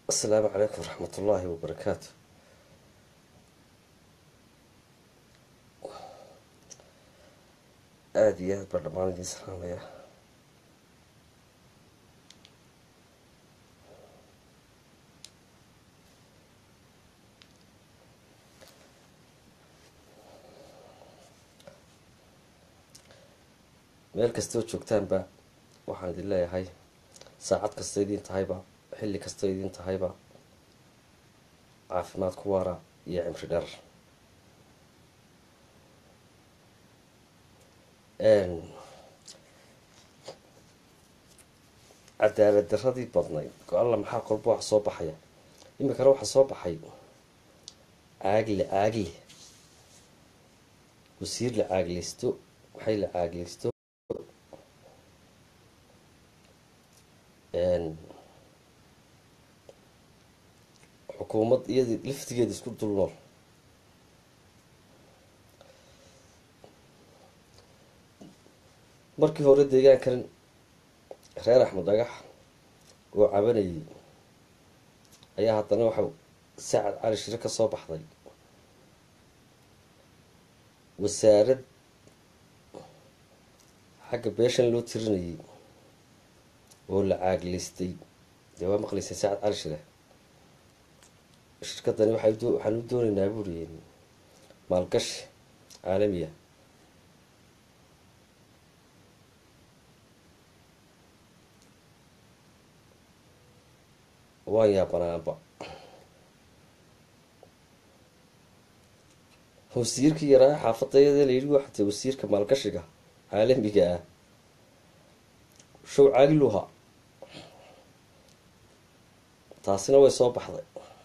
asalaamu calaykum waraxmat ullaahi wabarakaatu aada iyo aad baa dhammaan idiin salaamaya meel kastoo joogtaanba waxaan idin leeyahay saacad kasta idiin tahayba xilli kasta idiin tahayba caafimaad ku waara iyo cimri dheer cadaalad daradii badnayd go-alla maxaa kolba wax soo baxaya iminkana waxaa soo baxay caagle caagle wasiir la caagleysto waxay la caagleysto xukuumad iyadi laftigeeda isku dul nool markii hore deegaankan reer axmed dhagax oo cabanayay ayaa haddana waxau sacad cali shire ka soo baxday wasaarad xagga beeshan loo tirinayay oo la caagleystay dee waa maqlaysay sacad cali shire shirkadani waxay waxaan u doonaynaa buuri maalgashi caalamiya waan yaabanaanba wasiirkii yaraa xaafadayada layidhi waxatay wasiirka maalgashiga caalamiga ah show caagiluha taasina way soo baxday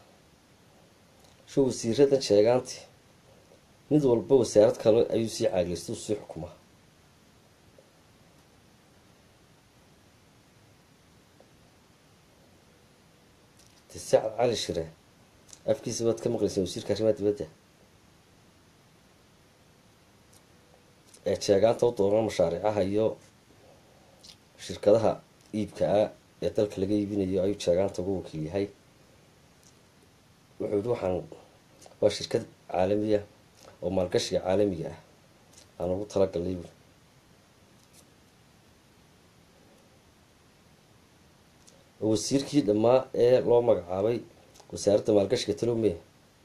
show wasiiradan sheegaanti mid walba wasaarad kale ayuu sii caagleysta u sii xukumaa de sacad cali shire afkiisa baad ka maqlayseen wasiirka arrimaha dibadda ee sheegaanta u doonan mashaariicaha iyo shirkadaha iibka ah ee dalka laga iibinayo ayuu sheegaanta ugu wakiil yahay wuxuu yihi waxaan waa shirkad caalamiya oo maalgashiga caalamiga ah aan ugu talagalnay buuri oo wasiirkii dhammaa ee loo magacaabay wasaaradda maalgashiga talowmeya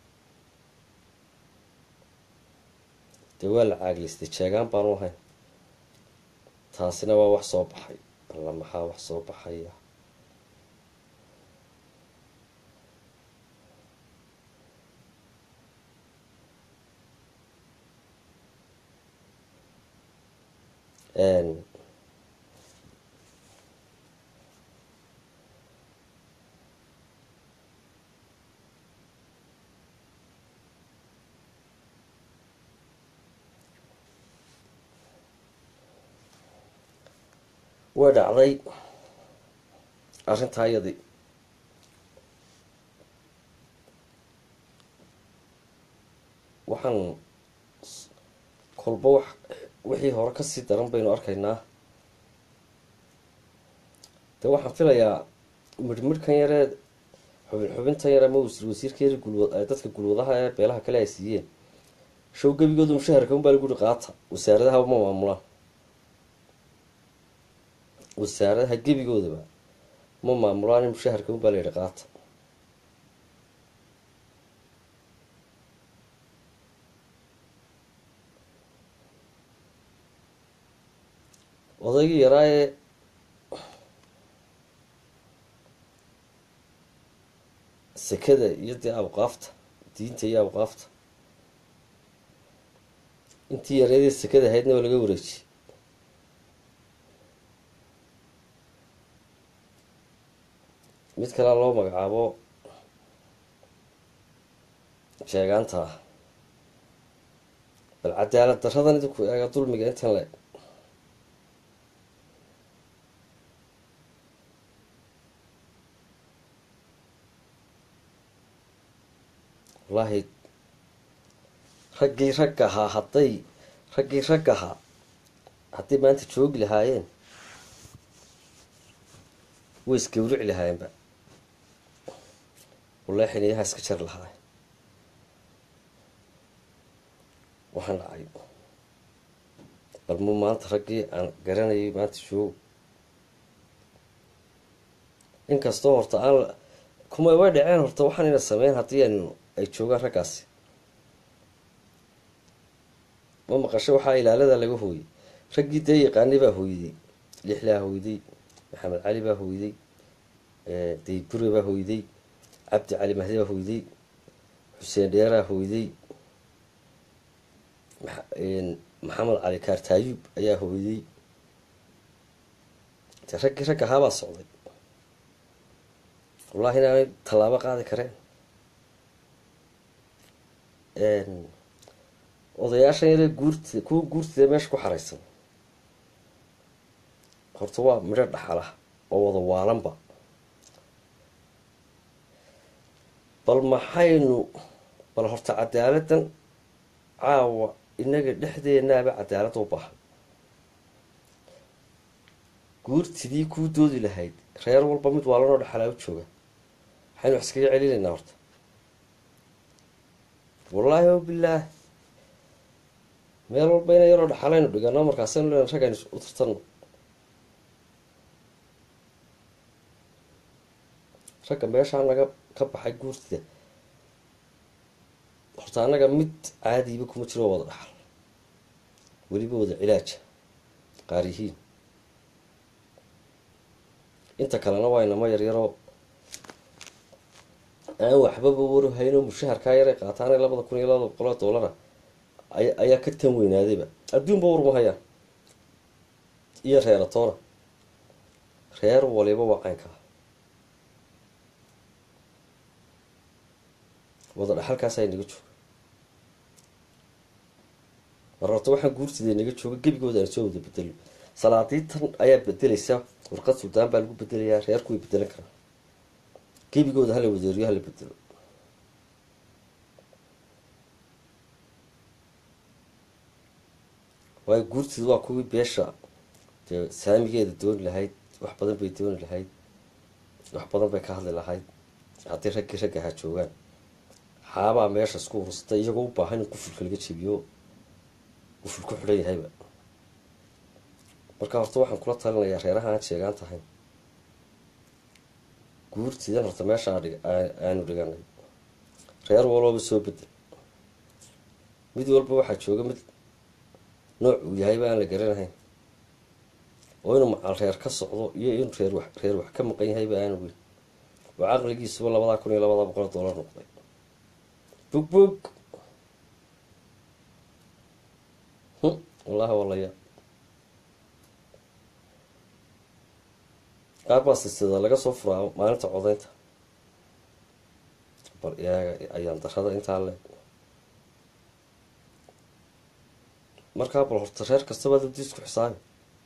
dee waa la caagliystay jeegaan baanu ahayn taasina waa wax soo baxay alla maxaa wax soo baxaya way dhacday arrintaa iyadii waxaan kolba wax wixii hore kasii daran baynu arkaynaa dee waxaan filayaa midhmidhkan yaree xubin xubintan yare ama wasiir wasiirka yar gulwa dadka gulwadaha ee beelaha kale ay siiyeen show gebigoodu mushaharka unbaa lagu yihi qaata wasaaradaha ma maamulaan wasaaradaha gebigoodaba ma maamulaan in mushaharka unbaa la yihi qaata odaygii yaraa ee sekada iyo dee awqaafta diinta iyo awqaafta intii yareedee sekada ahaydna waa laga wareejiyey mid kalea loo magacaabo sheegaanta ah bal cadaalad daradan idinku eega dulmiga intan le wallaahi raggii rag ahaa hadday raggii rag ahaa hadday maanta joogi lahaayeen way isgawrici lahaayeenba wallahi xiniyaha iska jar lahaa waxaan dhacay bal mu maanta raggii aan garanayay maanta joogo inkastoo horta aan kuma way dhaceen horta waxaan ina sameyn haddii aynu ay joogaan raggaasi ma maqasho waxaa ilaalada laga hooyey raggii dee yaqaanay baa hooyday lixlaa hooyday maxamed cali baa hooyday daybure baa hooyday cabdi cali mahdi baa hooyday xuseen dheeraa hooyday maxamed cali kaartaayub ayaa hooyday de raggii ragga ahaabaa socday wallahi inaanay tallaabo qaadi kareen odayaashan yare guurtida kuwa guurtida meesha ku xaraysan horta waa midho dhaxalah oo wada waalanba bal maxaynu bal horta cadaaladan caawa inaga dhexdeenaaba cadaalada u baahan guurtidii kuu doodi lahayd reer walba mid waalanoo dhaxalaa u jooga waxaynu wax iskaga celinaynaa horta wallaahi o bilaah meel walba ina yaroo dhaxalaynu dhigano markaasaynu len rag aynu u tartanno ragga meeshaa naga ka baxay guurtida horta annaga mid caadiiba kuma jiro wada dhaxal weliba wada cilaaja qaar yihiin inta kalena waa inama yaryaroo aan waxbaba warhayno mushaharkaa yaray qaataana labada kun iyo labada boqoloo doolara aya ayaa ka tan weynaadayba adduunba warma hayaan iyo reeratoona reer waliba waa caynkaa wada dhaxalkaasaa inaga jooga mar horta waxaan guurtida inaga jooga gebigooda aan soo wada bedelo salaadiitan ayaa bedelaysa warqad suldaan baa lagu bedelayaa reerku way bedelan karaa gebigooda hala wadeeriyo hala bedelo waayo guurtida waa kuwii beesha dee saamigeeda dooni lahayd wax badan bay dooni lahayd wax badan bay ka hadli lahayd haddii raggii ragga ahaa joogaan xaabaa meesha isku urursatay iyagoo u baahan in qufulka laga jebiyo quful ku xidhan yahayba marka horta waxaan kula talinayaa reeraha aan sheegaan tahay guurtidan horta meesha aanu dhiganay reer walooba soo bedel mid walba waxaa jooga mid nooc uu yahayba aan la garanahayn oo inuu macal reer ka socdo iyo inuu reer wax reer wax ka maqan yahayba aanu weyn oo caqligiisuba labadaa kun iyo labadaa boqol dollar noqday bug bug wallahi walaya qaar baa silsilada laga soo furaa maalinta codaynta bal iyaaga ayaan darada intaa le markaa bal horta reer kastaba dabdiisku xisaabi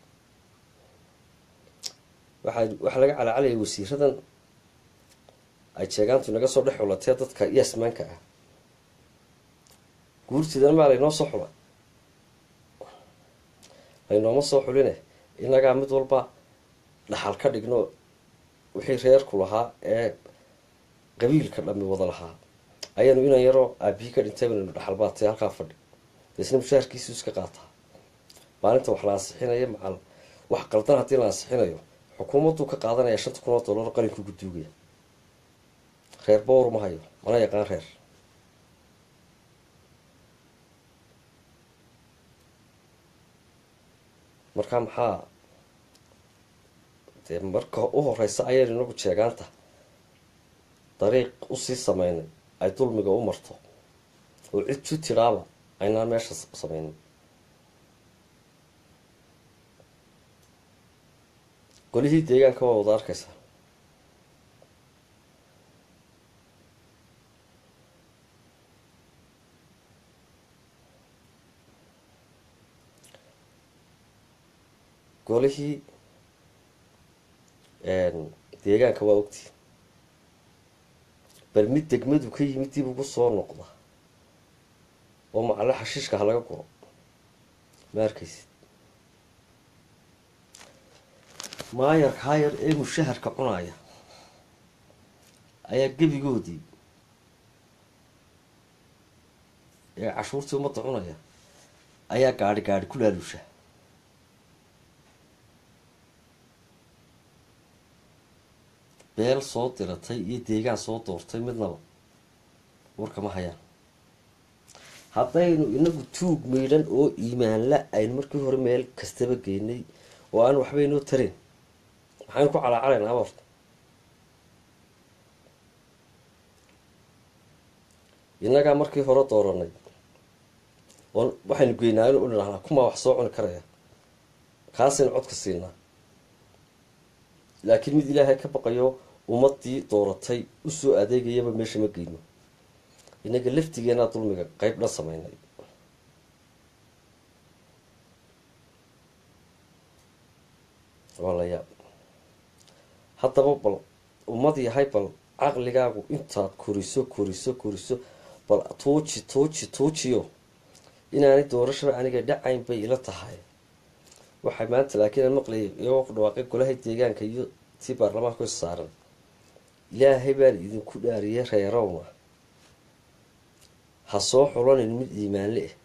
waxaa waxaa laga calacalaya wasiiradan ay sheegaantu naga soo dhex xulatee dadka yasmaanka ah guurtidan maa laynoo soo xula laynooma soo xuline inagaa mid walba dhaxal ka dhigno wixii reerku lahaa ee qabiilka dhami wada lahaa ayaanu inan yaroo aabihii ka dhintay banaynu dhaxal baatay halkaa fadhi deesna mushaharkiisu iska qaataa maalinta wax la ansixinayo macal wax qaldan haddii la ansixinayo xukuumadduu ka qaadanaya shanta kun oo dollar qalinka ugu duugaya reer bowr ma hayo mana yaqaan reer marka maxaa dee marka u horeysa ayaynu inagu jeegaanta dariiq usii sameynay ay dulmiga u marto oo cid ju tidhaaba aynaan meesha sameynin golihii deegaanka waa wada arkaysaa golihii deegaanka waa ogtii bal mid degmadu ka yimid dib ugu soo noqda oo macalle xashiishka ha laga guro ma arkaysid maayarka hayar ee mushaharka cunaya ayaa gebigoodii ee cashuurtii ummadda cunaya ayaa gaadhi gaadhi ku laaluusha beel soo diratay iyo deegaan soo doortay midnaba warkama hayaan haddaynu inagu tuug miidhan oo iimaanla aynu markii hore meel kastaba geynay oo aan waxba inoo tarayn maxaynu ku calaacalaynaa abarta innagaa markii hore dooranay oon waxaynu geynaa inu idhahnaa kumaa wax soo cuni karaya kaasaynu codka siinaa laakiin mid ilaahay ka baqayo ummadii dooratay usoo adeegayaba meesha ma geyno inaga laftigeenaa dulmiga qeyb dhan sameynay waa la yaab haddaba bal ummad yahay bal caqligaagu intaad koriso koriso koriso bal tuuji tuuji tuujiyo inaanay doorashaba aniga dhacayn bay ila tahay waxay maanta laakiin aan maqlayay iyagoo ku dhawaaqay golaha deegaanka iyo tii baarlamaanka is saaran ilaahay baan idinku dhaariyay reerowna ha soo xulanin mid iimaanle ah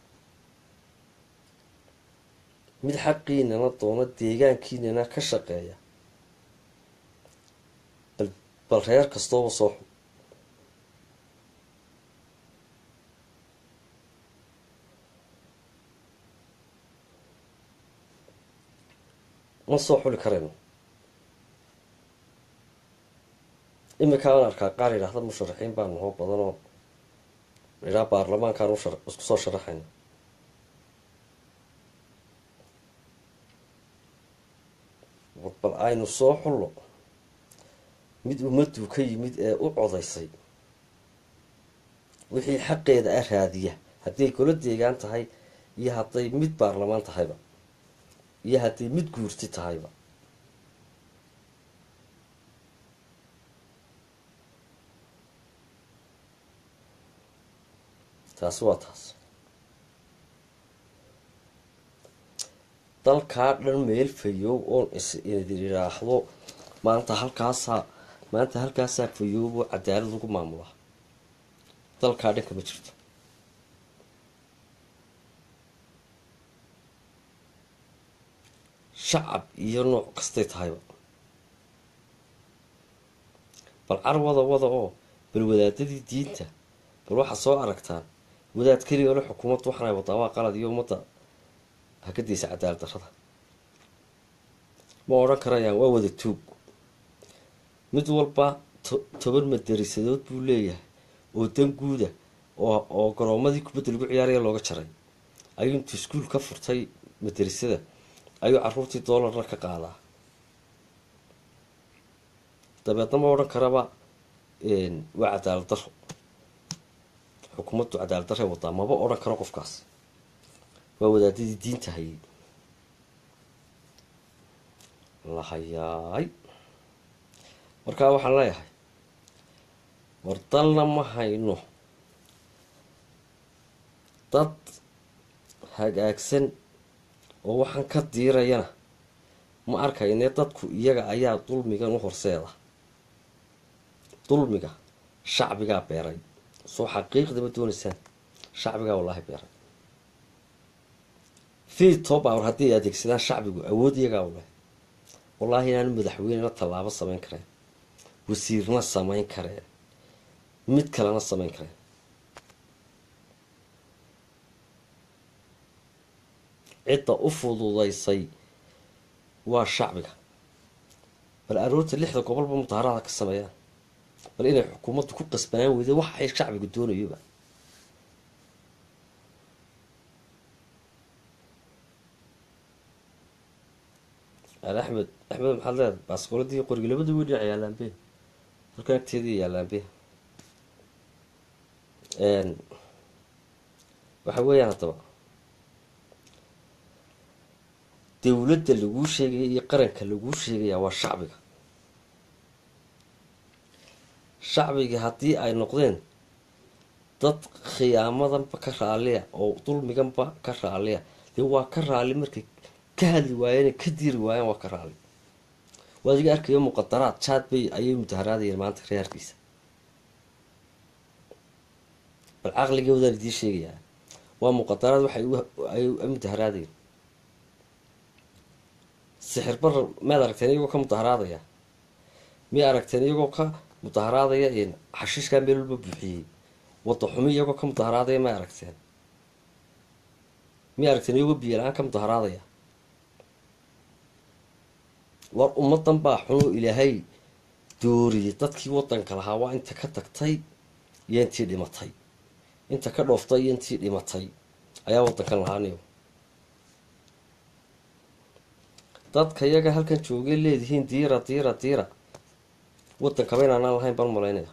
mid xaqiinana doono deegaankiinana ka shaqeeya bal bal reer kastooba soo xul ma soo xuli karayno iminkaa aan arkaa qaar yidhaahda musharaxiin baa nahoo badanoo idhaa baarlamaankaan isku soo sharaxayna bal aynu soo xullo mid ummaddu ka yimid ee u codaysay wixii xaqeeda a raadiya hadday golo deegaan tahay iyo hadday mid baarlamaan tahayba iyo hadday mid guurti tahayba taasi waa taas dalkaa dhan meel fayoob oon isidin idhaahdo maanta halkaasaa maanta halkaasaa fayoobo cadaalad lagu maamulaa dalkaa dhanka ma jirto shacab iyo nooc kastay tahayba bal car wada wada oo bal wadaadadii diinta bal waxaad soo aragtaan wadaad keliya ole xukuumaddu waxaanay wadaa waa qalad iyo ummadda hakadaysa cadaalad darrada ma odhan karayaan waa wada tuug mid walba toban madarisadood buu leeyahay oo dan guuda oo oo garoomadii kubadda lagu ciyaaraya looga jaray ayuu intuu iskuul ka furtay madarisada ayuu caruurtii doolarna ka qaadaa dabeedna ma odhan karaba waa cadaalad daro xukuumaddu cadaalad darray wadaa maba odhan karo qofkaas waa wadaadadii diinta hayay lahayaay markaa waxaan leeyahay war dalna ma hayno dad hagaagsan oo waxaan ka diirayana ma arkayne dadku iyaga ayaa dulmigan u horseeda dulmiga shacbigaa beeray soo xaqiiqdaba doonaysaan shacbigaa wallaahi beeray fito bawr haddii ay adeegsadaan shacbigu awood iyagaa u leh wallaahi inaanu madaxweynena tallaabo samayn kareen wasiirna samayn kareen mid kalena samayn kareen cidda u fududaysay waa shacbiga bal aroorta lixda gobolba mudaharada ka sameeyaan bal inay xukuumaddu ku qasbanaan weyda wax ay shacbigu doonayoba al axmed axmed maxaad leedahay baaskooladii qoriga labada wey dhinac yaalaanbe halkan agteedii yaalaanbe waxa weeyaan haddaba dowladda laguu sheegaya iyo qaranka laguu sheegaya waa shacbiga shacbiga haddii ay noqdeen dad khiyaamadanba ka raaliya oo dulmiganba ka raaliya dee waa ka raali markay ka hadli waayeen ka diiri waayeen waa ka raali waa adiga arkayo muqadaraad jaad bay ayay mudaharaadayeen maanta reerkiisa bal caqligoodaan idiin sheegayaa waa muqadaraad waxay ay mudaharaadeen sixir barar miyaad aragteen iyagoo ka mudaharaadaya miya aragteen iyagoo ka mudaharaadaya xashiishkaa meel walba buuxiyey wada xumi iyagoo ka mudaharaadaya may aragteen miya aragteen iyagoo biyo la-aan ka mudaharaadaya war ummadan baa xunoo ilaahay dooriyay dadkii wadanka lahaa waa inta ka tagtay iyo intii dhimatay inta ka dhooftay iyo intii dhimatay ayaa wadankan lahaaniyo dadka iyaga halkan joogay leedihiin diira diira diira wadankaba inaanaan lahayn baan malaynaya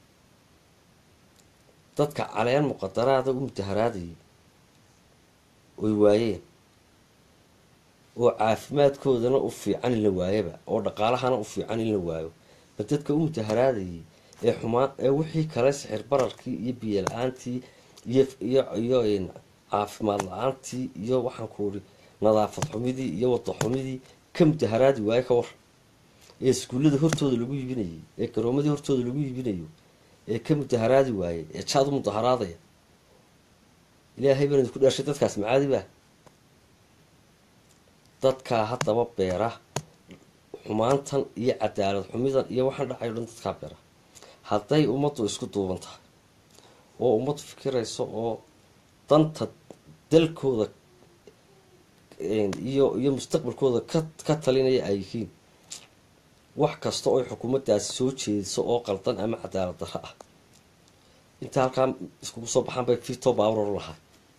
dadka caleen muqadaraada u mudaharaadayay oy waayeen oo caafimaadkoodana u fiican in la waayaba oo dhaqaalahana u fiican in la waayo ba dadka u mudaharaadayay ee xumaan ee wixii kale sixir bararkii iyo biyo la-aantii iyo iyo iyo caafimaad la-aantii iyo waxaan ku uri nadaafad xumidii iyo wada xumidii ka mudaharaadi waayo ka war ee iskuullada hortooda lagu iibinayay ee garoomadii hortooda lagu iibinayo ee ka mudaharaadi waayey ee jaad u mudaharaadaya ilaahay baan idinku dhaashay dadkaas macaadi baa dadkaa haddaba beera xumaantan iyo cadaalad xumidan iyo waxaan dhacayo dhan dadkaa beera hadday ummaddu isku duuban tahay oo ummaddu fikirayso oo danta dalkooda iyo iyo mustaqbalkooda ka ka talinaya ay yihiin wax kasta oo xukuumaddaasi soo jeediso oo qaldan ama cadaalad darro ah inta halkaa iskugu soo baxaan bay fito baawror lahaa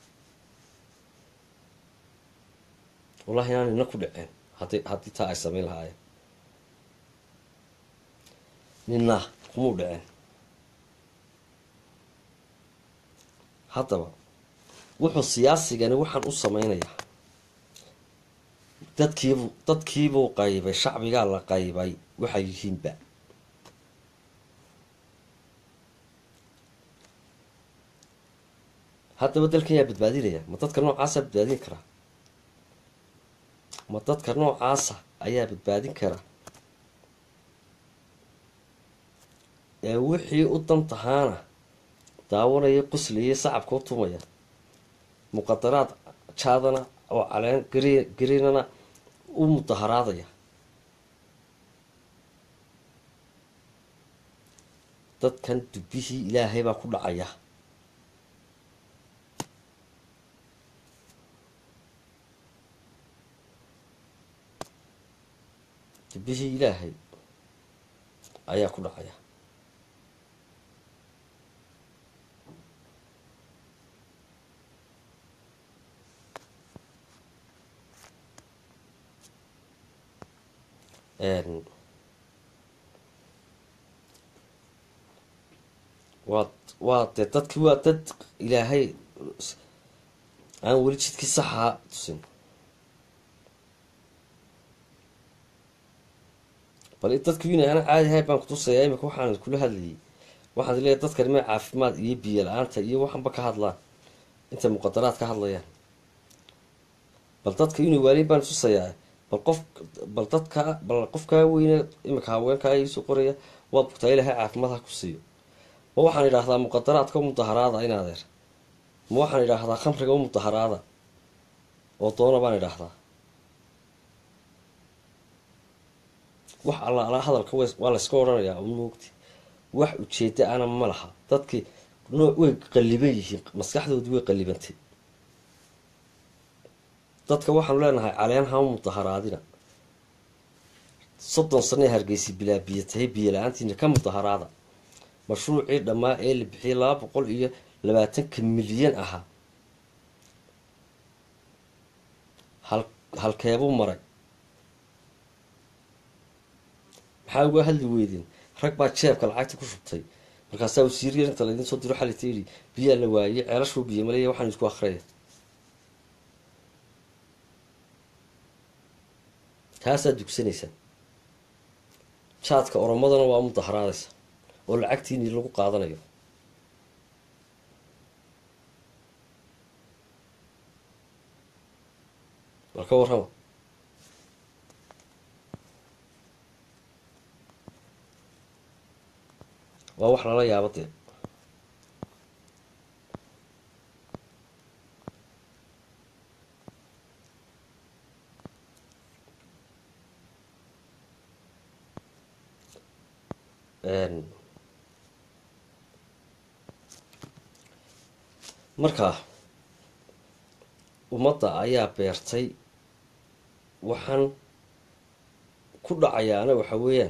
wallahi inaan nina ku dhaceen hadi haddii taa ay samayn lahaayeen nina kumuu dhaceen haddaba wuxuu siyaasigani waxaan u sameynayaa dadkiibuu dadkiibuu qaybay shacbigaa la qaybay waxay yihiinba haddaba dalkan yaa badbaadinaya ma dadka noocaasaa badbaadin karaa ma dadka noocaasa ayaa badbaadin kara ee wixii u dan tahaana daawanaya quslaya sacabka u tumaya muqadaraad jaadana oo caleen gari garinana u mudaharaadaya dadkan dubbihii ilaahay baa ku dhacaya dubbihii ilaahay ayaa ku dhacaya waa waa dee dadki waa dad ilaahay aan weli jidkii saxaa tusin bal dadki ina ana caadi ahay baan kutusaya imika waxaan kula hadlayay waxaad leeyahy dadkani ma caafimaad iyo biyo la-aanta iyo waxanba ka hadlaan intay muqadaraad ka hadlayaan bal dadka inuu waaliy baan tusayaa bal qof bal dadka bal qofkaa weyne imika haweenkaa iisoo qoraya waad bugtaa ilaahay caafimaad ha ku siiyo ma waxaan idhaahdaa muqadaraadka u mudaharaada in adeer ma waxaan idhaahdaa khamriga u mudaharaada oo doona baan idhaahdaa wax alla ala hadalka waa layska odhanayaa u moogti wax ujeeda ana ma laha dadkii nooc way qalliban yihiin maskaxdoodii way qallibantay dadka waxaanu leenahay caleen hama mudaharaadina soddon sanee hargeysi bilaa biyo tahay biyo la-aantiina ka mudaharaada mashruucii dhammaa ee la bixiyay laba boqol iyo labaatanka milyan ahaa hal halkeebuu maray maxaa uga hadli weydeen rag baa jeebka lacagta ku shubtay markaasaa wasiiriya inta laydin soo diro xalita yidhi biyaa la waayey ceelashuu biyo maleeya waxaan isku akriyaya taasaa dugsanaysaa jaadka oromadana waa mudaharaadaysa oo lacagtiinii lagu qaadanayo war ka warrama waa wax lala yaabo dee marka ummadda ayaa beertay waxaan ku dhacayaana waxa weeyaan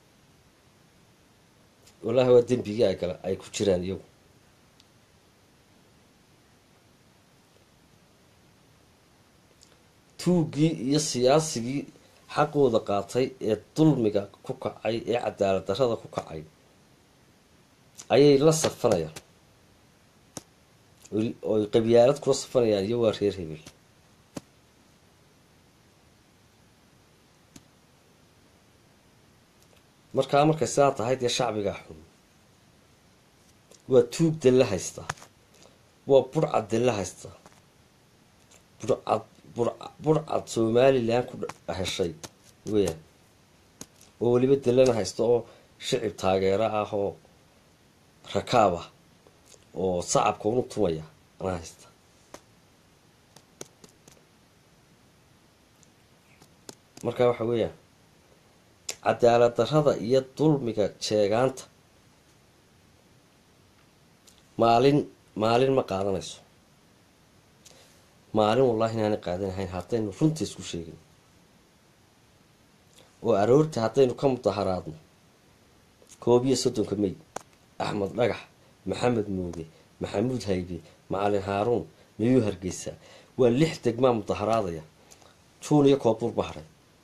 wallaahi waa dembigii ay gala ay ku jiraan iyagu tuuggii iyo siyaasigii xaqooda qaatay ee dulmiga ku kacay ee cadaalad darrada ku kacay ayay la safanayaan oy qabyaalad kula safanayaan iyo waa reer hebel markaa markay sidaa tahay dee shacbigaa xun waa tuug dalla haystaa waa burcad dalla haystaa burcad burcad somalilan ku heshay weyaan oo weliba dallana haysta oo shicib taageero ah oo rakaab ah oo sacabka unu tumaya ana haysta marka waxa weeyaan cadaalad darrada iyo dulmiga jeegaanta maalin maalin ma qaadanayso maalin wallahi inaanay qaadanahayn haddaynu runta isku sheegin oo aroorta haddaynu ka mudaharaadno koob iyo soddonka mey axmed dhagax maxamed muuge maxamuud haybe macalin haaruun miyuu hargeysa waa lix degmaa mudaharaadaya juun iyo koobur bahray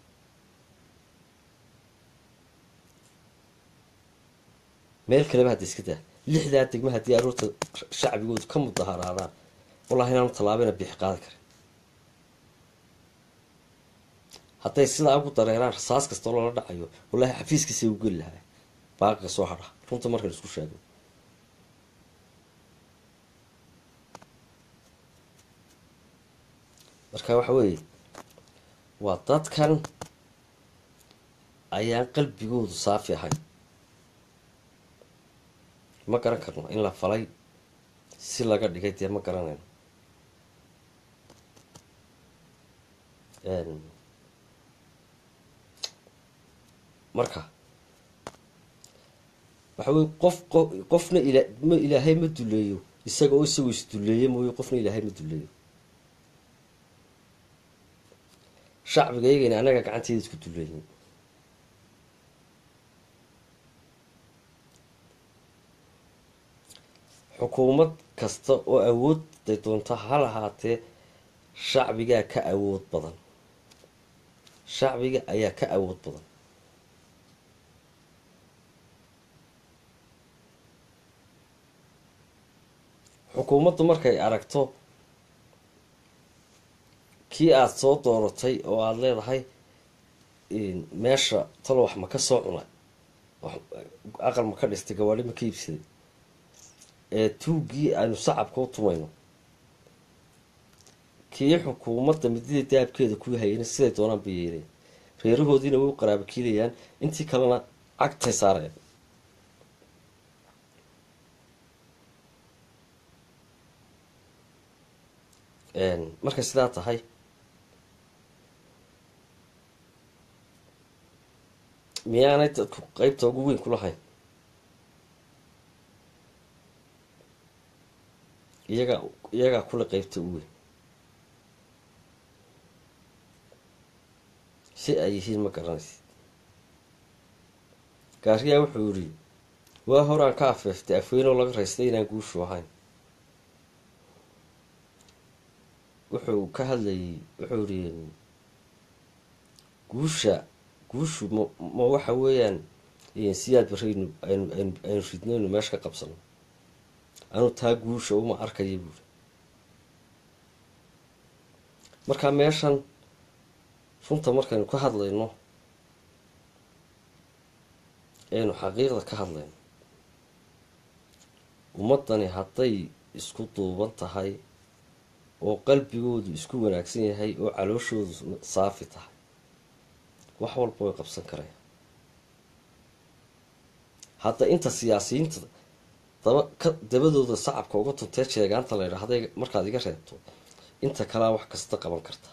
meel kaleba hadda iska daa lixdaa degma haddii aroorta shacbigoodu ka mudaharaadaan wallahi inaanu tallaabana bixi qaadi karin hadday sidaa ugu dareeraan rasaas kastoo lala dhacayo wallahi xafiiskiisa u geli lahaa baaqiga soo hadha runta markan isku sheego marka waxa weeye waa dadkan ayaan qalbigoodu saafi ahayn ma garan karno in la falay si laga dhigay dee ma garanayno marka waxa weye qof qofna ila ma ilaahay ma duleeyo isaga oo isagoo isduleeye mooye qofna ilaahay ma duleeyo shacbiga iyagayna annaga gacanteeda isku duleeyin xukuumad kasta oo awoodday doonto ha lahaatee shacbigaa ka awood badan shacbiga ayaa ka awood badan xukuumaddu markay aragto kii aada soo dooratay oo aada leedahay meesha talo wax ma ka soo cunay aqal ma ka dhistay gawaadhi ma ka iibsaday ee tuuggii aynu sacabka u tumayno kii xukuumadda midida daabkeeda ku hayeen siday doonaan bay yeeleen reerahoodiina way u qaraaba kiilayaan intii kalena cagtay saareen markay sidaa tahay miyaanay dadku qeybta ugu weyn ku lahayn iyagaa iyagaa kule qeybta u weyn si ay yihiin ma garanaysid gaariyaa wuxuu yidhi waa horaan ka afeeftay afweynoo laga raystay inaan guushu ahayn wuxuu ka hadlayay wuxuu yihi guusha guushu ma ma waxa weeyaan siyaad baraynu aynu aynu aynu ridnaynu meesha ka qabsano anu taa guusha uma arkaya buuri marka meeshan runta markaynu ka hadlayno aynu xaqiiqda ka hadlayno ummaddani hadday isku duuban tahay oo qalbigoodu isku wanaagsan yahay oo calooshoodu saafi tahay wax walba way qabsan karayaan hadda inta siyaasiyiinta daba ka dabadooda sacabka uga tuntee jeegaanta la ydhaahday markaad iga reebto inta kalea wax kasta qaban karta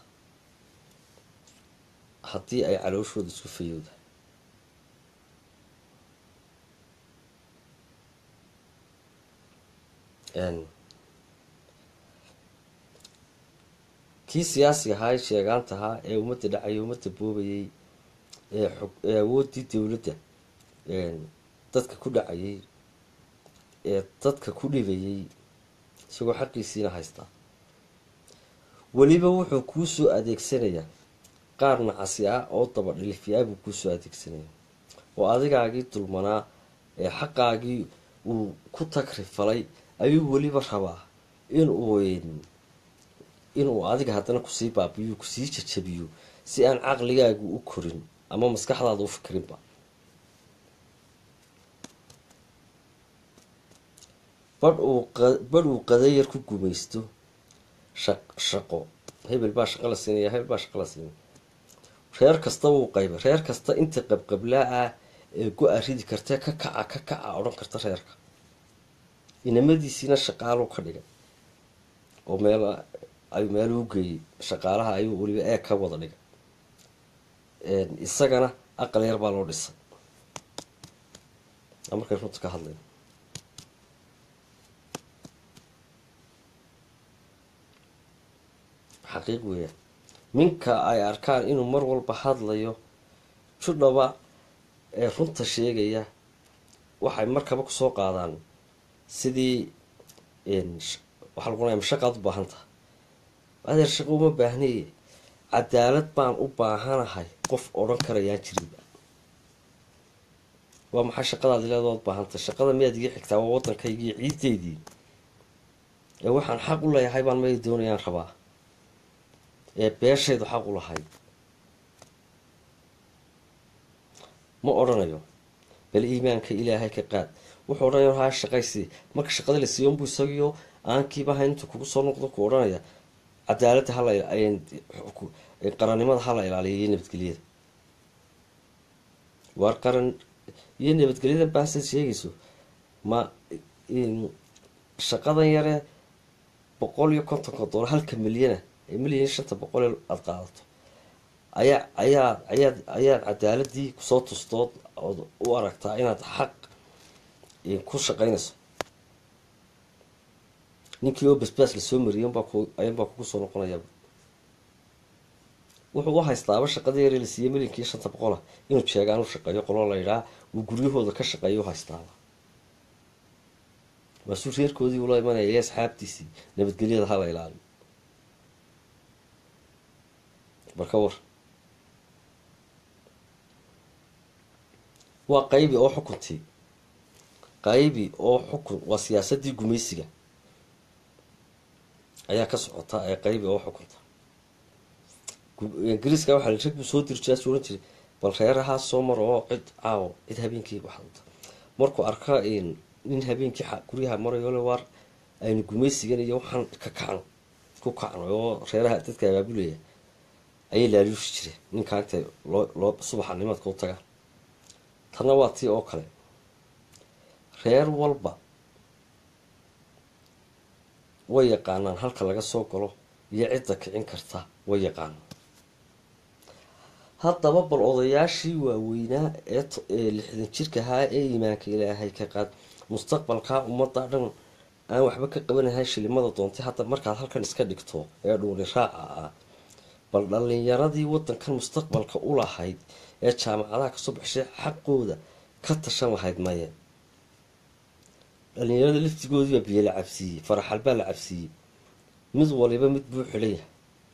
haddii ay calooshooda isku fayowdahay kii siyaasiga ahaa ee sheegaanta ahaa ee ummadda dhacayay ummadda boobayay ee xog ee awooddii dowladda dadka ku dhacayay ee dadka ku dhibayay isagoo xaqiisiina haystaa weliba wuxuu kuu soo adeegsanayaa qaar nacasi ah oo daba dhilifyaa buu kuu soo adeegsanaya oo adigaagii dulmanaa ee xaqaagii uu ku tagri falay ayuu weliba rabaa inuu inuu adiga haddana kusii baabiyo kusii jajabiyo si aan caqligaagu u korin ama maskaxdaada u fikirinba badh uu badh uu qadayar ku gumaysto shaq shaqo hebel baa shaqo la siinaya hebel baa shaqo la siinaya reer kasta wuu qayba reer kasta inta qabqablaa ah ee go-a ridi kartee ka kaca ka kaca odhan karta reerka inamadiisiina shaqaaluu ka dhigay oo meel ayuu meel u geeyey shaqaalaha ayuu weliba eeg ka wada dhigay isagana aqal yar baa loo dhisay markay runta ka hadlayn xaqiiq weeyaan minka ay arkaan inuu mar walba hadlayo judhaba ee runta sheegaya waxay markaba kusoo qaadaan sidii waxaa lagu leeya mashaqaad u baahan tahay adeer shaqo uma baahnaye cadaalad baan u baahanahay qof odhan karayaan jirinba waa maxay shaqadaad leedood baahantahay shaqada miyaad iga xigtaa waa waddankaygii ciideydii ee waxaan xaq u leeyahay baan may doonayaan rabaa ee beeshaydu xaq u lahayd ma odhanayo bal iimaanka ilaahay ka qaad wuxuu odhanaya haa shaqaysi marka shaqada la siiyo unbuu isagiyo aankiiba hayn intuu kugu soo noqdo ku odhanaya cadaaladda hala qarannimada hala ilaaliyo iyo nabadgelyada waar qaran iyo nabadgelyada baasaad sheegayso ma shaqadan yare boqol iyo kontonka doolar halka milyana ee milyan shanta boqol aada qaadato ayaa ayaa ayaad ayaad cadaaladii kusoo tustood ood u aragtaa inaad xaq ku shaqaynayso ninkii oo basbaas lasoo mariyay ayunbaa kugu soo noqonayaa wuxuu u haystaaba shaqadii yare la siiyey milyankii shanta boqola inuu jeegaan u shaqeeyo qolo la yidhaha uu guryahooda ka shaqeeyo u haystaaba maasuu reerkoodii ula imanaya iyo asxaabtiisii nabadgelyada hala ilaaliyo marka war waa qaybi oo xukuntii qaybi oo xukun waa siyaasadii gumaysiga ayaa ka socota ee qaybi oo xukunta ingiriiska waxaa rag buu soo dirjaas ohan jiray bal reerahaa soo maro oo cid caawo cid habeenkii waxdata markuu arka nin habeenkii guryaha marayo le waar aynu gumaysigan iyo waxaan ka kacno ku kacno oo reeraha dadka abaabulaya ayay laaluushi jireen ninkaa intay loo loo subaxa nimadka u tagaan tanna waa tii oo kale reer walba way yaqaanaan halka laga soo galo iyo cidda kicin karta way yaqaanaan haddaba bal odayaashii waaweynaa ee lixdan jirka ahaa ee iimaanka ilaahay ka qaad mustaqbalkaa ummadda dhan aan waxba ka qabanahay shilimada doontay hadda markaad halkan iska dhigto ee dhuuli raaca ah bal dhalinyaradii wadankan mustaqbalka u lahayd ee jaamacadaha kasoo baxshay xaqooda ka tashan lahayd maye dhalinyarada laftigoodii baa biyo la cabsiiyey faraxal baa la cabsiiyey mid waliba mid buu xidhan yahay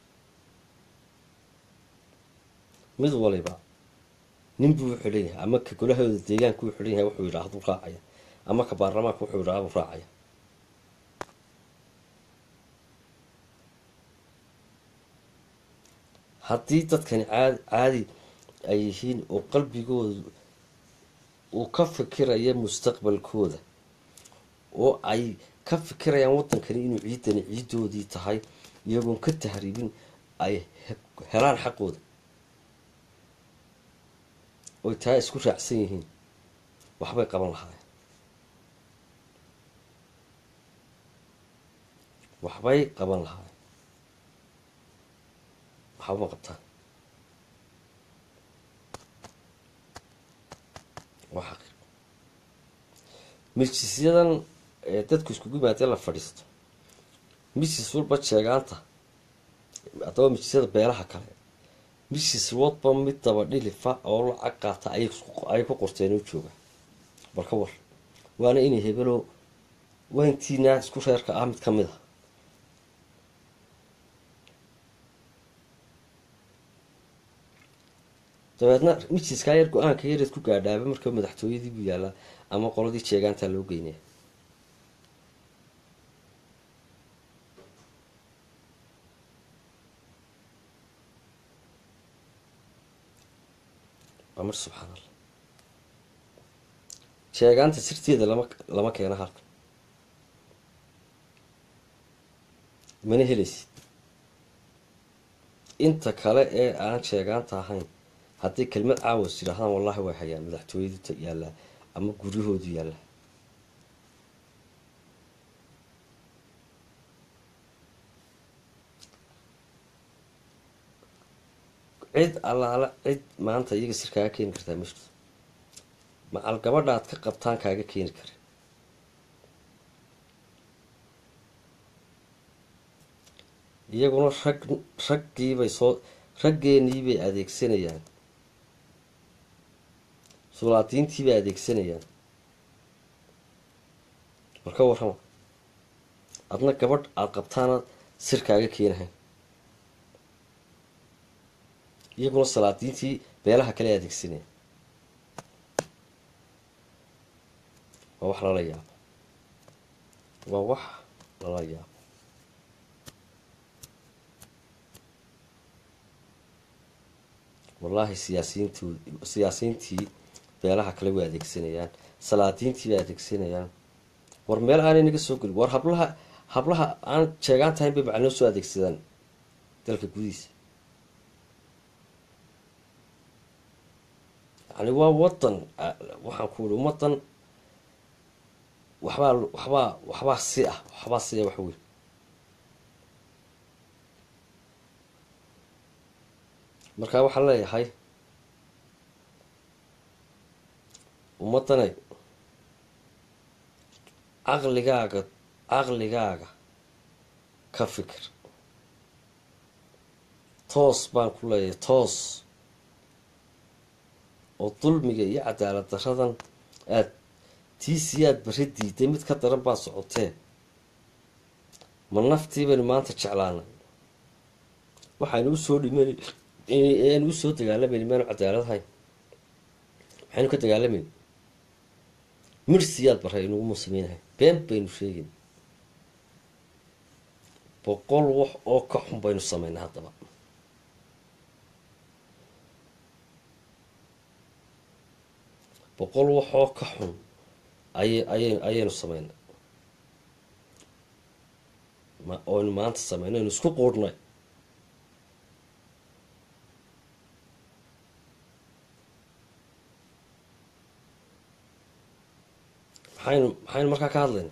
mid waliba nin buu xidhan yahay ama ka golahooda deegaanka uu xidhan yahay wuxuu yidhaahdu raacaya ama ka baarlamaanka wuxuu yidhaahdu raacaya haddii dadkani caad caadi ay yihiin oo qalbigoodu uu ka fikiraya mustaqbalkooda oo ay ka fikirayaan waddankani inuu ciidani ciidoodii tahay iyagoon ka tahriibin ay helaan xaqooda oy taa isku raacsan yihiin waxbay qaban lahaayeen waxbay qaban lahaayeen waxba ma qabtaan waa xaqiiq milkisyadan ee dadku iskugu yimaadee la fadhiisto misis walba jeegaanta haddaba mijisyada beelaha kale misis wadba mid daba dhilifa oo lacag qaata ayay ku qorteen u jooga bal ka war waana inay hebelo waa intiinaa isku reerka ah mid ka mid a dabeedna mijiskaa yar go-aanka yareed ku gaadhaaba marka madaxtooyadii buu yaalaa ama qoladii jeegaantaa loo geynaya waa mar subxaan allah jeegaanta sirteeda lama lama keeno halka mana helaysid inta kale ee aan jeegaanta ahayn hadday kelmad caawas yidhaahdaan wallahi way hayaan madaxtooyadu yaallaa ama guryahoodu yaallaa cid allaala cid maanta iyaga sir kaaga keeni kartaa ma jirto macal gabadha aad ka qabtaan kaaga keeni kara iyaguna rag raggiibay soo raggeeniibay adeegsanayaan sulaadiintiibay adeegsanayaan war ka warrama adna gabadh aada qabtaana sir kaaga keenahayn iyaguna salaadiintii beelaha kale adeegsanaya waa wax lala yaabo waa wax lala yaabo wallaahi siyaasiyiintood siyaasiyiintii beelaha kale way adeegsanayaan salaadiintii bay adeegsanayaan war meel aanay naga soo gelin war hablaha hablaha aan jeegaan tahayn bay macnoo soo adeegsadaan dalka gudihiisa yani waa wadan waxaan ku uri ummadan waxbaa waxbaa waxbaa si ah waxbaa si ah wax weyn markaa waxaan leeyahay ummaddanay caqligaaga caqligaaga ka fikir toos baan ku leeyahay toos oo dulmiga iyo cadaalad daradan aada tiisii aada barri diiday mid ka daran baa socotee ma naftii baynu maanta jeclaanay waxaynu usoo dhiman aynu usoo dagaalamayni maanu cadaaladahayn maxaynu ka dagaalamayni mirsiyaad barray inugu samaynahay been baynu sheegayn boqol wax oo ka xun baynu samaynay haddaba boqol wax oo ka xun ay ayay ayaynu samaynay ma oynu maanta samaynay aynu isku quudhnay maxaynu maxaynu markaa ka hadlayna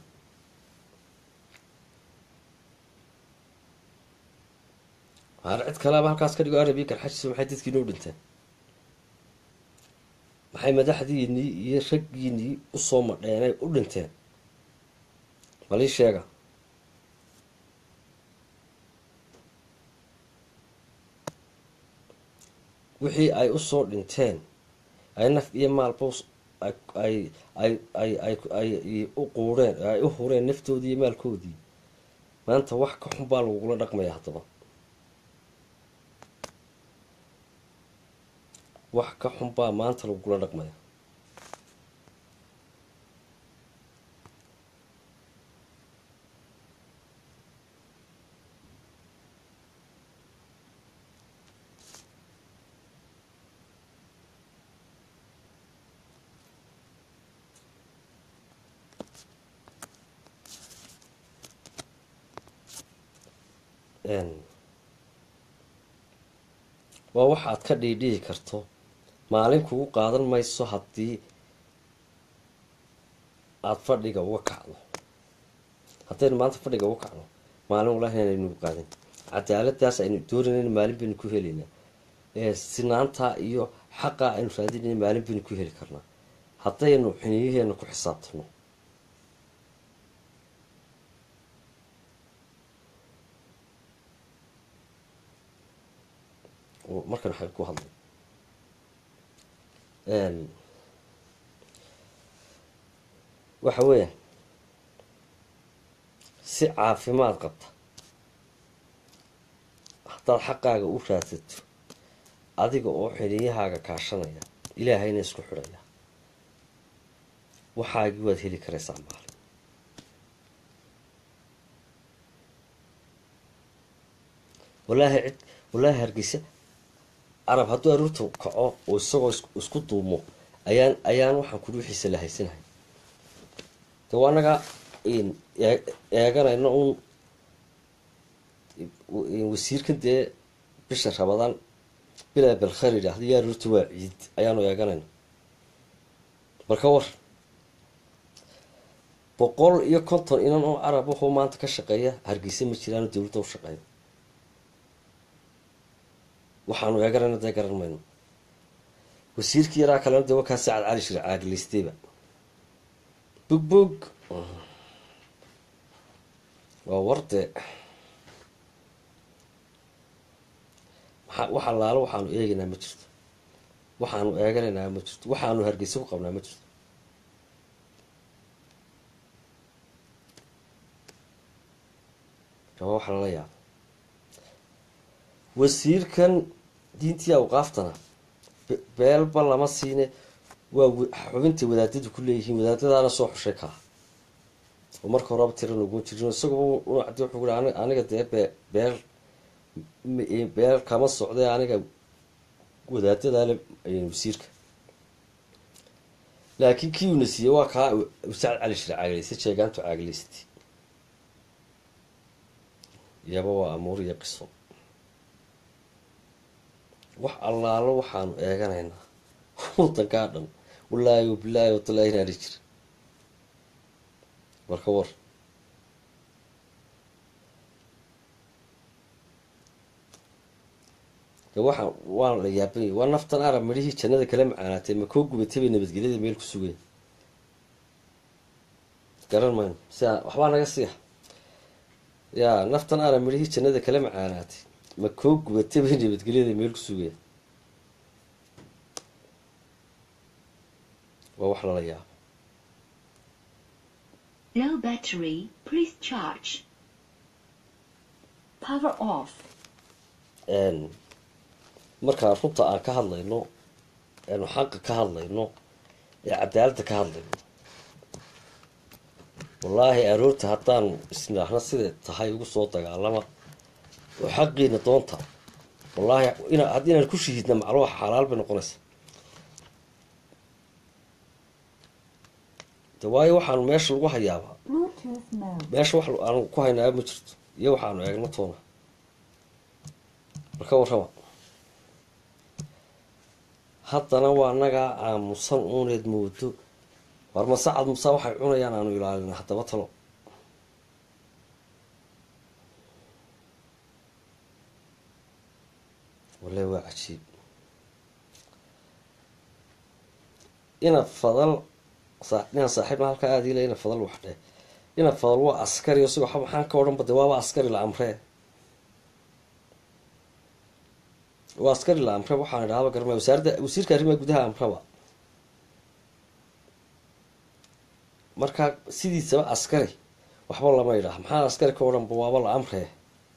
haar cid kaleaba halkaas ka dhigo arabiya garxajiisa maxay dadkii noo dhinteen maxay madaxdiinii iyo raggiinii usoo madheenay u dhinteen balii sheega wixii ay usoo dhinteen ay naf iyo maalba ay ay ay ay ay u quureen ay u hureen naftoodii iyo maalkoodii maanta wax ka xun baa lagugula dhaqmaya haddaba wax ka xun baa maanta lagugula dhaqmaya waa wax aad ka dhiidhihi karto maalin kugu qaadan mayso haddii aada fadhiga uga kacdo haddaynu maanta fadhiga uga kacno maalin walahi inaynugu qaadan cadaaladaas aynu doonayna maalin baynu ku helaynaa sinaantaa iyo xaqaa aynu raadinayna maalin baynu ku heli karnaa haddaynu xiniyaheena ku xisaabtano markan waxaan ku hadlay waxa weeya si caafimaad qabta haddaad xaqaaga u raadsato adiga oo xidhiyahaaga kaashanaya ilaahayna isku xidhaya waxaagii waad heli karaysaa maalin wallaahi cid wallaahi hargeysa carab hadduu aruurta kaco oo isagoo isku duumo ayaan ayaan waxaan kudhi wixiisa la haysanahay de waa anaga eeganayno un wasiirkan dee bisha rabadaan bilaa balkhar yidhaahda yaa aruurta waa ciid ayaanu eeganayna marka war boqol iyo konton inan oo carab wuxuu maanta ka shaqeeya hargeysa ma jiraano dawladda u shaqeeya waxaanu eeganayna dee garan mayno wasiirkii yaraa kalena de wakaa sacad cali shir caaglaystayba bug bug waa warde maa wax allaalo waxaanu eegaynaa ma jirto waxaanu eeganaynaa ma jirto waxaanu hargeysa ku qabnaa ma jirto waa wax lala yaabo wasiirkan diintii awqaaftana beelba lama siine waa xubintay wadaadadu ku leeyihiin wadaadadaana soo xushay kaa oo marka horeba tiran ugu jirin isaguba unacdi wuxuu ku aniga dee be beel beel kama socdee aniga wadaadadaale wasiirka laakiin kii uuna siiyey waa kaa sacad cali shir caaglaysta jeegaantu caaglaystay iyaba waa amuur iyo qiso wax allaalo waxaanu eeganaynaa wadankaa dhan wallaahi wabilaahi watalaahi inaani jir marka war de waxaa waana la yaabanya waa naftan arab midhihii jannada kala macaanaatay ma koo gubatay bay nabadgelyada meel ku sugeen garan mayno sia waxbaa naga siiya yaa naftan arab midhihii jannada kala macaanaatay ma koo gubatay bay nabadgelyada meel ku sugeen waa wax lala yaabo Low battery, please charge. Power off. markaa runta aan ka hadlayno eenu xaqa ka hadlayno ee cadaaladda ka hadlayno wallaahi aroorta haddaanu isniraahno siday tahay ugu soo dagaalama oo xaqiina doonta wallaahi ina haddii inaan ku shahiidna macluuxa xalaal bay noqonaysaa de waayo waxaanu meesha lagu hayaabaa Bluetooth mode. meesha wax aanu ku haynaaba ma jirto iyo waxaanu eegno toona marka warrama haddana waa nagaa aamusan uuneed moodo war masacad musa waxay cunayaan aanu ilaalina haddaba talo wallahi waa cajiib ina fadal inaan saaxiibna halkaa aada ila ina fadal wax dheh ina fadal waa askari o sigoo maxaan ka odhan bade waaba askari la amree waa askari la amre waxaan idhahaba garma wasaaradda wasiirka arrimaha gudaha amraba markaa sidiisaba askari waxba lama idhaah maxaa askari ka odhanba waaba la amree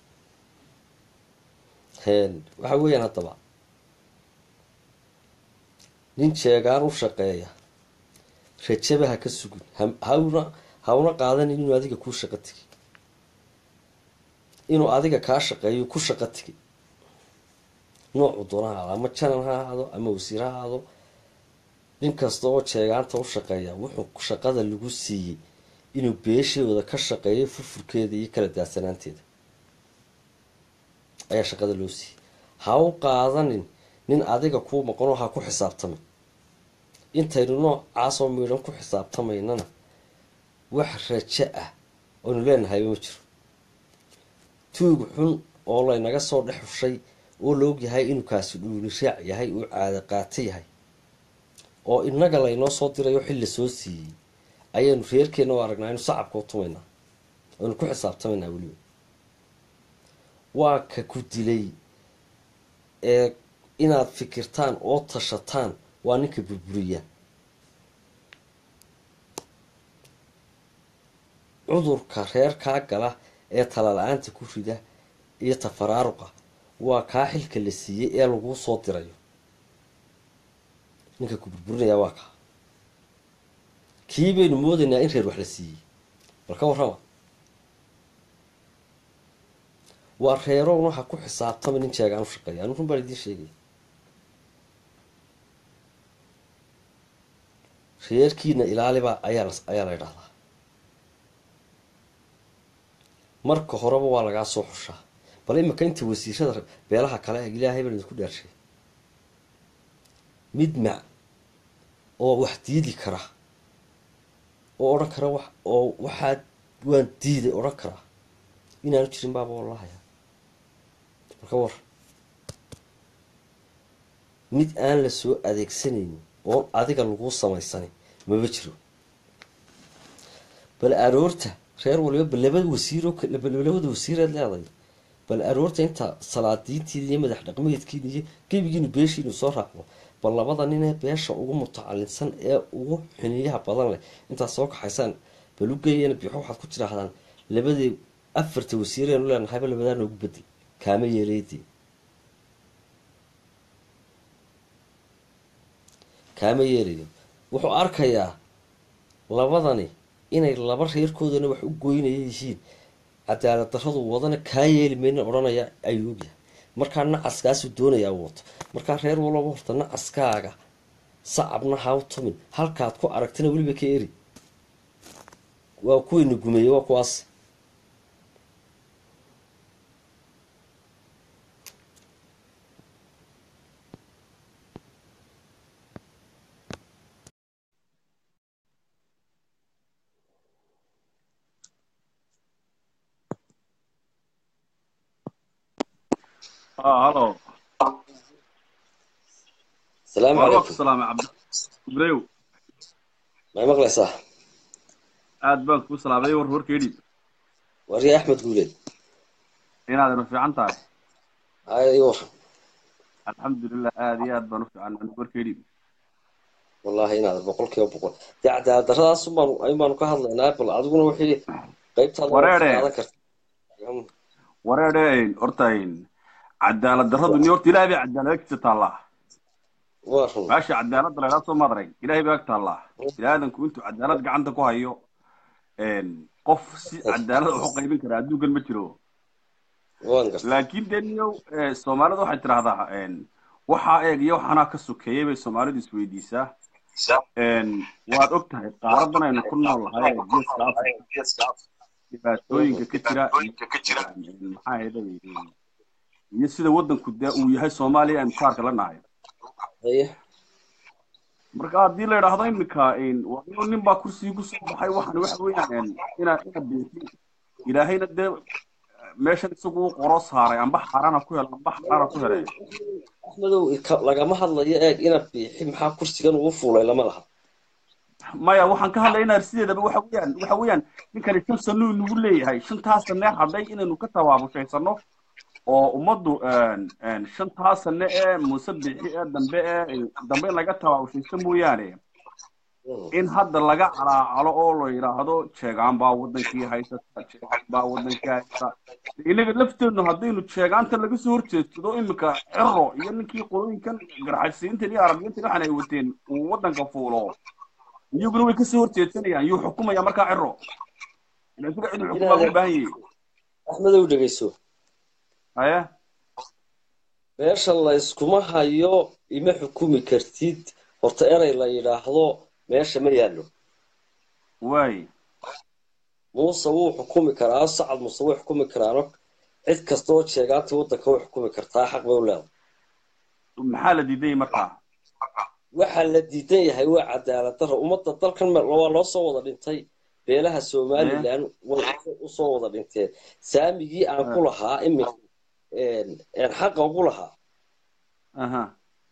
waxa weeyaan haddaba nin jeegaan u shaqeeya rajaba ha ka sugin hawna hawna qaadanin inuu adiga kuu shaqo tegi inuu adiga kaa shaqeeyo ku shaqo tegi noocu doona ha ahaado ama janan ha ahaado ama wasiir ha ahaado nin kasta oo jeegaanta u shaqeeya wuxuu shaqada lagu siiyey inuu beeshooda ka shaqeeyo furfurkeeda iyo kala daadsanaanteeda ayaa shaqada loo siiyey ha u qaadanin nin adiga kuu maqanoo ha ku xisaabtami intaynu noocaasoo miidhan ku xisaabtamaynana wax rajo ah oynu leenahayba ma jiro tuug xun oo laynaga soo dhex hushay oo la og yahay inuu kaasi dhuuli raac yahay uu caado qaato yahay oo innaga laynoo soo dirayo xil la soo siiyey ayaanu reerkeenna u aragnaa inu sacabka u tumaynaa aynu ku xisaabtamaynaa weliba waa ka ku dilay ee inaad fikirtaan oo tashataan waa ninka burburiya cudurka reerkaa gala ee tala-la-aanta ku rida iyo tafaraaruqa waa kaa xilka la siiyey ee laguu soo dirayo ninka ku burburinaya waa kaa kii baynu moodaynaa in reer wax la siiyey bal ka warrama waa reerown waxa ku xisaabtama nin jeegaan u shaqeeya anu run baan idiin sheegaya reerkiina ilaalibaa ayaa ayaa la ydhahdaa marka horeba waa lagaa soo xushaa bal imika inta wasiirada beelaha kale e ilaahay baan idinku dhaarshay mid mac oo wax diidi kara oo odhan kara wax oo waxaa waan diiday odhan karaa inaanu jirin baaba wallahaya marka war mid aan la soo adeegsanaynin oon adiga laguu samaysanin maba jiro bal aroorta reer waliba bal labada wasiiroo labada wasiiraad leeday bal aroorta inta salaadiintiina iyo madax dhaqmeedkiina iyo gebigiinu beeshiinu soo raacdo bal labada ninee beesha ugu mutacalinsan ee ugu xiniyaha badan leh intaad soo kaxaysaan bal u geeyana bixo waxaad ku tidhaahdaan labadii afarta wasiireenu leenahayba labadaa noogu bedel kaama yeeleydii kaama yeelayo wuxuu arkayaa labadani inay laba reerkoodana wax u goynaya yihiin cadaalad darradu wadana kaa yeeli mayna odhanaya ayuu ogyahay markaa nacaskaasuu doonayaa u wato markaa reer walaba horta nacaskaaga sacabna ha u tumin halkaad ku aragtana weliba ka eri waa kuwayna gumeeyey waa kuwaas halo asalaamu waa ku calaykum salaamay cabdi ibrew may maqlaysaa aad baan kuu salaamay war warkeedhi warya axmed guuleed inaad ina fiican tahay haya ii war alxamdulilah aad iyo aad baan u fiican anigu warkeedhi wallahi inaad boqol kiiba boqol dee cadaalad darradaas unbaanu aybaanu ka hadlaynaa bal adiguna wixii qaybtaada waa Wareere. qaadan karta wareedhe horta cadaalad darradu ni horta ilahay bay cadaalad agtiisa taallaa waa run meesha cadaaladda laydhaa soo maadray ilahay bay ag taallaa biniaadanku intuu cadaalad gacanta ku hayo qof si cadaalad wax u qaybin kara adduunkan ma jiro waan garta laakiin dee niyow eh, soomaalidu waxay tidhahdaa en, waxaa eeg iyo waxaanaa ka sokeeyay bay soomaalidu isweydiisaa En, waad og tahay qaaradan aynu ku nool nahay ee geeska afrika dhibaatooyinka ka jira en, maxaa ahayday iyo sida waddanku dee uu yahay soomaaliya aynu kaarka la nahay haye marka haddii la idhaahdo iminka en, waa inuu nin baa kursigii kusoo baxay waxan waxa weeyaan en, ina ina beetin ilaahayna dee meeshan isagu u qoro saaray amba xaarana ku hel amba xaarana ku helay axmedow ka- lagama hadlayo eeg ina biixi maxaa kursigan ugu fuulay lama laha maya waxaan ka hadlaynaa sideedaba waxa weeyaan waxa weeyaan ninkani shan sanuu nagu leeyahay shantaas sane hadhay inaynu ka tabaabushaysanno oo ummaddu shantaas sane ee muuse bixi ee dambe ee dambe in laga tabaabushaysto mooyaane in hadda laga calaacalo oo la yidhaahdo jeegaan baa wadankii haysata jeegaan baa wadankii haysta inaga lafteennu haddaynu jeegaanta laga soo horjeedsado iminka ciro iyo ninkii qolooyinkan garxaysiintan iyo arabiyiintan waxaan ay wateen uu wadanka fuulo iyaguna way kasoo horjeedsanayaan yuu xukumaya markaa ciro ila isaga cid xukumaa u baahan yahay axmedow dhegeyso haya meesha la yskuma hayo ima xukumi kartid horta erey la yidhaahdo meesha ma yaallo waay muuse wuu xukumi karaa sacad muuse way xukumi karaano cid kasta oo jeegaantii waddanka way xukumi kartaa xaq bay u leedahay maxaa la diiday markaa waxaa la diidan yahay waa cadaalad darro ummadda dalkan me- waa loo soo wada dhintay beelaha somalilan way usoo wada dhinteen saamigii aan ku lahaa iminka een xaqa ugu lahaa aha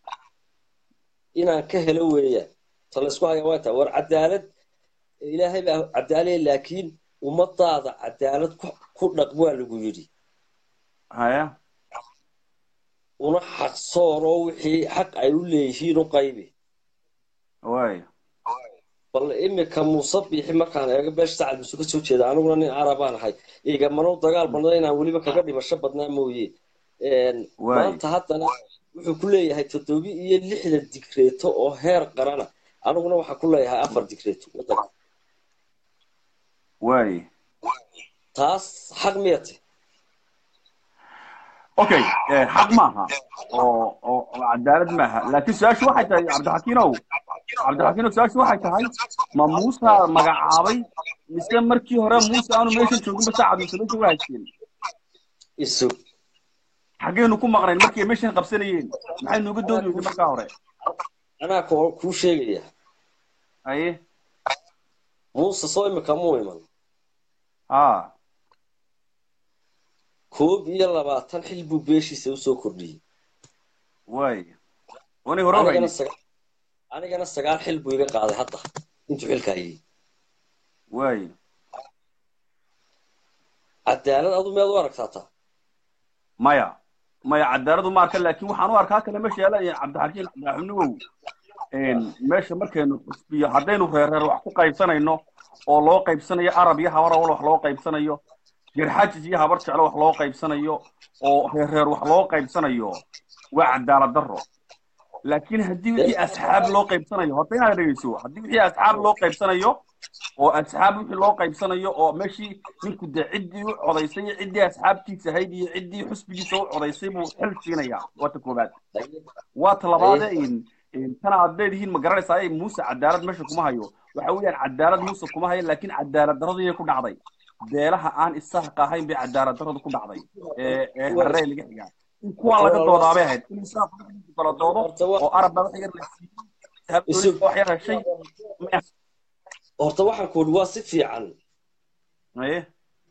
inaan ka helo weeyaan ta laysku haya waa taa war cadaalad ilaahay baa cadaalaya laakiin ummadaada cadaalad ku ku dhaq waa lagu yidhi haya una xaq sooroo wixii xaq ay u leeyihiin u qaybi way bal imika muuse biixi markaan eego beesha sacad muuse ka soo jeeda aniguna nin carabaan ahay igamano dagaal badnaa inaan weliba kaga dhimasho badnaa mooye Waay. maanta haddana wuxuu ku leeyahay toddobi iyo lixdan digreeto oo heer qarana aniguna waxaa ku leeyahay afar digreeto waddanka way taas xaq miyate okay eh, xaq maaha oo oo oo cadaalad maaha laakiin su-aashu waxay tahay cabdixakiinow cabdixakiinow su-aashu waxay tahay ma muusa magacaabay mise markii hore muuse aanu meeshan jooginba saacad muuse meesha waa haysteen isug xageenu ku maqnayn markii ay meeshan qabsanayeen maxay nooga doodi weyday markaa hore anaa ko- kuu sheegaya aye muuse soo imika muu iman ha koob iyo labaatan xil buu beeshiisa usoo kordhiyey way wanay hore u anigana haynin saga- anigana sagaal xil buu iga qaaday hadda intuu xilka hayay way cadaalad adu meed u aragtaa taa maya maya cadaaladu ma arka laakiin waxaan u arkaa kale meesha yaala cabdixakiin cabdixanuwow meesha markaynu xusbiyo haddaynu reereer wax ku qaybsanayno oo loo qaybsanayo arab iyo habar awal wax loo qaybsanayo jirxajis iyo habar jeclo wax loo qaybsanayo oo reereer wax loo qaybsanayo waa cadaalad darro laakiin haddii wixii asxaab loo qaybsanayo horta inaad dhegeyso haddii wixii asxaab loo qaybsanayo oo asxaab wixii loo qaybsanayo oo meeshii ninku de ciddii u codaysay iyo ciddii asxaabtiisa ahayd iyo ciddii xusbigiisa u codaysay buu xil siinayaa waa ta koobaad waa ta labaade in in tana aad leedihiin ma garanaysaa ay muuse cadaalad meesha kuma hayo waxa weeyaan cadaalad muuse kuma hayo laakiin cadaalad daradii ku dhacday beelaha aan isahaqa ahayn bay cadaalad daradu ku dhacday ee ee harree laga xigaa in kuwaa laga doodaabay ahayd in isaaq kala doodo oo arab baa wax yar la siiyey wax yar heshay horta waxaan ku idhi waa si fiican aye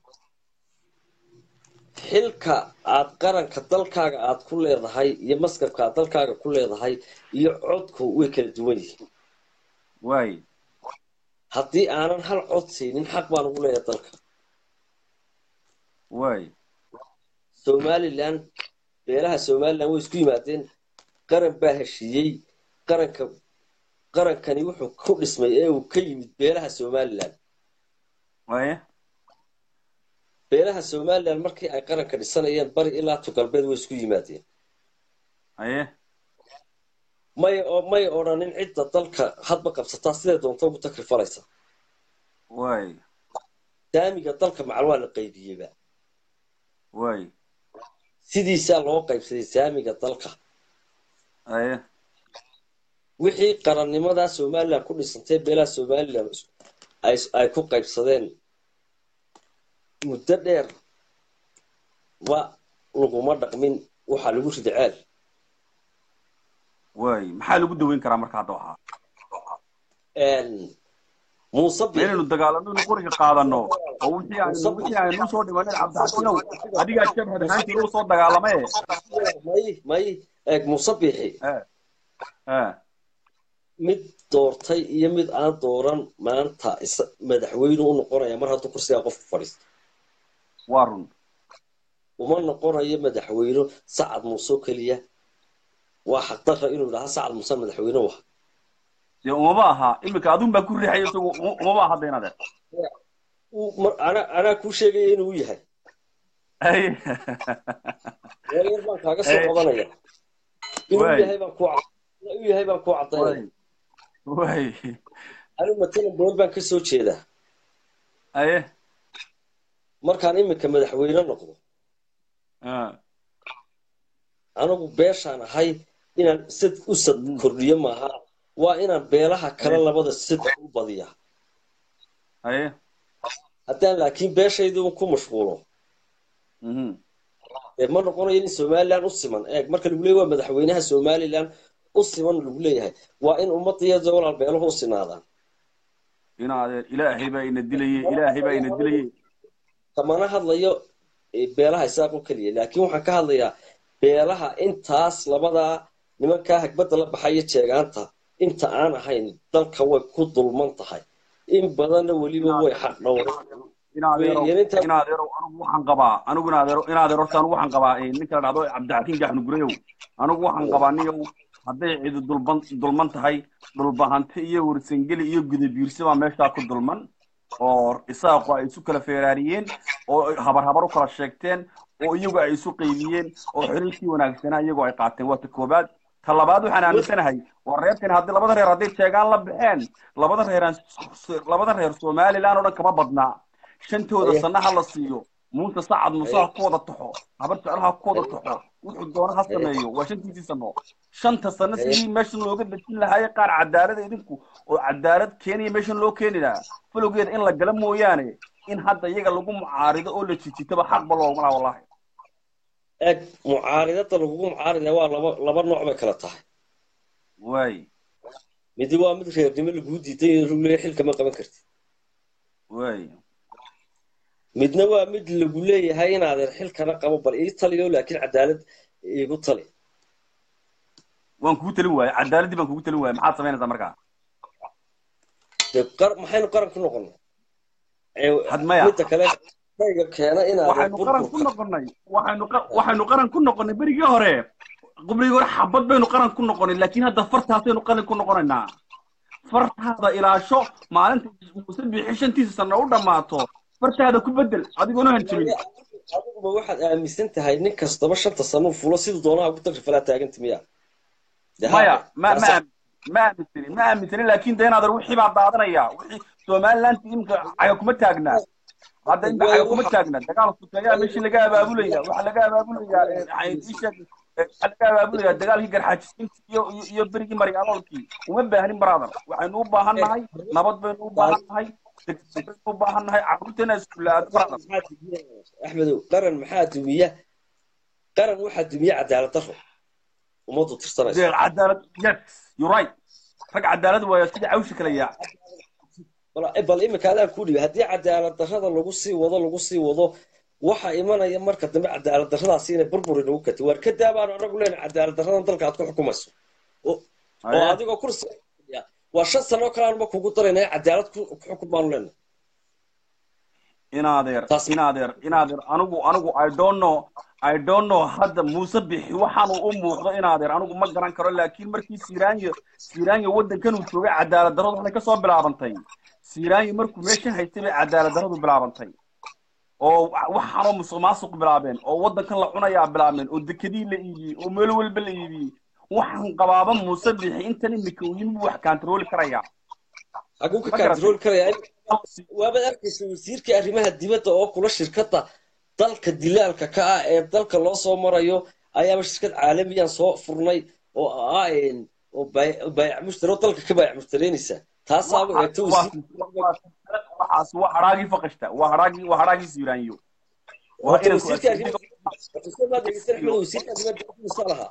xilka aad qaranka dalkaaga aad ku leedahay iyo maskarka aad dalkaaga ku leedahay iyo codku way kala duwan yihiin waay haddii aanan hal cod siinin xaq baan ugu leeyahay dalka waay somalilan beelaha somalilan way isku yimaadeen qaran baa heshiiyey qaranka qarankani wuxuu ku dhismay ee uu ka yimid beelaha somalilan waye beelaha somalilan markii ay qaranka dhisanayeen bari ilaa tu galbeed way isku yimaadeen aye may may odhanin cidda dalka hadba qabsataa siday doonto ugu takrifalaysa waay saamiga dalka macal waa la qaybiyeyba waay sidiisaa loo qaybsaday saamiga dalka aye wixii qarannimadaa somalilan ku dhisantay beelaha somalilan ay ay ku qaybsadeen muddo dheer wa laguma dhaqmin waxaa lagu rida ceel waay maxaa lagu daweyn karaa marka hadda waxaa muuse ma inaynu dagaalano inu qoriga qaadano oo wixii aynu wixii aynu usoo dhimanin cabdixakiinow adigaa jabhad ahaantii u soo dagaalame may may eeg muuse biixi eh eh mid doortay iyo mid aan dooran maanta is madaxweyne u noqonaya mar hadduu kursigaa qofku fadhiisto waa run uma noqonayo madaxweyne sacad muuse oo keliya waa xaqdarra inuu idhaha sacad muuse madaxweyne waha dee umama aha iminka adun baa ku riixaya isagu uma- umama aha deynade Uu- mar- ana- anaa kuu sheegaya inuu yahay ay reer baan kaaga soo Eh. qabanaya inuu Waay. yahay baan kuu cad- inuu yahay baan kuu cadaynaya waay anigu matalan beel baan ka soo jeedaa aye markaan iminka madaxweyne noqdo ah anigu beeshaan ahay inaan sad u sad kordhiyo maaha waa inaan beelaha kale labada sad u badiya aye haddaan laakiin beeshaydu ku mashquulo mhm dee ma noqonayo in somalilan u siman eeg marka lagu leeyahy waa madaxweynaha somalilan u siman lagu leeyahay waa in ummadiyada walaal beeluhu u sinaadaan inaadeen ilaahay baa ina dilayey ilaahay baa ina dilayey kamana hadlayo eh, beelaha isaaq oo keliya laakiin waxaan ka hadlayaa beelaha intaas labadaa nimankaa hagbadda la baxaya jeegaanta inta aan ahayn dalka way ku dulman tahay in badanna weliba way xaq dhowran inaadeero Iyo inta- inaadeero anigu waxaan qabaa anigu inaadeero inaadeero horta anigu waxaan qabaa eh, ninka la dhahdo cabdixakiin gaxnu gureyow anigu waxaan qabaa niyow hadday cidi dulban dulman tahay dhulbahante iyo warsangeli iyo gudabiirsi baa meeshaa ku dulman oo isaaqu ay isu kala feeraariyeen oo habar habar u kala sheegteen oo iyagu ay isu qaybiyeen oo xiriirkii wanaagsanaa iyagu ay qaateen waa ta koobaad ta labaad waxaan aaminsanahay waa reerkan haddii labada reer hadday sheegaan la baxeen labada reeraan labada reer somaliland oo dhan kama badnaa shantooda Aye. sanna ha la siiyo muuse sacad muuse ha ku wada taxo habar jecel ha ku wada taxo wuxuu doono ha sameeyo waa shantiisii sano shanta sano Aye. sidii meeshan looga dejin lahaayee qaar cadaalada idinku oo cadaalad keenaya meeshan loo keeni lahaa falowgeeda in la gala mooyaane in hadda iyaga lagu mucaarido oo la jijitaba xaqba looguma laha wallahi eg mucaaridada lagugu mucaarida waa laba laba nooc bay kala tahay waay midi waa mid reernimo laguu diiday in ruleeya xilka ma qaban kartid waay midna waa mid lagu leeyahay inaadan xilkana qabo bal ii taliyo laakiin cadaalad iigu tali waan kugu talin waaye cadaaladdii baan kugu talin waaye maxaad samaynaysaa markaa dee qar- maxaynu qaran ku noqonnay Ee, Had maya. midda kale shayga keena inaadan waxaynu qaran ku burburka noqonnay waxaynu qa- waxaynu qaran ku noqonnay berigii hore qubrigii hore xabad baynu qaran ku noqonnay laakiin hadda fartaasaynu qaran ku noqonaynaa fartaada ilaasho maalinta muuse bixi shantiisa sano u dhammaato fartaada ku bedel adigoona hanjabin adiguba waxaad aaminsan tahay nin kastaba shanta sano fulo siduu doonaha ugu tagri falaa taaganta miya Dee maya haa, ma ma taas- ma aaminsanin ma aaminsanin laakiin de inaad wixii baa daadanaya wixii somaliland imka caga kuma taagna hadda imka caga kuma taagna dagaal sukeeyaa meeshii laga abaabulaya waxaa laga abaabulaya isha waxaa laga abaabulaya dagaalkii garxaajisiinta iyo iyo iyo berigii marigaloolkii uma baahnin brother waxaynu u baahan nahay nabad baynu u baahan nahay degdeg baynu u baahan nahay carruurteena iskuulaad brother maxaa dumiya axmedow qaran maxaa dumiya qaran waxaa dumiya cadaalad daro ummaddu tirsanayso dee cadaalad yes you right rag cadaalad waayo sidii cawshi kala yaa bal bal imika adaan ku dhibi haddii cadaalad darrada lagu sii wado lagu sii wado waxa imanaya marka dambe cadaalad darradaasi inay burburi nagu katay waar ka daabaanu anagu leenahay cadaalad darradan dalka aad ku xukumayso oo oo Aye. adigoo kursi fadhiya, waa shan sano oo kale aanuma kugu daraynaya cadaalad ku ku xukun baanu leenahay inaadeer Taas- inaadeer inaadeer anigu anigu i don't know i don't know hadda muuse bixi waxaanu u muuqdo inaadeer anigu ma garan karo laakiin markii siiraanyo siiraanyo waddankan uu joogay cadaalad darradu waxay ka soo bilaabantay siiraanyo markuu meeshan haystay bay cadaalad darradu bilaabantay oo wa- waxaanoo musuq maasuq bilaabeen oo waddankan la cunayaa bilaabeen oo dekedii la iibiyey oo meel walba la iibiyey waxaan qabaaba muuse bixi intan imika uu yimi buu wax kaantarooli karayaa haguu ka Ma garatay? kaantarooli karaya waabaad arkaysa wasiirkii arrimaha dibadda oo kula shirkadda dalka dilaalka ka ah ee dalka loo soo marayo ayaaba shirkad caalamiyan soo furnay oo ah een, oo bay- oo baayac mushtari oo dalka ka baayac mushtaraynaysa taasaaba eegto wasiir waxaas waa haraagii faqashta waa haraagii waa haraagii siiraanyo waa Horta inanku wasiirka arrimaha Wasiirka maad dhegeysan Axmed, wasiirka arrimaha dibadda muxuu lahaa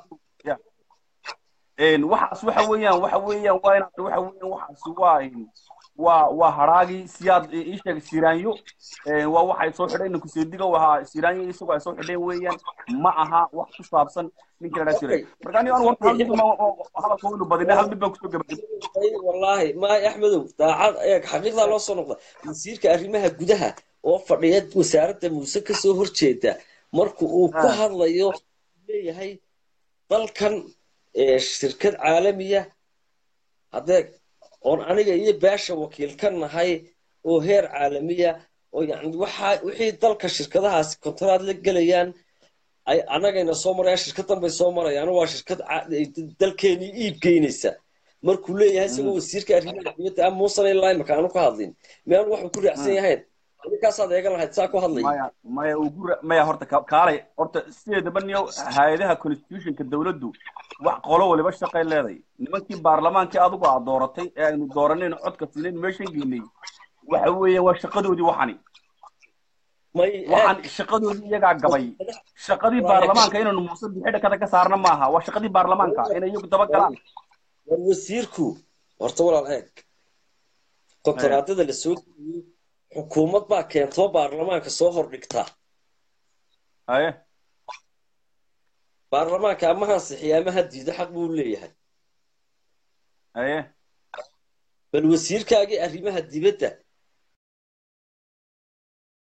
een waxaas waxa weeyaan waxa weeyaan waa inaad waxa weeyaan waxaas waa een, waa waa haraagii siyaad ii sheeg siiraanyo een waa waxay soo xidheen ninku seediga wahaa siiraanyo isagoo ay soo xidheen weeyaan ma aha wax ku saabsan ninkii la jiray marka aniga anigu horta hal mid ma hadalka waynu badinay hal mid baan kusoo gabagabay wallaahi maay axmedow daacad eeg xaqiiqdaa loo soo noqda wasiirka arrimaha gudaha oo fadhiya wasaaradda muuse kasoo horjeeda marka uu ku Ah. hadlayo leeyahay dalkan ee, shirkad caalamiya haddee oon aniga iyo beesha wakiil ka nahay oo heer caalamiya oo yani waxa wixii dalka shirkadahaasi kontaraad la gelayaan ay anagayna soo marayaan shirkadan bay soo marayaan waa shirkad ca- dalkeenii iib geynaysa markuu leeyahay isagoo wasiirka arrimaha dibadda ah muusan ilaa imaka aanu ka hadlin miyaan waxuu ku raacsan yahayn adinkaasaad eegan lahayd saa ku hadlaya maya maya ugu ra- maya horta ka- kaalay horta sideedaba niyo hay-adaha constitutionka dawladdu wax qolo waliba shaqay leeday nimankii baarlamaankii adigu aad dooratay ee aynu dooranayno codka siinayn meeshan geynay waxa weeye waa shaqadoodii waxani may waxaan shaqadoodii iyagaa gabay shaqadii baarlamaanka inaynu muuse bixi dhakada ka saarna maaha waa shaqadii baarlamaanka inay iyagu daba galaan war wasiirku horta walaal eeg kontaraadada la soo geliyey xukuumad baa keentoo baarlamaanka soo hordhigta haye baarlamaanka ama hansixiya ama ha diido xaq buu leeyahay haye bal wasiirkaagii arrimaha dibadda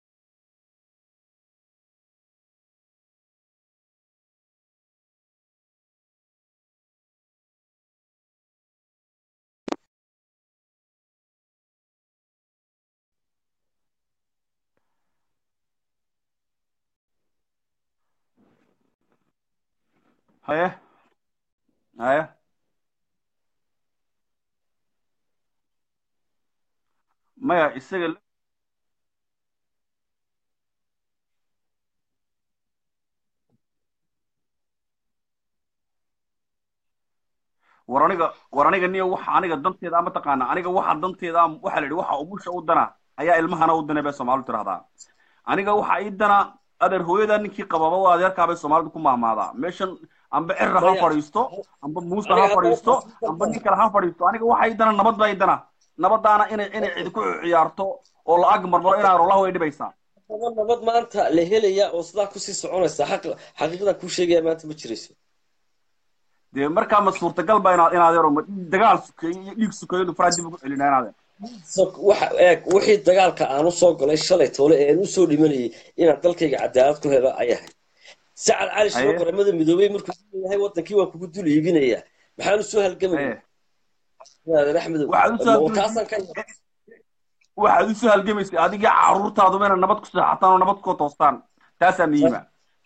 haye haye maya isaga la- war aniga war aniga niyo waxa aniga danteeda ama taqaana aniga waxa danteeda am- waxa la yidhi waxa umusha u dana ayaa ilmahana u dana bay soomaalidu tirahdaa aniga waxa ii dana adeer hooyada ninkii qababa waa adeerkaa bay soomaalidu ku maamaadaa meeshan amba cirra ha Maya. fadhiisto amba muuse Aniga ha hadda fadhiisto waxaan- amba nin kale ha fadhiisto aniga waxa ii dana nabad baa ii dana nabadaana inay inay cidi ku ciyaarto oo la ag marmaro inaa rolah way dhibaysaa nabad nabad maanta la helaya oo sidaa kusii soconaysa xaq xaqiiqdan kuu sheegaya maanta ma jirayso dee markaa ma suurtagal ba inaad inaad yaro ma dagaal sukeeyo iyo dhiig sukeeyo inu faraa dib ugu celina inaad So, waxa eeg wixii dagaalka aan u soo galay shalay toole ee aan u soo dhimanayay inaan dalkayga cadaalad ku helo ayahay sacad cali shiro Aye. qaramada midoobay markuu leeyahay wadankii waa kugu dul iibinaya maxaan u soo halgamaya adeer axmedow Waxaad u soo halgamay- taasaan ka waxaad u soo halgamaysay adigii caruurtaaduba inaad nabad ku seexataan oo nabad ku toostaan taasaa muhiima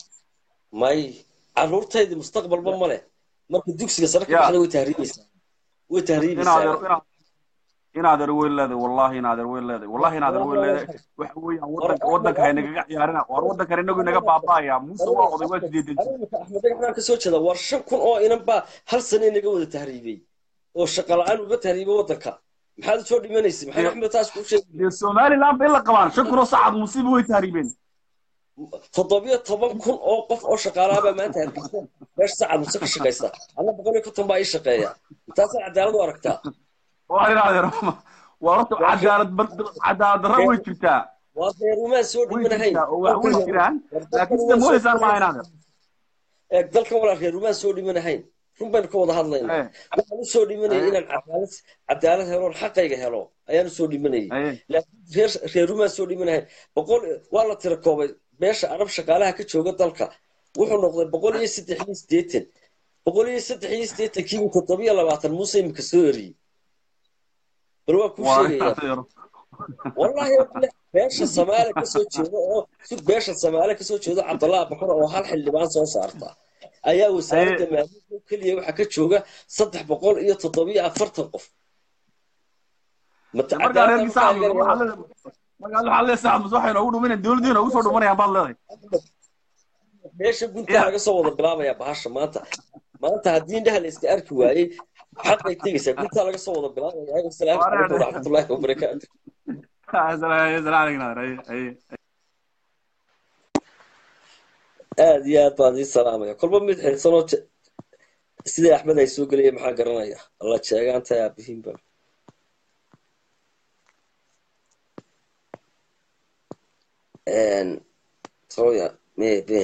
may caruurtaydii mustaqbalba ma leh marka dugsiga sare ka Ya. baxda way tahriibaysaa way inaad tahriibaysaa yar inaad inaad yar weyn leedahay wallahi inaad yar weyn leedahay wallahi inaad yar weyn leedahay waxa weeyaan wadanka wadanka haynagaga ciyaarina war wadankan inagu inaga baaba'aya muuse waa oday waa sideedan jir Aniga axmed dhagaxaan kasoo jeeda war shan kun oo inan baa hal sane inaga wada tahriibay oo shaqa la-aan uga tahriibay wadanka maxaad usoo dhimanaysa maxamed axmed taas kuu sheegay dee somaliland bay la qabaan shan kunoo sacad musiiba way tahriibeen toddobiyo toban kun oo qof oo shaqaalaha baa maanta hargeysa meesha sacad muse ka shaqaysta anna boqol iyo konton baa ii shaqeeya intaasaa cadaalad u aragtaa waa inaad yar waa horta cadaalad cadaalad darra way jirtaa waa reerumaan soo way dhimanahayn jirtaa oo wax way jiraan laakiin sida moodaysaan maaha inaad yar eeg dalkan walaa reerumaan soo dhimanahayn run baynu ka wada hadlaynaa Eh. waxaan u soo dhimanayay Eh. inaan cadaalad cadaalad helo oon xaqayga helo ayaan u soo dhimanayay Aye. laakiin reer reerumaan soo dhimanahayn boqol waa la tira koobay beesha arab shaqaalaha ka jooga dalka wuxuu noqday boqol iyo saddex iyo siddeetan boqol iyo saddex iyo siddeetan kiiba toddobiyo labaatan muuse imika soo eriyey bal waa kuu waa sheegayaa inaad yar wallahi beesha samaale kasoo jeeda oo si beesha samaale kasoo jeedo cabdallah bakar oo hal xildhibaan soo saarta ayaa wasaaradda maaliyaddii keliya waxaa ka jooga saddex boqol iyo toddobiyo afartan qof Mata- markaa reer cadaalad sacad ma waxaa leedahay markaa waxaa leedahay sacad mus waxay noogu dhuminayaan dowladdiina ugu soo dhumanayaan baad leedahay meesha guntaa Yeah. laga soo wada bilaabaya bahasha maanta maanta haddii indhaha la iska arki waayey xaqay tegaysaa guntaa laga soo wada bilaabaya asalaamu calaykum waraxmatullaahi wabarakaatu aad iyo aad baan ii salaamaya kolba mid xilsanoo je- sidai axmed ay soo gelaya maxaa garanaya alla jeegaanta aabihiinba toya me be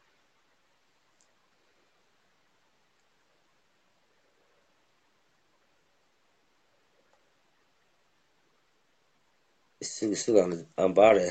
isug isug aan aan baare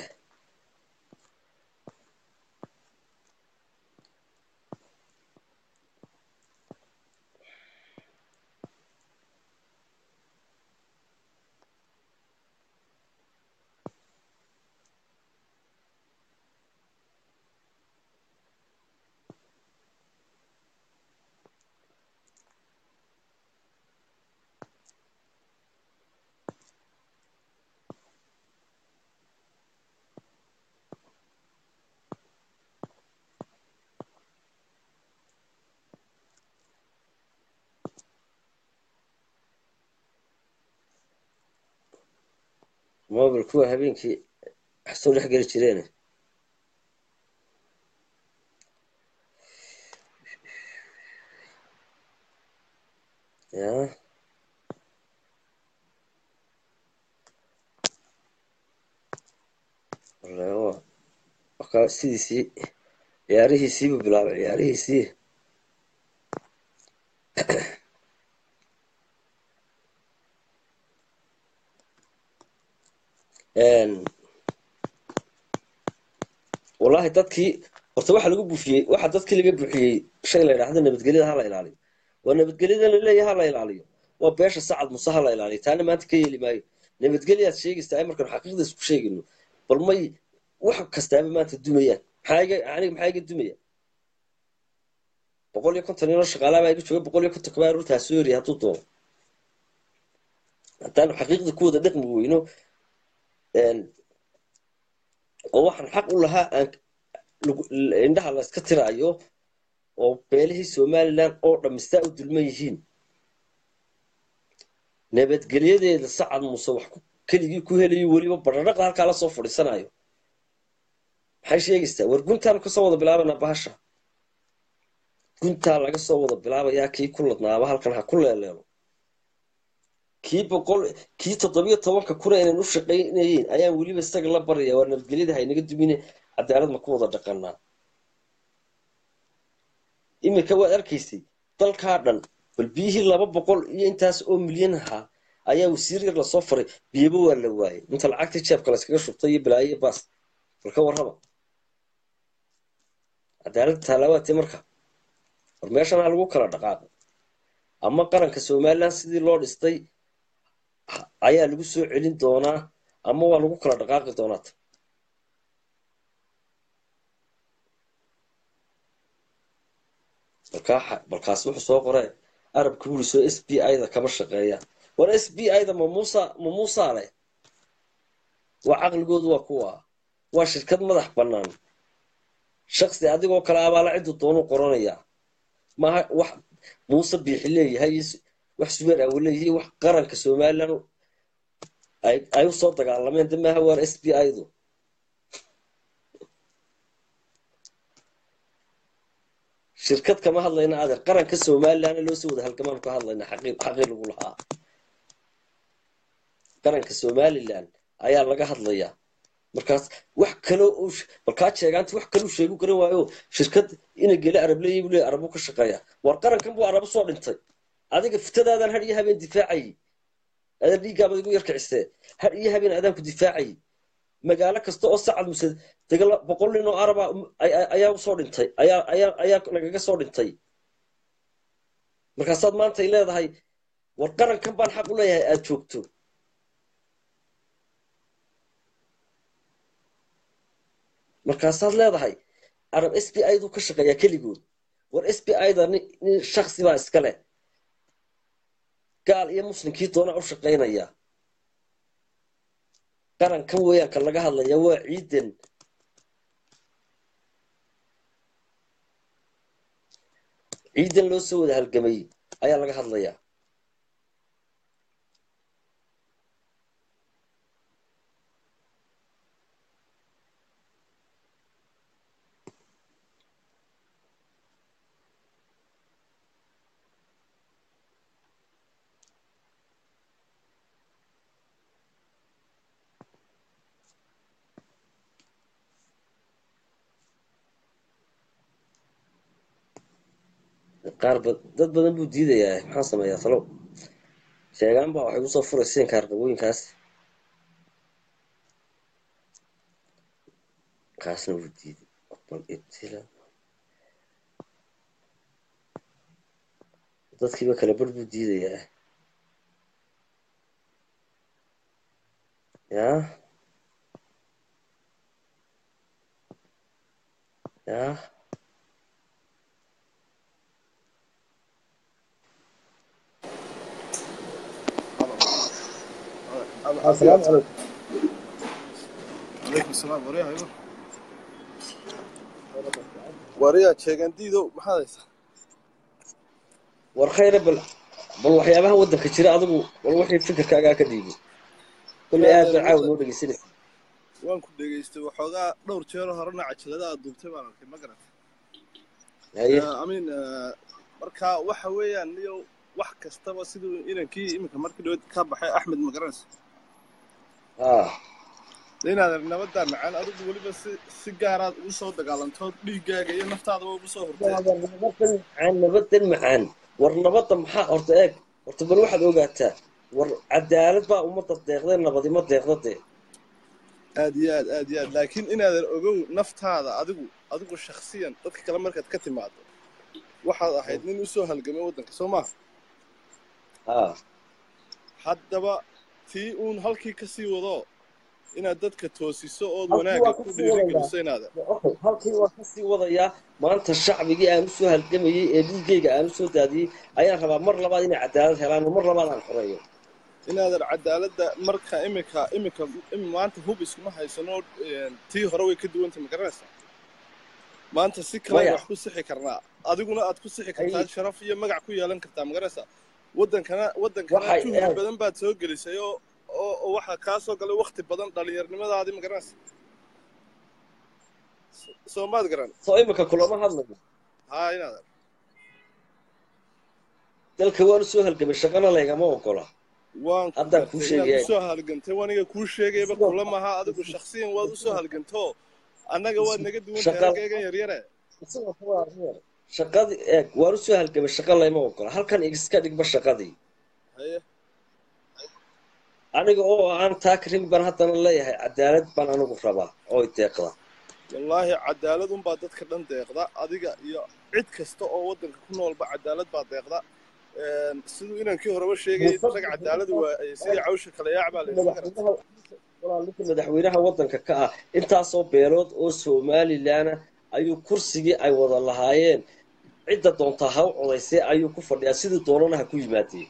mobil kuwa habeenkii wax soo dhex geli jireen ya wallahi waa wakaa sidiisii ciyaarihiisiibu bilaabay ciyaarihiisii wallahi dadkii horta waxa lagu buufiyey waxa dadkii laga buuxiyey shay la yidhaahdo nabadgelyada ha la ilaaliyo waa nabadgelyada la leeyahay ha la ilaaliyo waa beesha sacad muse ha la ilaaliyo taana maanta ka yeeli maayo nabadgelyaad sheegaysaa ay markaan xaqiiqda isku sheegayno bal may wax kastaaba maanta dumayaan maxaa iga aniga maxaa iga dumaya boqol iyo konton inoo shaqaalaa baa iga jooga boqol iyo konton kabaa rurtaa soo eriya hadduu doono haddaanu xaqiiqda ku wada dhaqmi weyno oo waxaan xaq u lahaa aan indhaha la iska tiraayo oo beelihii somalilan oo dhammistaa u dulman yihiin nabadgelyadeeda sacad muuse wax keligii ku helayo weliba badhadhaqa halkaa la soo fadhiisanayo maxay sheegaysaa war guntaanu kasoo wada bilaabanaa bahasha guntaa laga soo wada bilaabayaa kii ku ladnaaba halkan ha ku leeleelo kii boqol kii toddobiyo tobanka kuna inaan u shaqaynayeyn ayaan weliba isaga la baraya waa nabadgelyada haynaga dumine cadaalad ma ku wada dhaqanaa iminka waad arkaysay dalkaa dhan bal biyihii laba boqol iyo intaas oo milyan ahaa ayaa wasiir yar lasoo faray biyaba waa la waayay inta lacagtii jeebka la iskaga shubtay iyo balaayo baas bal ka warraba cadaaladda taalaawaatee marka war meeshan ha lagu kala dhaqaaqo ama qaranka somalilan sidii loo dhistay ayaa lagu soo celin doonaa ama waa lagu kala dhaqaaqi doonaata balkaas wuxuu soo qoree arabka wuri soo s b i da kama shaqeeya war s b i da ma muusa ma muusaa leh waa caqligoodu waa kuwa waa shirkad madax bannaan shaksi adigoo kale abaala ciddu doonuu qoranayaa maaha wax muuse biixi leeyahay wax subeer awo leeyahay wax qaranka somalilan ay usoo dagaalameen de maaha waar s b i du shirkad kama hadlayna adeer qaranka somalilanna loo soo wada halgamaan ka hadlayna xaqii lagu lahaa qaranka somalilan ayaa laga hadlayaa markaas wax kalo balkaa jeegaanta wax kaluu sheegu garan waayo shirkad ina gele arab leeyahy buu leeyahy arabu ka shaqeeya war qarankan buu arabu soo dhintay adiga fitadaadan har iyo habeen difaacayay adaa dhiiggaabad igu yarkicisee har iyo habeen adaan ku difaacayay magaalo kasta oo sacad muse degala boqol nin oo araba ayaa usoo dhintay ayaa ayaa ayaa nagaga soo dhintay markaasaad maantay leedahay war qarankan baan xaq u leeyahay aada joogto markaasaad leedahay arab s b i du ka shaqeeyaa keligood war s b i da nin shaksi baa iska leh gaal iyo muslimkii doonaa u shaqaynaya qarankan weeyaanka laga hadlaya waa ciidan ciidan loo soo wada halgamay ayaa laga hadlayaa qaar dad badan buu diidayaa maxaan sameeyaa talow sheegaan baa waxay kusoo furayseen kaarqabooyinkaas kaasna wuu diiday bal ibtila dadkiiba kale bar buu diidayaa yaa yaa السلام عليكم عليكم السلام وريها ايوه وريها sheegandiido maxaad haysaa war khayre bal bal waxyaabaha waddanka jira adigu wal wixii fikirkaagaa ka dhiibi kulley aad baa caawa noo dhegeysanaysa waan ku dhegaystay waxoogaa dhowr jeero horena cajalada aad duubtay baan arkay ma garata haye amin marka waxa weeyaan niyo wax kastaba siduu inankii iminka markii dhaweed ka baxay axmed ma garanaysa haa inaad nabaddaa macaan adigu weliba si si gaaraad ugu soo dagaalantood dhiiggaaga iyo naftaadaba ugu soo hortay nabadan macaan nabadan macaan war nabadda maxaa horta eeg horta bal waxaad ogaataa war cadaalad baa ummadda deeqdee nabadima deeqda dee aad iyo aad aad iyo aad laakiin inaadan ogow naftaada adigu adigu shakhsiyan dadka kale markaad ka timaado waxaad ahayd nin usoo halgamay waddanka soo maaha haa haddaba tii uun halkii ka sii wado inaad dadka toosiso ood Halkii wanaagga waa ku kasii wadayaa dhiirigeliso inaadan okay halkii waa kasii wadayaa maanta shacbigii aan usoo halgamayey ee dhiiggayga aan usoo daadiyey ayaan rabaa mar labaad inay cadaalad helaan oo mar labaad aan xoreeyo inaadan cadaaladda marka imika imika im- maanta hub iskuma haysano een, tii hore way ka duwanta ma garanaysaa maanta si kale Maya. wax ku sixi karnaa adiguna aad ku sixi kartaa Ay. sharaf iyo magac ku yeelan kartaa ma garanaysaa wadankana wadankana Waxay- juhdi eh. badan baad soo gelisay oo oo oo waxaa kaa soo galay wakti badan dhallinyarnimadaadii ma garanaysaa So- soo maad garan soo imika kulama hadlayo haa inaadan dalka waan usoo halgamay shaqana laygama ogola waan ku Haddaan kuu gartay inaad sheegaya. usoo halgantay waniga kuu sheegayba Sidoo- kula maha adigu shaksiyan waad usoo halganto annaga waad naga duwan tahay Shaqa- halkaygan yaryare Sidoo kale waa reer. shaqadii eeg waan usoo halgamay shaqa layma ogola halkan iska dhigba shaqadii haye aniga oo aan taa karin baan haddana leeyahay cadaalad baan anigu rabaa oo i deeqda wallaahi cadaalad unbaa dadka dhan deeqda adiga iyo cid kasta oo waddanka ku noolba cadaalad baa deeqda Een, siduu inankii horeba sheegayay Muuse- rag cadaalad waa sidii cawsha kale yaac baa la yidhi ma garata madaxweynaha walaalinta madaxweynaha waddanka ka ah intaasoo beelood oo somalilan ah ayuu kursigii ay wada lahaayeen cidda doontaa ha u codaysay ayuu ku fadhiyaa sidii doonana ha ku yimaadeen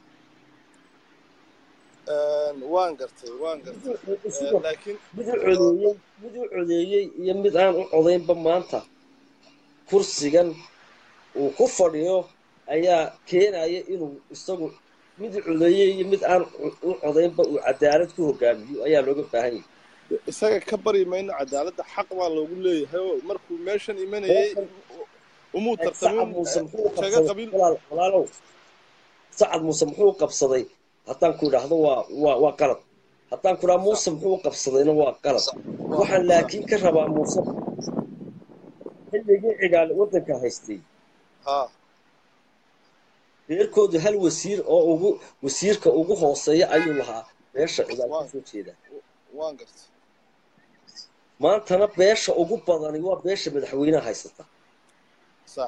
Een, waan gartay waan gartay Een, laakiin mid u codeeyey mid u codeeyey iyo mid aan u codaynba maanta kursigan uu ku fadhiyo ayaa keenaya inuu isagu mid u codeeyey iyo mid aan u- u codaynba uu cadaalad ku hogaamiyo ayaa looga baahan yahay isaga ka bari mayno cadaaladda xaq baa loogu leeyahay oo markuu meeshan imanayay umuu sacad tartamin muuse muxuu shaga qabsaday qabiil walaal walaalow sacad muuse muxuu qabsaday haddaan ku idhaahdo waa waa waa qalad haddaan ku idhaha muuse muxuu qabsadayna waa qalad waxaan laakiin ka rabaa muuse xilligii cigaale waddanka haystay haa reerkoodu hal wasiir oo ugu wasiirka ugu hooseeya ayuu lahaa beesha cigaal ka soo jeeda waan gartay maantana beesha ugu badani waa beesha madaxweynaha haysata sax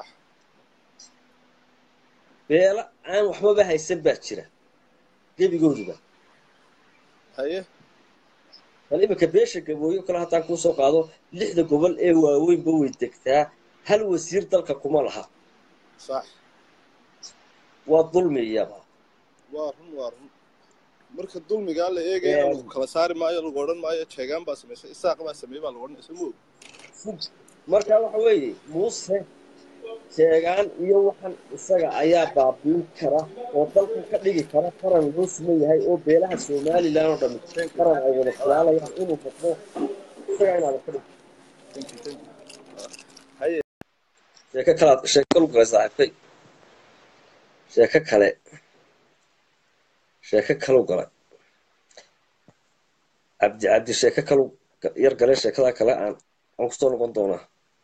beela aan waxbaba haysan baa jira gebigooduba haye bal iminka beesha gabooyo kale haddaan kuusoo qaado lixda gobol ee waaweynba way degtaa hal wasiir dalka kuma laha sax waa dulmiyaba waa run waa run marka dulmigaa la eegaya Een. lagu kala saari maayo lagu odhan maayo jeegaan baa samaysay isaaq baa sameeyey baa lagu odhanaysa moog marka waxa weeye muuse sheegaan iyo waxan isaga ayaa baabiin kara oo dalka ka dhigi kara qaran loo siman yahay oo beelaha somalilan oo dhan qaran ay wada filaalayaan inuu noqdo isaga inaada ka dhigto Thank you, thank you. haye sheeko kalaad sheeko kalu galay saaxiibkay sheeko kale sheeko kalu galay cabdi cabdi sheeko kalu yar galay sheekada kale aan aan kusoo noqon doonaa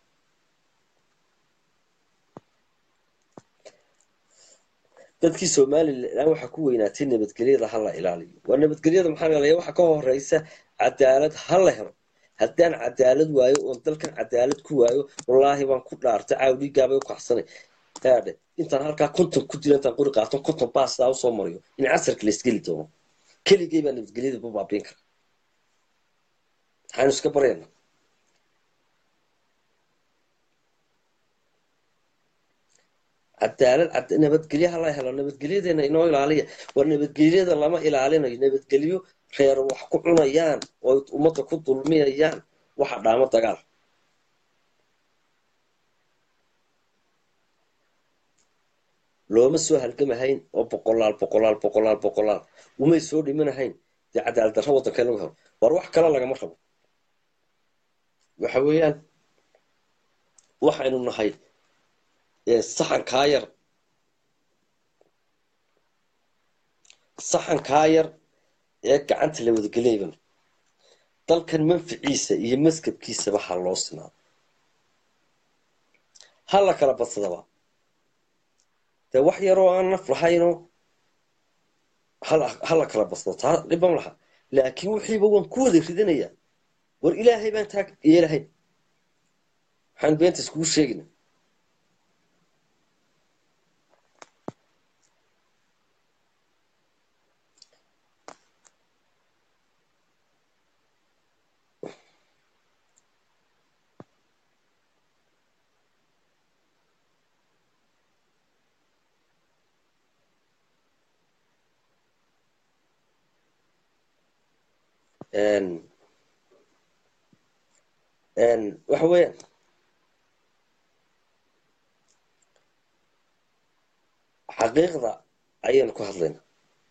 dadkii somalilan waxaa ku weynaatay nabadgelyada ha la ilaaliyo waa nabadgelyada maxaa la ilaaliya waxa ka horeysa cadaalad ha la helo haddaan cadaalad waayo oon dalkan cadaalad ku waayo wallaahi baan ku dhaartay caawdhiigaabay u kacsanay haadhe intaan halkaa konton ku dila intaan qori qaato konton baastaa usoo mariyo in casarka la isgeli doono keligay baa nabadgelyada bu baabiin kara maxaanu iska baryana cadaalad cad- nabadgelyo hala helo nabadgelyadeena inoo ilaaliya waa nabadgelyada lama ilaalinayo nabadgelyo reer wax ku cunayaan oo ummadda ku dulmiyayaan waxa dhaamo dagaal looma soo halgamahayn oo boqolaal boqolaal boqolaal boqolaal umay soo dhimanahayn dee cadaalad darro waddanka in lagu helo war wax kale lagama rabo waxa weeyaan waxaynu nahay ee saxankaa yar saxankaa yar ee gacanta la wadagelayban dalkan manficiisa iyo maskabkiisaba ha loo sinaado ha la kala badsadaba dee wax yaroo aan naf lahaynoo hala- ha la kala badsado taa dhiban laha laakiin wixiiba waan ku wada ridanayaa war ilaahay baan taa yeelahayn waxaan beenta iskugu sheegina een een waxa weeyaan xaqiiqda ayaynu ku hadlaynaa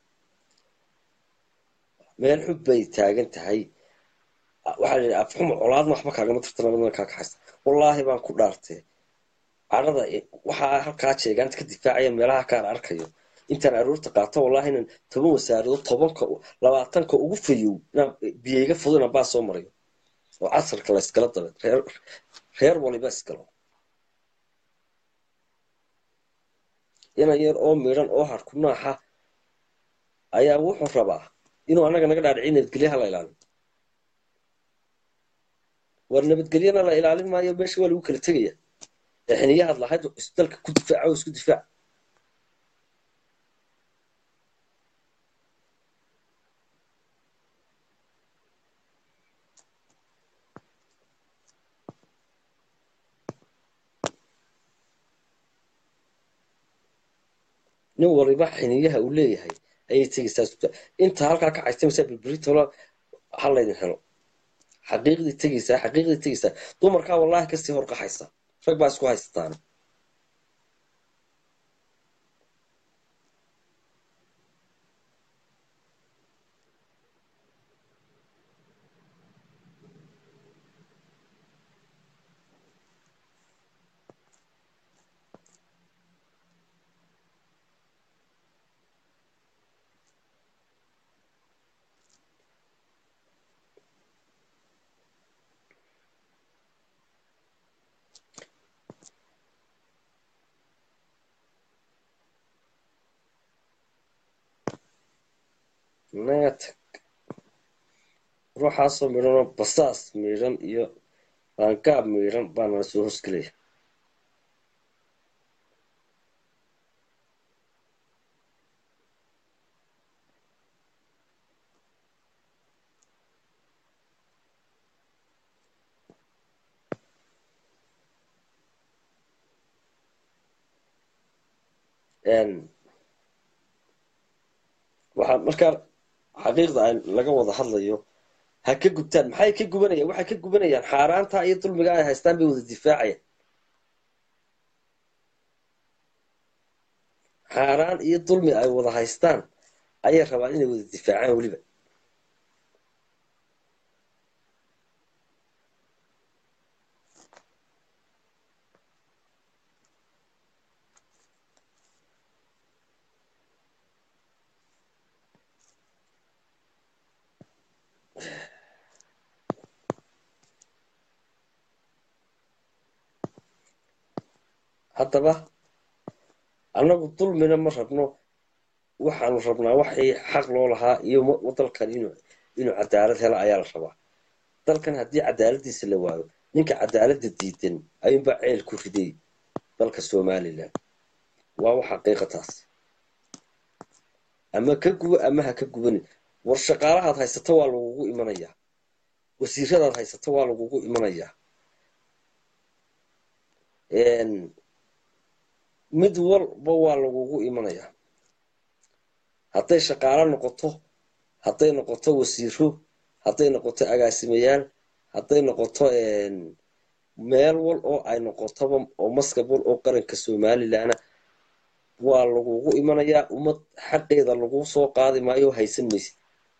meel xub bay taagan tahay waxaa la yidhi afxuma colaadna waxba kaagama tirta nabadna kaa kaxaysa wallaahi baan ku dhaartee cadhada waxaa halkaa jeegaanta ka difaacaya meelaha kaan arkayo intaan aroorta qaato wallaahi inaan toban wasaaradood tobanka labaatanka ugu fayow inaan biyayga fudo inaan baa soo marayo oo casarka la iskala dabe reer reer waliba iskalo inan yar oo midhan oo harku naaxa ayaa wuxuu rabaa inuu annaga naga dhaadhiciy nabadgelyaha la ilaalin war nabadgelyana la ilaalin maayo meesha waa lagu kala tegaya ee xiniyahaad lahayd dalka ku difaaca oo isku difaac nin waliba xiniyaha uu leeyahay ayay tegaysaa isku inta halkaa ka caystamaysaa bilbilitola ha laydin helo xaqiiqdii tegaysaa xaqiiqdii tegaysaa dumarkaa wallaahi kasii horqaxaysa rag baa isku haysataan naga tag ruuxaasoo midhanoo basaas miidhan iyo laangaab miidhan baa nala soo hosgelaya waxaa markaa xaqiiqda ay laga wada hadlayo ha ka gubtaan maxay ka gubanayaan waxay ka gubanayaan xaaraanta iyo dulmiga ay haystaan bay wada difaacayaan xaaraan iyo dulmi ay wada haystaan ayay rabaan inay wada difaacaan weliba haddaba annagu dulmina ma rabno waxaanu rabnaa waxii xaq loo lahaa iyo dalkan inuu inuu cadaalad helo ayaa la rabaa dalkan haddii cadaaladiisa la waayo ninka cadaaladda diidan ayuunbaa ceel ku riday dalka somalilan waa wax xaqiiqa taas ama ka gubo ama ha ka gubanin war shaqaalahaad haysato waa lagugu imanayaa wasiiradaad haysato waa lagugu imanayaa mid walba waa lagugu imanayaa hadday shaqaalo noqoto hadday noqoto wasiiro hadday noqoto agaasimayaal hadday noqoto meel wal oo ay noqotoba oo maskab wal oo qaranka somalilanna waa lagugu imanayaa ummad xaqeeda lagu soo qaadi maayo haysan maysid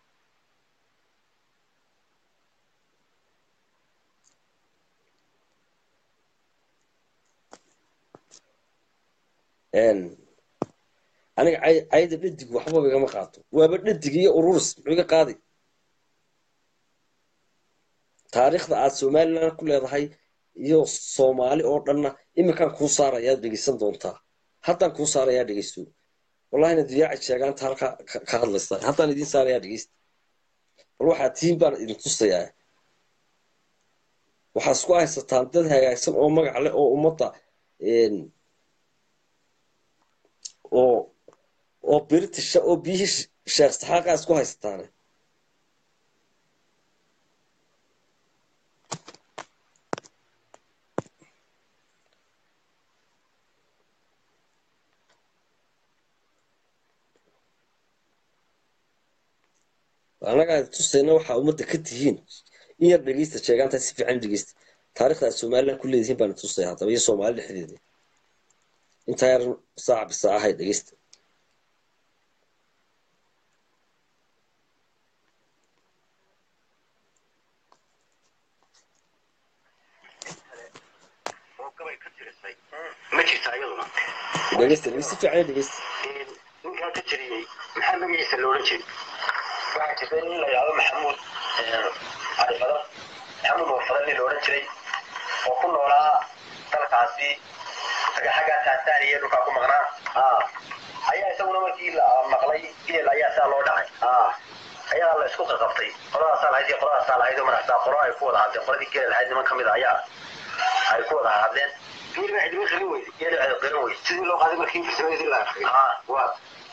aniga cayda dhadig waxbaba igama qaato waaba dhadig iyo ururis muxuu iga qaadi taariikhda aad somalilan ku leedahay iyo soomaali oo dhanna iminkaan kuu saarayaa dhegeysan doontaa haddaan kuu saarayaa dhegeysto wallahina diyaaci sheegaanta halkaa ka hadlaysa haddaan idiin saarayaa dhegeysta bal waxaa tiin baan idin tusayaa waxaa isku haysataan dad hagaagsan oo magac leh oo ummadda oo oo britisha oo biyihii sheekh saxaaqaa isku haysataane annaga aad tusayna waxaa ummadda ka tihiin in yar dhegeysta sheegaanta si fiican dhegeysta taariikhda aad somaliland ku leedihiin baana tusaya haddaba iyo soomaali dhexdeeda intaa yar saac bisaac ahay dhegeysta oo gabay ka tirisay ma jirta iyaduna dhegeysta dhegeysta si fiican dhegeysta ninkaa ka tiriyey maxaa magaciisa loolan jiray waxaa jirta nin la yidhahdo maxamuud cali fadal maxamuud oo fadal nin loolan jiray oo ku noolaa dalkaasi xagga tanzania dhulkaa ku maqnaa ayaa isaguna markii la maqlay geel ayaa saa loo dhacay ayaa la isku qaqabtay qoladaasaa lahayd iyo qoladaasaa lahayd oo markaasaa qolo ay ku wada hadleen qoladii geel lahayd niman kamid a ayaa ay ku wada hadleen geel baa cidima qirin weyde geel baa qirin weyde sidii loo qaaday markii farsamadii la arkay waa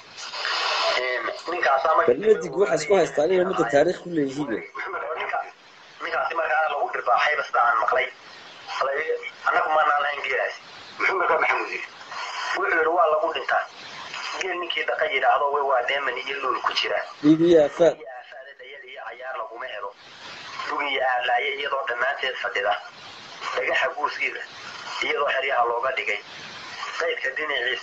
ninkaasaa markii barnaamijku waxaa isku haystaan inay ummadda taariikh ku leeyihiin ninkaasi markaa lagu dhirbaaxayba sida aan maqlay annagu maanaan lahayn geelaasi muxuu markaa maxamuud yidhi wuxuu yidhi waa lagu dhintaa geel ninkii dhaqa yidhaahdo way waa dheeman iyo luul ku jira dhiig iyo aafaad iyo aafaada dhayal iyo cayaar laguma helo lug iyo aalaaye iyadoo dhammaanteed fadhida dhagaxa guuskiida iyadoo xeryaha looga dhigay qaydka dhinaciisa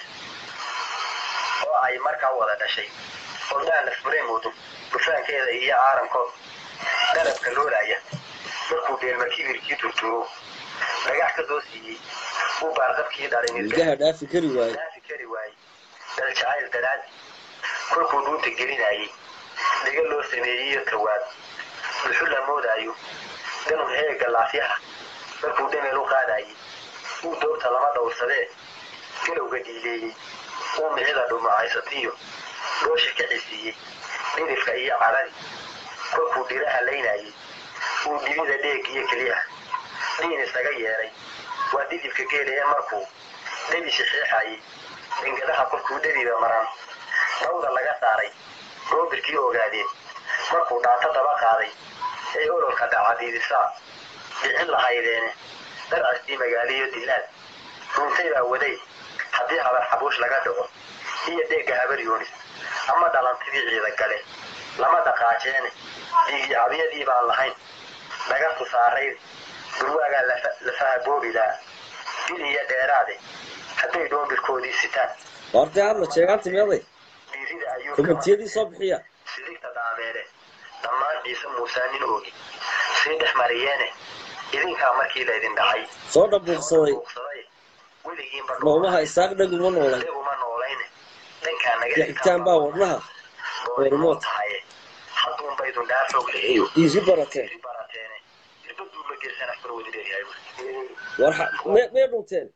oo ay markaa wada dhashay oldaan lafbureemoodu dhufaankeeda iyo caaramkood dalabka loolaya markuu dheelma kibirkii turturo dhagax ka soo siiyey uu baarqabkii dhalin ilgaha dhaafi kari waaye dhaafi kari waayey dal jacayl daraad kolkuu dhuunta gelinayey dhiga loo sameeyey iyo tawaad dhuxul la moodaayo danun heega laafyaha markuu dhameel u qaadayey uu doobta lama dhowrsadee galowga dhiileeyey uu micida dhumucaysatiyo dhoosha ka cisiiyey dhirifka iyo cadadi kolkuu dhiraha laynayey uu dhibida dheeg iyo keliyaha dhiin isaga yeelay waa didibka geela ee markuu dhebi shixeexayey dhingadaha kolkuu dhebiba maran dhawda laga saaray roobirkii ogaadeen markuu dhaato daba qaaday ee ololka dhacadiidisaa dhicin lahaydeene darcastii magaaliyo dilaad dhuuntay baa waday haddii habar xabuush laga dhaco iyo dheegga habar yoonis ama dhalantidii ciida gale lama dhaqaajeene dhiigicabyadii baan lahayn dhagatu saarayd durwaagaa lafaha boobilaa bil iyo dheeraade hadday dhoombirkoodii sitaan waartay hadla sheegaanti meeday dhiirida ayuu komentiyadii soo bixiya sidigta dhaameele dhammaan ciise muusea nin oogi sii dhex mariyeene idinkaa markii laydin dhacay soo dhabuuqsaday buuqsaday weligiinba noomaha isaaq dhaguma noolay dheguma noolayne dhankaa naga xigitaan baa wadnaha doonimo tahaye hadduunba idun dhaafog leeyo iisi barateen iri barateene irbaduu ma geysana far wadi leeyahay war xa- me mee dhunteen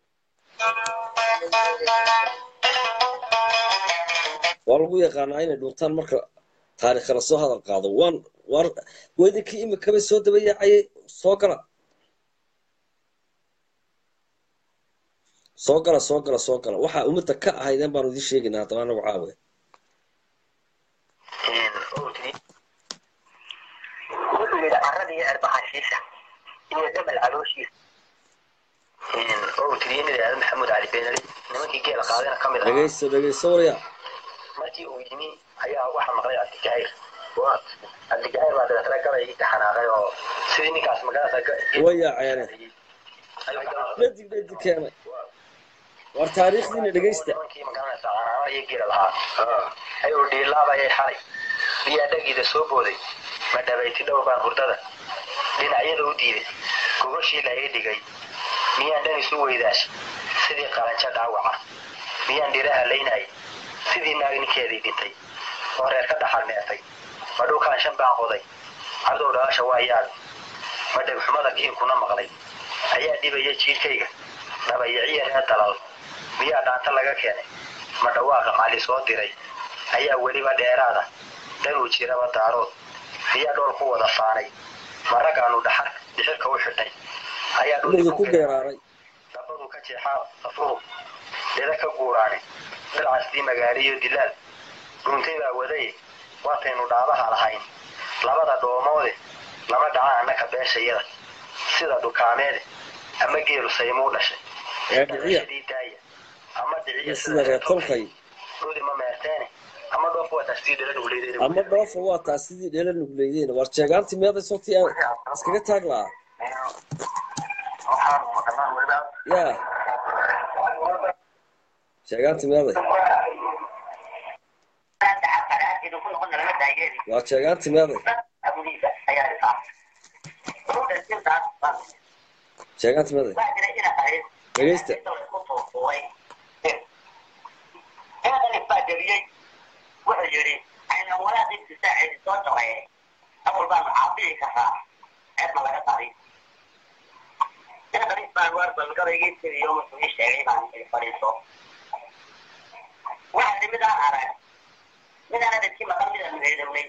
waa lagu yaqaanaa inay dhuntaan marka taariikh la soo hadal qaado waan war weydinkii imikaba soo daba yaacayay soo gala soo gala soo gala soo gala waxaa ummadda ka ahaydeen baanu idiin sheegaynaa haddaba anagu caawe wuxuu yidhi carrada iyo erbahashiisa iyo dabal calooshiisa oo tiriyey nin yidhahdo maxamuud cali beenali nimankii geela qaadana ka mid ahaa dhegayso dhegayso warya markii uu yimi ayaa waxaa maqlay cabdijahayr cabdijahayr baa dabeetana gabaygii ka xanaaqay oo sidii ninkaas magaalada way yaaceene dhadig dhadig keenay war taariikhdiina dhegaysta nimankii magaranaysa canaano iyo geela lahaa ayuu dhiilaabayay xalay biyaa dhagiida soo booday ma dhabayti dhowr baan hurdada dhinacyada u diiday gogashii la ii dhigay miyaan dhan isu weydaash sidii qalanjo dhaawaca miyaan dhiraha laynayay sidii naag ninkeedii dhintay oo reer ka dhaxal neefay ma dhulkaan shan baan qoday cadow dhalasha waa yaab ma dhegxumada kiinkuna maqlay ayaa dhibaya jiilkayga dhabayiciya reer dalal miyaa dhaanta laga keenay ma dhawaaqa cali soo diray ayaa weliba dheeraada dhanuu jiraba daarood miyaa dhool ku wada faanay ma raggaanu dhaxar dhixirka u xidhnay ayaa dhulka ku geeraaray dabadu ka jeexaa safuhu dhida ka guuraane dalcastii magaaliyo dilaal dhuuntay baa wadaye waataynu dhaabaha lahayn labada dhoomoode lama dhaca annaka beeshayada sida dhukaameede ama geelu saymuu dhashay ee dhiciya dhashadii daaya ama dhiciya iyo sida reer tolkay dhudi ma meerteene ama dhoof dhoofo waa taas tii dhala nuguleydeen ama dhoofa waa taas sidii dheela nugleydeen war jeegaantii meeday sotii aan iskaga taag lahaa ya jeegaantii meeday waa jeegaantii meeday jeegaantii meeday dhegeysta wuxuu yidhi aynan walaaqinti saaceedi soo jabeeye awal baanu caabili karaa ceeb ma laga qari ina qariis baan waar balgabaygii tiriyo wuxuu ii sheegay baan ii fadhiiso waxaa yidhi midaan arag midaan adadkii maqan midaan meedownay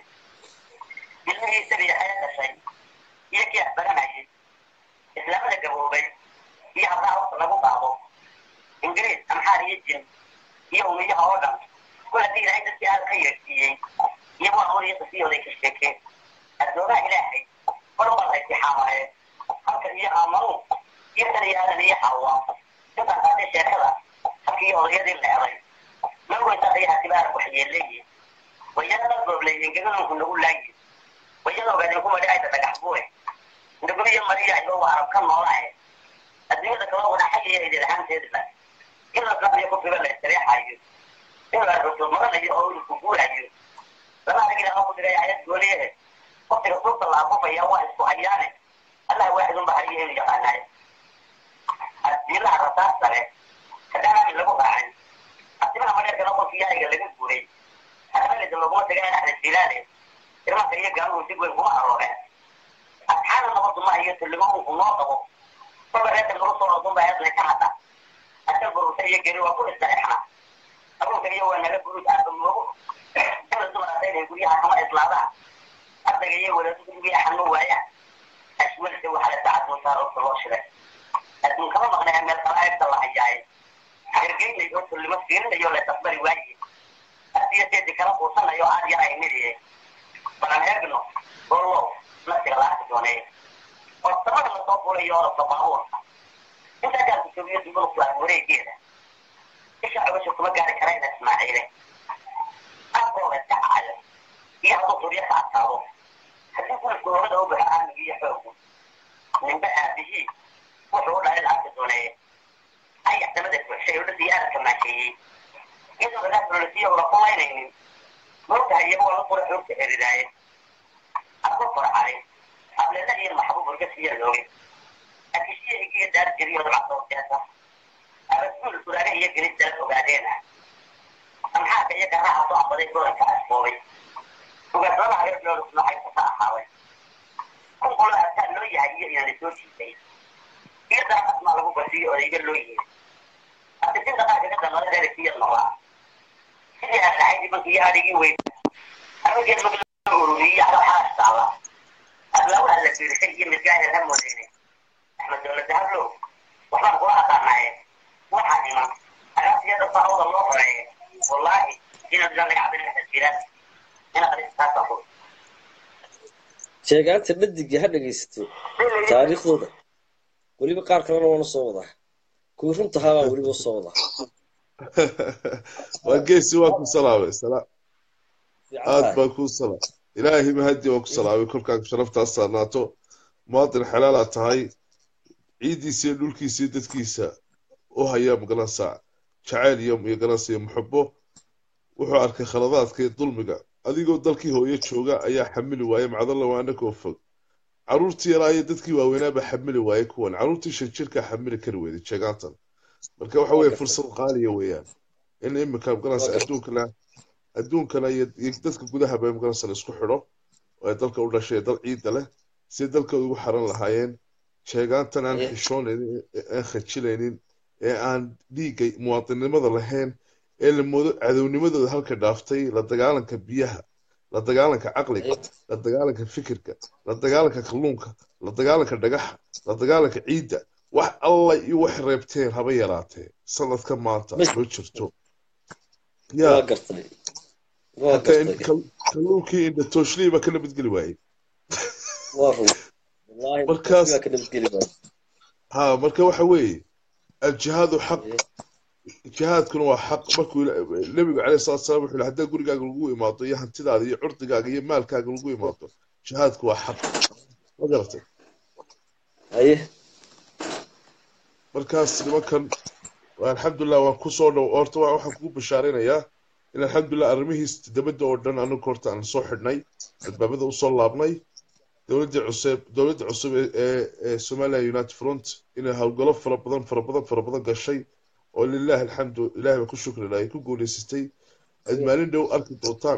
ilmihii sabiya haya dhashay iyo kii axbaranayay islaamada gaboobay iyo habraa hawsa lagu qaado ingiriis amxaar iyo jin iyo umiyaha oo dhan kula haddii ilaahay dadkii aad ka yeersiiyey iyo waa horiyo qisiyooday ka sheekeen addoomaha ilaahay mar walba intixaamaye halka iyo aamanu iyo tan iyo aadan iyo xawa intaan qaatay sheekada halkii iyo odayadii leeday marweysa ayaa tibaar waxyeeleeye wayadana gooblay engeganunku nagu laayi wayada ogaadeen kuma dhacayda dhagax buure ndaguniyo mariya ayba waa arab ka noolae adduunyada kala wada xagaya idin ahaanteedba in la qabiyo ku fiba la istireexayo in la rusul maranayo oo uu ku guurayo lama arag ilaa ku diray ayad gooliye waqtiga suuqa la afufaya waa isku hayaane allah waaxidun ba hariyo inuu yaqaanayo asiilaha rasaas sare kadhaanaami lagu raacay asimaha madheerkana qofkii yaayiga laga guuray haramalida laguma tagay dhexda jilaale irmanka iyo gaaluhu si weyn kuma arooreen asxaana nabaduma iyo tullimo uu noo qabo kolba reerka lagu soo ordun baa eedna ka hadda asal bururta iyo geri waa ku istareexna abuurka iyo waa naga guruud aadba moogo inla dumaraatayna guryaha kama islaadaan ardayga iyo wadaadu guryaha xanu waayaan ashwalse waxaa la sacad muusaa roobka loo shiray adduun kama maqnaya meel qalaa'ibta la hayaaye hargeynay oo tullimo fiirinayo la tasbari waaye asiya seedi kala quusanayo aad yar ay midiye balan eegno gollow nafsiga laarka dooneeya oo samada lasoo fulayo orabka baabuurka intaa gaarku joogiyo duguluflaan wareegeeda isha cobasha kuma gaari karayna ismaaciile afkooda iska cayo iyo hadduu turyo ka adkaado haddii gulufka hooada u baxo aamiga iyo xoogu ninba aabihii wuxuu u dhalay laarka dooneeya ayax damada buuxshay oo dhadii aadka maasheeyey iyadoo lagaa sololisiyo ula qulaynaynin moogtahay iyagu waa la qura xoogta eridaaye aku farxay hableena iyo maxbuub urga siya looge akishiya igiga daar jiriyo dabacda ujeesa abasuul furaare iyo gelis dala ogaadeena amxaarka iyo garaha soo abaday goranka asboobay ugaadlada hareerlooda noocay kasa ahaaday kun qolo ataa loo yahay iyo inaan soo jiitay iyo daaqasmaa lagu basiyo odayga loo yihi asisinta qaarka ka damada reerkiya noolaa sidii aan lahay nimanka iyo adhigii weyn arrinkeed mag ururiye alaxaastaala adlaawaha la fiirisay iyo midgaahir ha moodeene axmed dowlad dahablow waxbaan kula aqaanaye waxaa iman agaasiyada faawada loo xoreeye wallaahi inaad galan cabdilxasan jiraan ina qaristaasa ku sheegaanta dhadiga ha dhegaysato taariikhdooda weliba qaar kalena waana soo wadaa kuwii runta ahaabaa weliba soo wadaa waa geesi waa ku salaamay sala- fiican aad tahay baan kuu salaam ilaahay mahadi waa ku salaamay kolkaan sharaftaas saarnaato muwaadin xalaala tahay ciiddiisa iyo dhulkiisa iyo dadkiisa u haya magaranaysaa jacayl iyo iyo garanaysa iyo muxabo wuxuu arkay khaladaadka iyo dulmiga adigoo dalkii hooyo jooga ayaa xamili waaya macdalla waa anagoo fog caruurtii yaraa iyo dadkii waaweynaabaa xamili waayay kuwan caruurtii shan jirkaa xamili kari weyday jeegaantan marka waxa waa weeye gartay fursad qaaliya weeyaan in imika waa magaranaysa gartay adduunkana adduunkana iyo iyo dadka gudahaba magaranaysa la isku xidho oo ay dalka u dhashay ee dal ciidda leh si dalkooda ugu xaran lahaayeen sheegaantan aan Haye. xishoonaynin ee aan khajilaynin ee aan dhiigga muwaadinimada lahayn ee la moodo cadownimadooda halka dhaaftay la dagaalanka biyaha la dagaalanka caqliga Haye. la dagaalanka fikirka la dagaalanka kalluunka la dagaalanka dhagaxa la dagaalanka ciidda wax alla iyo wax reebteen haba yaraatee sanadka maanta Mas- ma jirto waa yaa gartay waa hataa in gartay kal- kalluunkii indha tooshlii baa ka nabadgeli waayey waa run wallaahi markaas baa ka nabadgeli waay ha marka waxa weeye aljihaadu xaq Haye. jihaadkuna waa xaq markuu ila- nebigu caleyhi salaatu salaam wuxuu yihi haddaa gurigaaga lagu imaado iyo hantidaada iyo curdigaaga iyo maalkaaga lagu imaado jihaadku waa xaq ma garatay haye markaas nimankan waa alxamdulilah waan kusoo dhow horta wa- waxaan kugu bashaaraynayaa in alxamdulilah arrimihiis dabadda oo dhan anagu horta aan soo xidhnay albaabada usoo laabnay dowladdii cusub dowladda cusub ee ee- ee somaliland united front inay howlgalo fara badan fara badan fara badan gashay oo lilahi alxamdu ilahay baan ku shukrinaa ay ku guuleysatay aad maalin dhow arki doontaan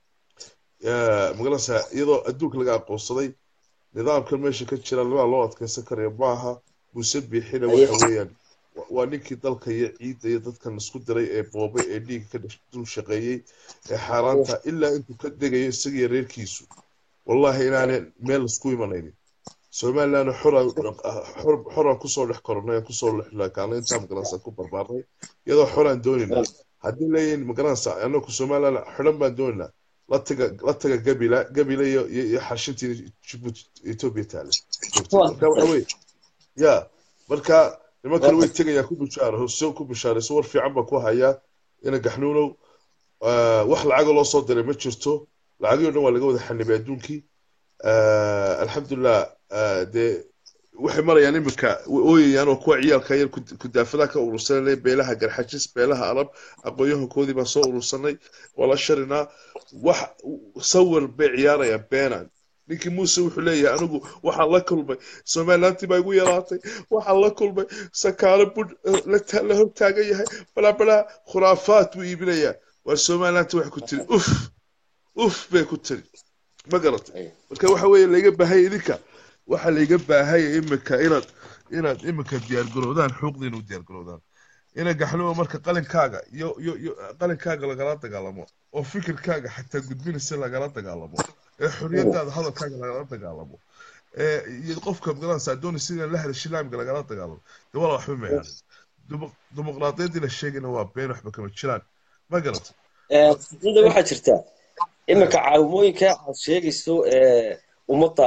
magaranaysaa iyadoo adduunka laga aqoonsaday nidaamkan meesha ka jira lamaa loo adkeysan karaya maaha muuse biixina Haye. waxa weeyaan wa- waa ninkii dalka iyo ciidda iyo dadkan isku diray ee boobay ee dhiigga ka dhex- dul shaqeeyey ee xaaraanta ilaa intuu ka degayo isagiyo reerkiisu wallahi inaanay meel isku imanaynin somaliland xoraan xor- xoraan kusoo dhex koronay aan kusoo lexlaakaanay intaa magaranaysaa ku barbaarnay iyadoo xoraan doonayna haddii leeyihin magaranaysaa anaku somaliland xidhan baan doonaynaa la taga la taga gabila gabila iyo iyo iyo xashintii jibuuti etoobiya taale marka waxa weye ya marka nimankan way tegayaan ku bishaaro hose ku bishaarayso war fiican baa ku hayaa ina gaxnuunow ah, wax lacaga loo soo diray ma jirto lacagii o dhan waa laga wada xanibay adduunkii Ah, alxamdulilah ah, dee waxay marayaan iminka way ooyayaan oo kuwa ciyaalka yar ku- kudaafadaha ka urursanay beelaha garxajis beelaha arab aqoon-yahankoodii baan soo urursanay waa la sharinaa wax sawir bay ciyaarayaan beenan ninkii muuse wuxuu leeyahay anigu waxaan la kulmay somalilantii baa igu yaraatay waxaan la kulmay sakaalo budh la ta- la hortaagan yahay balaabalaa khuraafaad buu iibinayaa waa somalilantii waxay ku tiri uf uf bay ku tiri ma garatay marka waxa weeye layga baahaya idinka waxa layga baahaya iminka inaad inaad iminka diyaargaroodaan xuuqdiina u diyaargaroodaan ina gaxluwa marka qalinkaaga iyo iyo iyo qalinkaaga lagala dagaalamo oo fikirkaaga xataa gudbinaysa lagala dagaalamo ee xorriyadaada hadalkaaga lagala dagaalamo ee iyo qofka magaranaysa adooni sida la hadashay laamka lagala dagaalamo dee wala waxba ma yaanin dimuqraadiyaddii la sheegayna waa been waxba kama jiraan ma garatay sida waxaa jirta iminka caawimooyinka aad sheegayso ee ummadda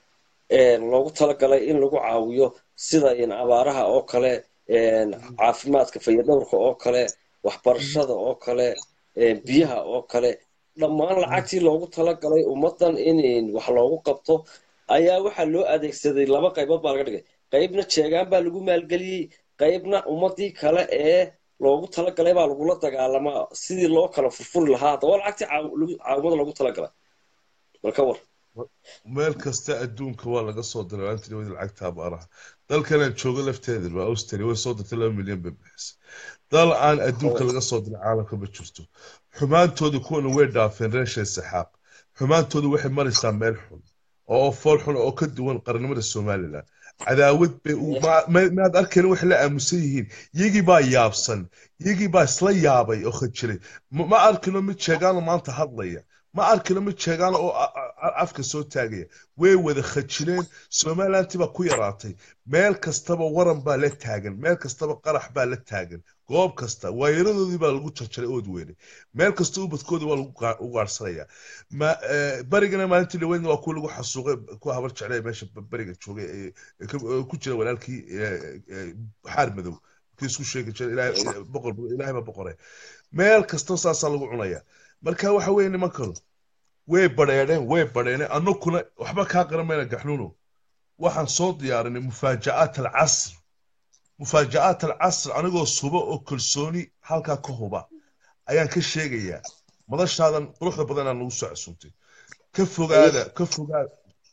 ee loogu talagalay in lagu caawiyo sida in abaaraha oo kale een caafimaadka fayadhowrka oo kale waxbarashada oo kale een biyaha oo kale dhammaan lacagtii loogu talagalay ummaddan in wax loogu qabto ayaa waxaa loo adeegsaday laba qaybood baa laga dhigay qaybna jeegaan baa lagu maalgeliyey qaybna ummadii kale ee loogu talagalay baa lagula dagaalamaa sidii loo kala furfuri lahaa haddaba lacagtii caaw- lagu- caawimada loogu talagalay balka war meel kasta adduunka waa laga soo diray antony wadi lacagta abaaraha dalkanaan joogo lafteeda waa austria way soo dirtay laba milyan bay bixisay dal aan adduunka laga soo diray caalamka ma jirto xumaantooda kuwana way dhaafeen reeshay saxaaq xumaantooda waxay maraysaa meel xun oo fool xun oo ka duwan qarnimada somalilan cadaawad bay u- ma- ma- maad arkeen waxay la aamusan yihiin iyagii baa yaabsan iyagii baa isla yaabay oo khajiray ma ma arkino mid sheegaano maanta hadlaya ma arkino mid sheegaano oo a- a- afka soo taagaya way wada khajireen somalilantii baa ku yaraatay meel kastaba waran baa la taagan meel kastaba qarax baa la taagan goob kasta waayaradoodii baa lagu jarjaray ood weyne meel kasta ubadkoodii waa lagu gaa- u gaarhsanayaa ma eh, barigana maalintii dhaweydna waa kuwa lagu xasuuqay kuwa habar jeclay meesha ba- bariga joogay ee ee ka- ee ku jira walaalkii eh, eh, xaar madow kii isku sheegi jiray ilaahay boqor ilaahay baa boqore meel kasta saasaa lagu cunaya marka waxa weeye nimankanu way badheedheen way badheedheen annaguna waxba kaa qaran mayna gaxnuuno waxaan soo diyaarinay mufaajacaat alcasr mufaajacaat alcasr anigoo suba oo kalsooni halkaa ka huba ayaan ka sheegayaa madashaadan quruxda badan aan nagu soo casuumtay ka fogaada ka fogaada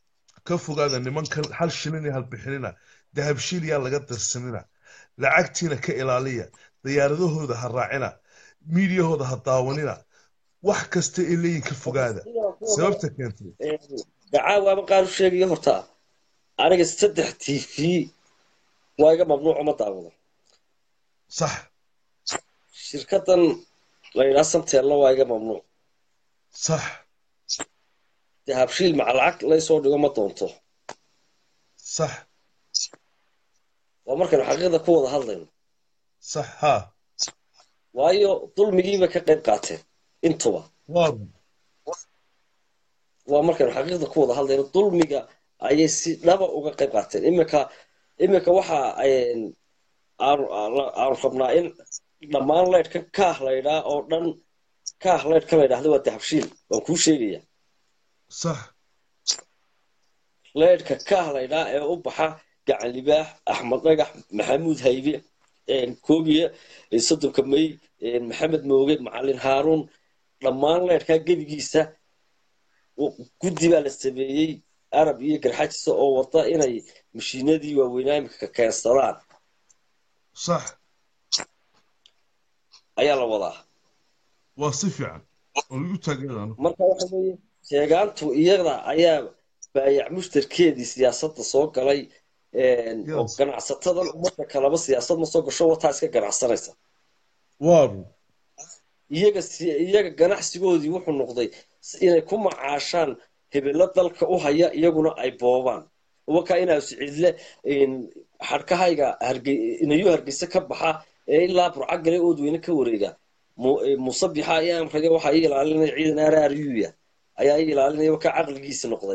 ka fogaada nimankan hal shilin iyo hal bixinina dahabshiil yaa laga darsanina lacagtiina ka ilaaliya diyaaradahooda ha raacina miidiyahooda ha daawanina wax kasta ay leeyihin ka fogaada sababta keentay dacaawaaba qaar u sheegaya horta aniga saddex t v waa iga mamnuuco ma daawado sax shirkadan la yidhaha samteella waa iga mamnuuc sax dee habshiil maca lacag laysoo dhigo ma doonto sax waa markaynu xaqiiqda ku wada hadlayno sax ha waayo dulmigiiba ka qayb qaateen intuba waa waa markaynu xaqiiqda ku wada hadlayno dulmiga ayay si dhaba uga qayb qaateen iminka iminka waxa een, aanu aanu- aanu rabnaa in dhammaan leydhka kaah laydhaa oo dhan kaah leydhka la ydhahda waa dahabshiil waan kuu sheegaya sax leydhka kaah laydhaa ee u baxa gacan libaax axmed dhagax maxamuud haybe koobiya soddonka may maxamed mooge macalin haaruun dhammaan leydhkaa gebigiisa guddi baa la sameeyey arab iyo garxajisa oo wada inay mashiinadii waaweynaa imika keensadaan sax ayaa la wadaa waa si fiican oo lagu taageerano marka waxa weeye sheegaantu iyada ayaa baayac mushtarkeedii siyaasadda soo galay oo Yes. ganacsatadan ummadda kaleba siyaasad ma soo gasho wataa iska ganacsanaysa waaru iyaga si- iyaga ganacsigoodii wuxuu noqday s- inay ku macaashaan hebelo dalka u haya iyaguna ay boobaan wakaa inaa sicille xadhkahayga harge inayu hargeysa ka baxa ee ilaa burcagale oodweyne ka wareega Mu- eh, musabixa ayaa amraga waxaa ii ilaalinaya ciidan araryuya ayaa ii ilaalinaya wakaa caqligiisi noqday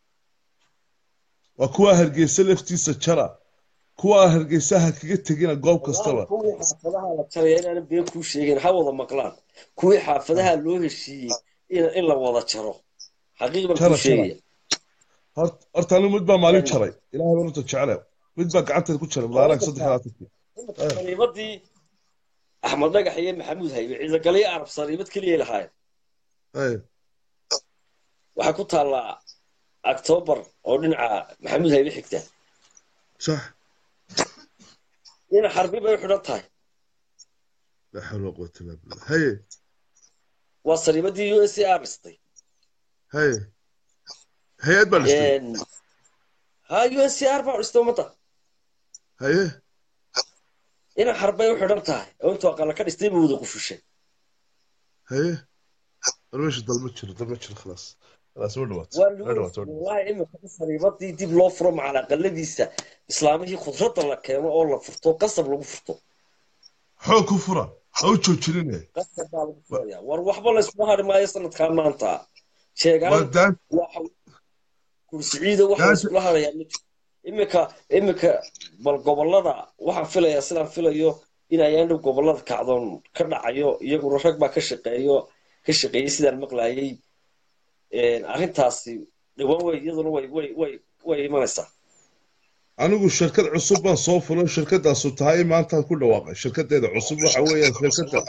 waa kuwa hargeysa laftiisa jara kuwa hargeysaha kaga tegina goob kastaba kuwii xaafadaha la jaraya inaanan been kuu sheegin ha wada maqlaan kuwii xaafadaha loo heshiiyey in in la wada jaro xaqiiq baan Jara, kuu sheegaya Hort- horta anigu mid baa maalin jaray ilaahay baan horta jecele mid baa gacanteeda ku jaray mudaaraag saddex iyo labaatankii sariibadii axmed dhagax iyo maxamuud haybe ciidagaliyo arab sariibad keliya lahaayeen Ay, waxay ku taallaa octoobar oo dhinaca maxamuud haybe xigta sax dhinac xarbi bay u xidhan tahay laa xawla walaa quwata illaa billah haye waa sariibadii u s r dhistay haye hay-ad baa dhistay ha u s r baa dhistay ummadda haye dhinac xarbay u xidhan tahay oo intuu aqala ka dhistay buu wada qufushay haye war meesha dalma jiro dalma jiro khalaas khalaas waa dhawaatay waa waa dhawaatay waa dhawaatay wallahi imika sariibadii dib loo furo macala aqaladiisa islaamihii khudradda la keeno oo la furto qasab lagu furto xoog ku fura ha u joojinine qasab baa lagu furaya war waxba laysuma hari maayo sanadkaa maanta waa sheegaan daan waxa kursiciida waxa Yaasi- laysula harayaa ma jiro imika imika bal gobolada waxaan filayaa sidaan filayo in ayaan dhow gobolada kacdoon ka dhacayo iyaguna rag baa ka shaqeeyo ka shaqeeyey sidaan maqlayay arrintaasi dhawaan way iyaduna way way way way imanaysaa anigu shirkad cusub baan soo fulo shirkadaasu tahay maantaan ku dhawaaqay shirkadeeda cusub waxa weeyaan shirkada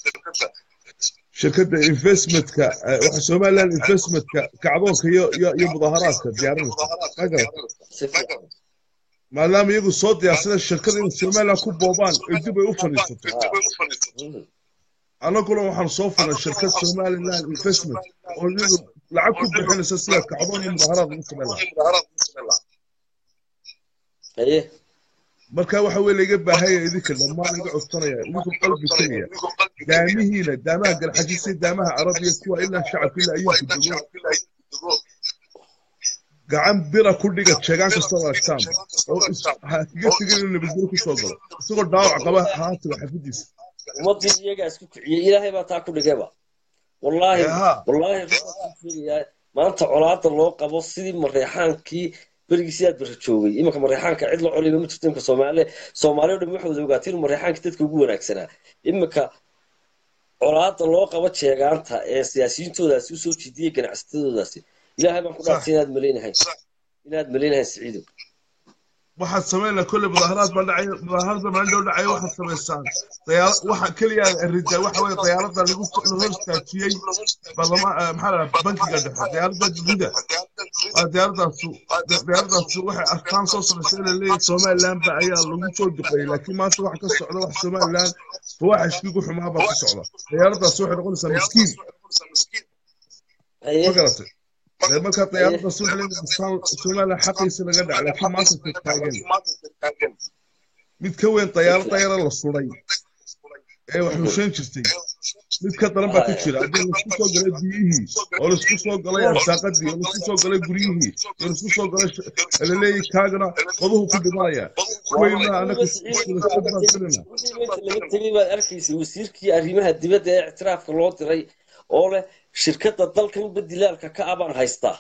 shirkada investmentka eh, waxa somaliland investmentka kacdoonka iyo iyo iyo mudaharaadka diyaarinaysa ma garata si fiican maadaama iyagu soo diyaarsada shirkada in somaliland ku boobaan ee dib ay u fadhiisato Mm. annaguna waxaan soo fulnay shirkad somaliland investment oo iyagu lacag ku bixinaysa sida kacdoon iyo mudaharaad lagu sameyn lahaa haye marka waxa weye laiga baahaya idinka dhammaan iga codsanaya idinku qalbi keliya daamihiina daamaha galxajisay daamaha carabiya kuwa ilaa shacabka ilaa ayuunku dego gacan bira ku dhiga jeegaan kastoo aragtaan oo is- ha kaga tegin inuu nabadgelyo kusoo galo isagoo dhaawac qaba haatiga xafidiisa ummadii iyagaa isku kiciyey ilaahay baa taa ku dhigayba wallaahi Eha. wallaahi waxaan kuu sheegayaa maanta colaada loo qabo sidii mareexaankii berigiisii aad bari joogay iminka mareexaanka cid la coliba ma jirto imika soomaali soomaali o dhan waxay wada ogaatay inuu mareexaankii dadka ugu wanaagsanaa iminka colaada loo qabo jeegaanta ee siyaasiyiintoodaasi usoo jiidiyey ganacsatadoodaasi ilaahay baan ku dhaartay inaad malaynahayn inaad malaynahayn siciidow waxaad samaynaa kolle mudaaharaad baa dhacay mudaaharaad baa maalin dhow dhacay waxaad samaysaan dayaala waxa keliya ridaa waxa weye dayaalada lagu la hor istaajiyey barlama eh, maxaa la dhahaa bankiga dhexe dayaalada dunida waa diyaaradaasu diyaaradaasu waxay arkaan soo samaysay inay leeyihin somaliland ba ayaa lagu soo duqeeyey laakiin maanta waxa ka socda wax somaliland fawaaxishkii ku xumaa baa ku socda diyaaradaasu waxay noqonaysaa miskiin haye ma garatay dee markaa diyaaradaasu waxay leeyihin somaliland xaqiisa laga dhaca laakiin maanta ka taagan mid ka weyn dayaalo dayara la suday ee wax husheyn jirtay mid ka daran baa ka jira haddii laisku soo galay biyihii oo laisku soo galay arsaaqadii oo laisku soo galay guryihii oo laisku soo galay sh- laleeyahay kaagana qoduhu ku dhimanaya kuweyna anaga sulashad baan filina wixii meesha laga tegay baad arkaysay wasiirkii arrimaha dibadda ee ictiraafka loo diray oo leh shirkadda dalkan badilaalka ka abaan haystaa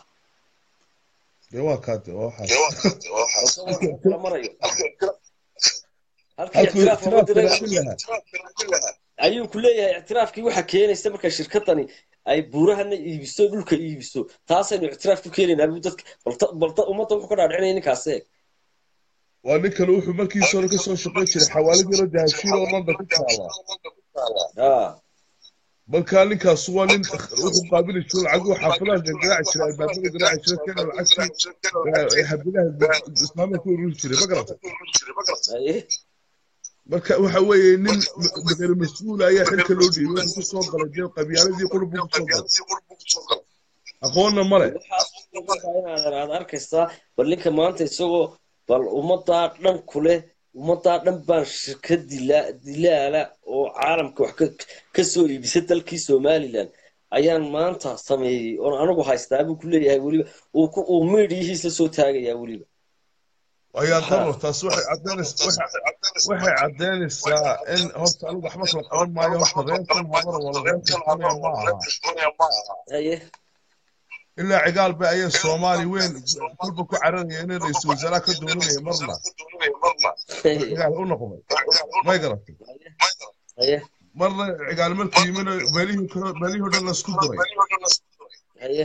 dee waa kaade waa waxaas Halka waa kala marayo halkii halkuu ictiraaf looga ictiraafka diray raadin lahaa ayuu ku leeyahay ictiraafkii waxa keenaysa marka shirkadani ay buurahana iibiso dhulka iibiso taasaynu ictiraaf ku keenaynaa buu dadka balta- balta ummadda wuxuu ka dhaadhicinaya ninkaas eeg waa ninkan wuxuu markiisa hore kasoo shaqayn jiray xawaalad yaro dahabshiil oo london ku taala haa markaa ninkaas waa nin wuxuu qaabili jiray lacaguu xaafadaha gargaraaci jiray albaabada garaaci jiray kana lacagtii habilaha islaamka ku ururi jiray ma garatay haye marka waxa weeye nin maqar mas-uul ayaa xilka loo dhiibay wuxuu kusoo galay dee qabyaaladii qurub buu kusoo galay aqoonna male waxaa inaadan aad arkaysaa bal ninka maanta isagoo bal ummaddaa dhan kule ummaddaa dhan baan shirkad dila dilaala oo caalamka wax ka- ka soo iibisa dalkii somalilan ayaan maanta sameeyey oon anigu haystaa buu ku leeyahay weliba uu ku- uu miidhiyihiisa soo taagayaa weliba ayaa daro taas waxay caddaynaysaa waxay caddaynaysaa in horta anigu waxba kala qaban maayo horta reerkan habara wala reerkan xunaya ma aha haye ilaa cigaal bay ayay soomaali weyn kolba ku cararaya inay ra-iisul wasaaraha ka dooranaya marna haye cigaal u noqday may garatay haye marna cigaal markuu yimina meelihii kale meelihii o dhan laisku diray haye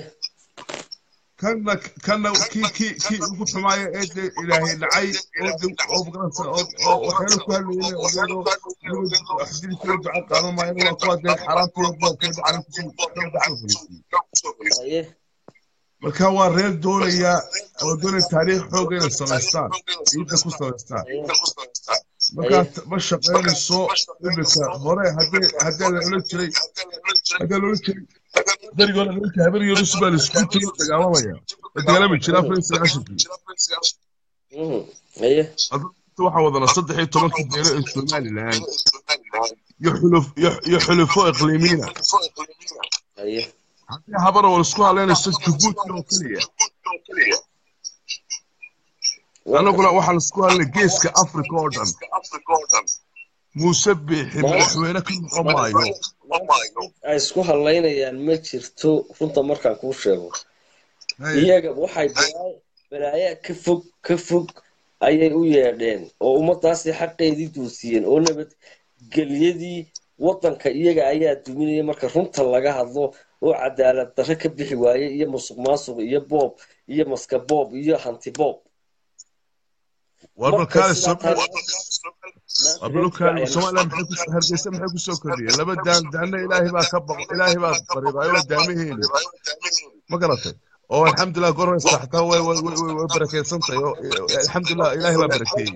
kanna kanna kii kii kii ugu xumaaya ee dee ilaahay dhacay oo de- oo magaranaysa oo oo waxyaalo ku hadlayeen iyadoo iyagoo wax dilkoo duca qaadan maayana waa kuwa dee xaaraanta iyo boobka iyo dhacana kusoo kusoo fariisiyey haye marka waa reer doonaya oo doonaya taariikh xooga inay samaystaan ciidda ku samaystaan markaa ma shaqaynayso imika hore haddii haddii la odhan jiray haddii la odhan jiray berigi hore nimanka habar yarus baa laisku jiro dagaalamaya la dagaalami jira afar iyo sagaashankii Mhm. haye hadda waxaa wadana saddex iyo tobankii beelo ee somalilan iyo xuluf iyo- iyo xulufo iqliimiina haye haddii habara wal isku haleynayso jabuuti oo keliya anaguna waxaan isku hadlay geeska africa oo dhan muuse biixi madaxweyne ka noqon maayo ay isku hadlaynayaan ma jirto runta markaan kuu sheego Hey, iyaga waxay balaayo balaayo ka fog ka fog ayay u yeedheen oo ummadaasi xaqeedii duusiyeen oo nabadgelyadii waddanka iyaga ayaa duminaya marka runta laga hadlo oo cadaalad darre ka bixi waaye iyo musuq maasuq iyo boob iyo maska boob iyo hanti boob war marka balkaale sidaa tahay war balkaale somaliland maxay ku hargeysa maxay ku soo kordhiyeen laba daan daanna ilaahay baa ka baqo ilaahay baa bariday oo daamihiini ma garatay oo alxamdulilah goraysa xataa way way way way barakeysan tahay oo alxamdulilah ilaahay baa barakeeyey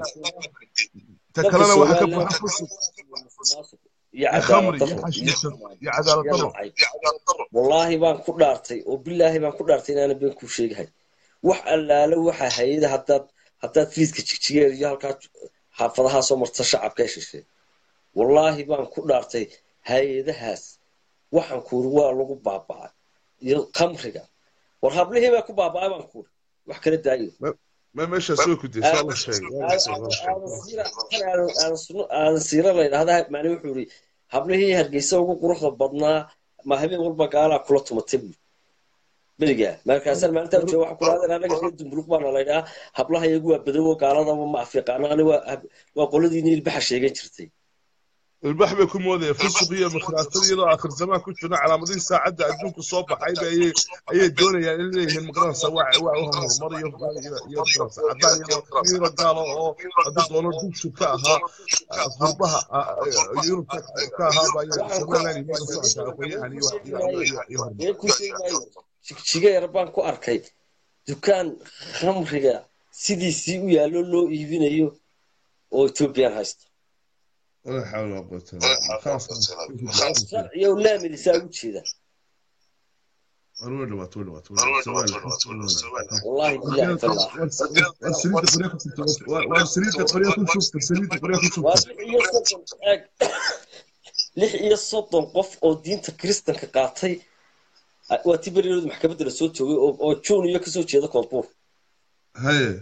ta dalka kalena waxaa ka somaliland buuxa fusuq iyo iyo cadaalad khamri iyo darro xashiishan iyo cadaalad iyo darro nacayb wallaahi baan ku dhaartay oo bilaahi baan ku dhaartay inaanan been kuu sheegahay wax allaale waxa hayada haddaad haddaad fiiska jigjigeed iyo halkaa xaafadahaa soo marta shacabka heshishay wallaahi baan ku dhaartay hay-adahaas waxaan kuuri waa lagu baaba'ay iyo khamriga war hablihii baa ku baaba'ay baan kuuri wax kala daayo ma meeshaas way ku daysa alla sheegay waa la sheegay, waa la sheegay. aadan siira la yidhahdaa macni wuxuu yidhi hablihii hargeysa ugu quruxda badnaa ma habeen walba gaalaa kula tumatay buuri berigaa markaasaan maalintaa jooga waxaa kula hadeen anaga reer dumburug baana la yidhahaa hablaha iyagu waa badowo gaaladaba ma afiiqaano ani waa hab- waa qoladiini ilbaxa sheegan jirtay ilbax bay ku moodaya fusuq iyo mikhraatada iyadoo aakhir zamaan ku jirna calaamadihii saacadda adduunka soo baxayba ayay ayay doonayaan in leeyihiin magaranaysa waa waa u horumar iyo iyo iyo magaranaysa caddaan iyadoo iyadoo gaalo oo haddii doono dugsi ka ahaa ah, qurbaha ah, ah, yurubka ka ahaa ba ayay somaliland iyo ka socotaa aqoonyahan iyo wax- iyo iyo iyo horumar been ku sheegi maayo jigjiga yar baan ku arkay dukaan khamriga sidiisii u yaallo loo iibinayo oo ethoobiyan haysta ولا حول ولا قوة إلا بالله خلاص sharciyo laamilisaa ugu jeeda ولا وات ولا وات ولا wallahi bilahi tallah سريد قرية كل شفت سريد قرية كل waa شفت lix iyo soddon eeg lix iyo soddon qof oo diinta kiristanka qaatay ah, waa ti berirood maxkamadda la soo joogay oo oo juun iyo kasoo jeeda koonfur هاي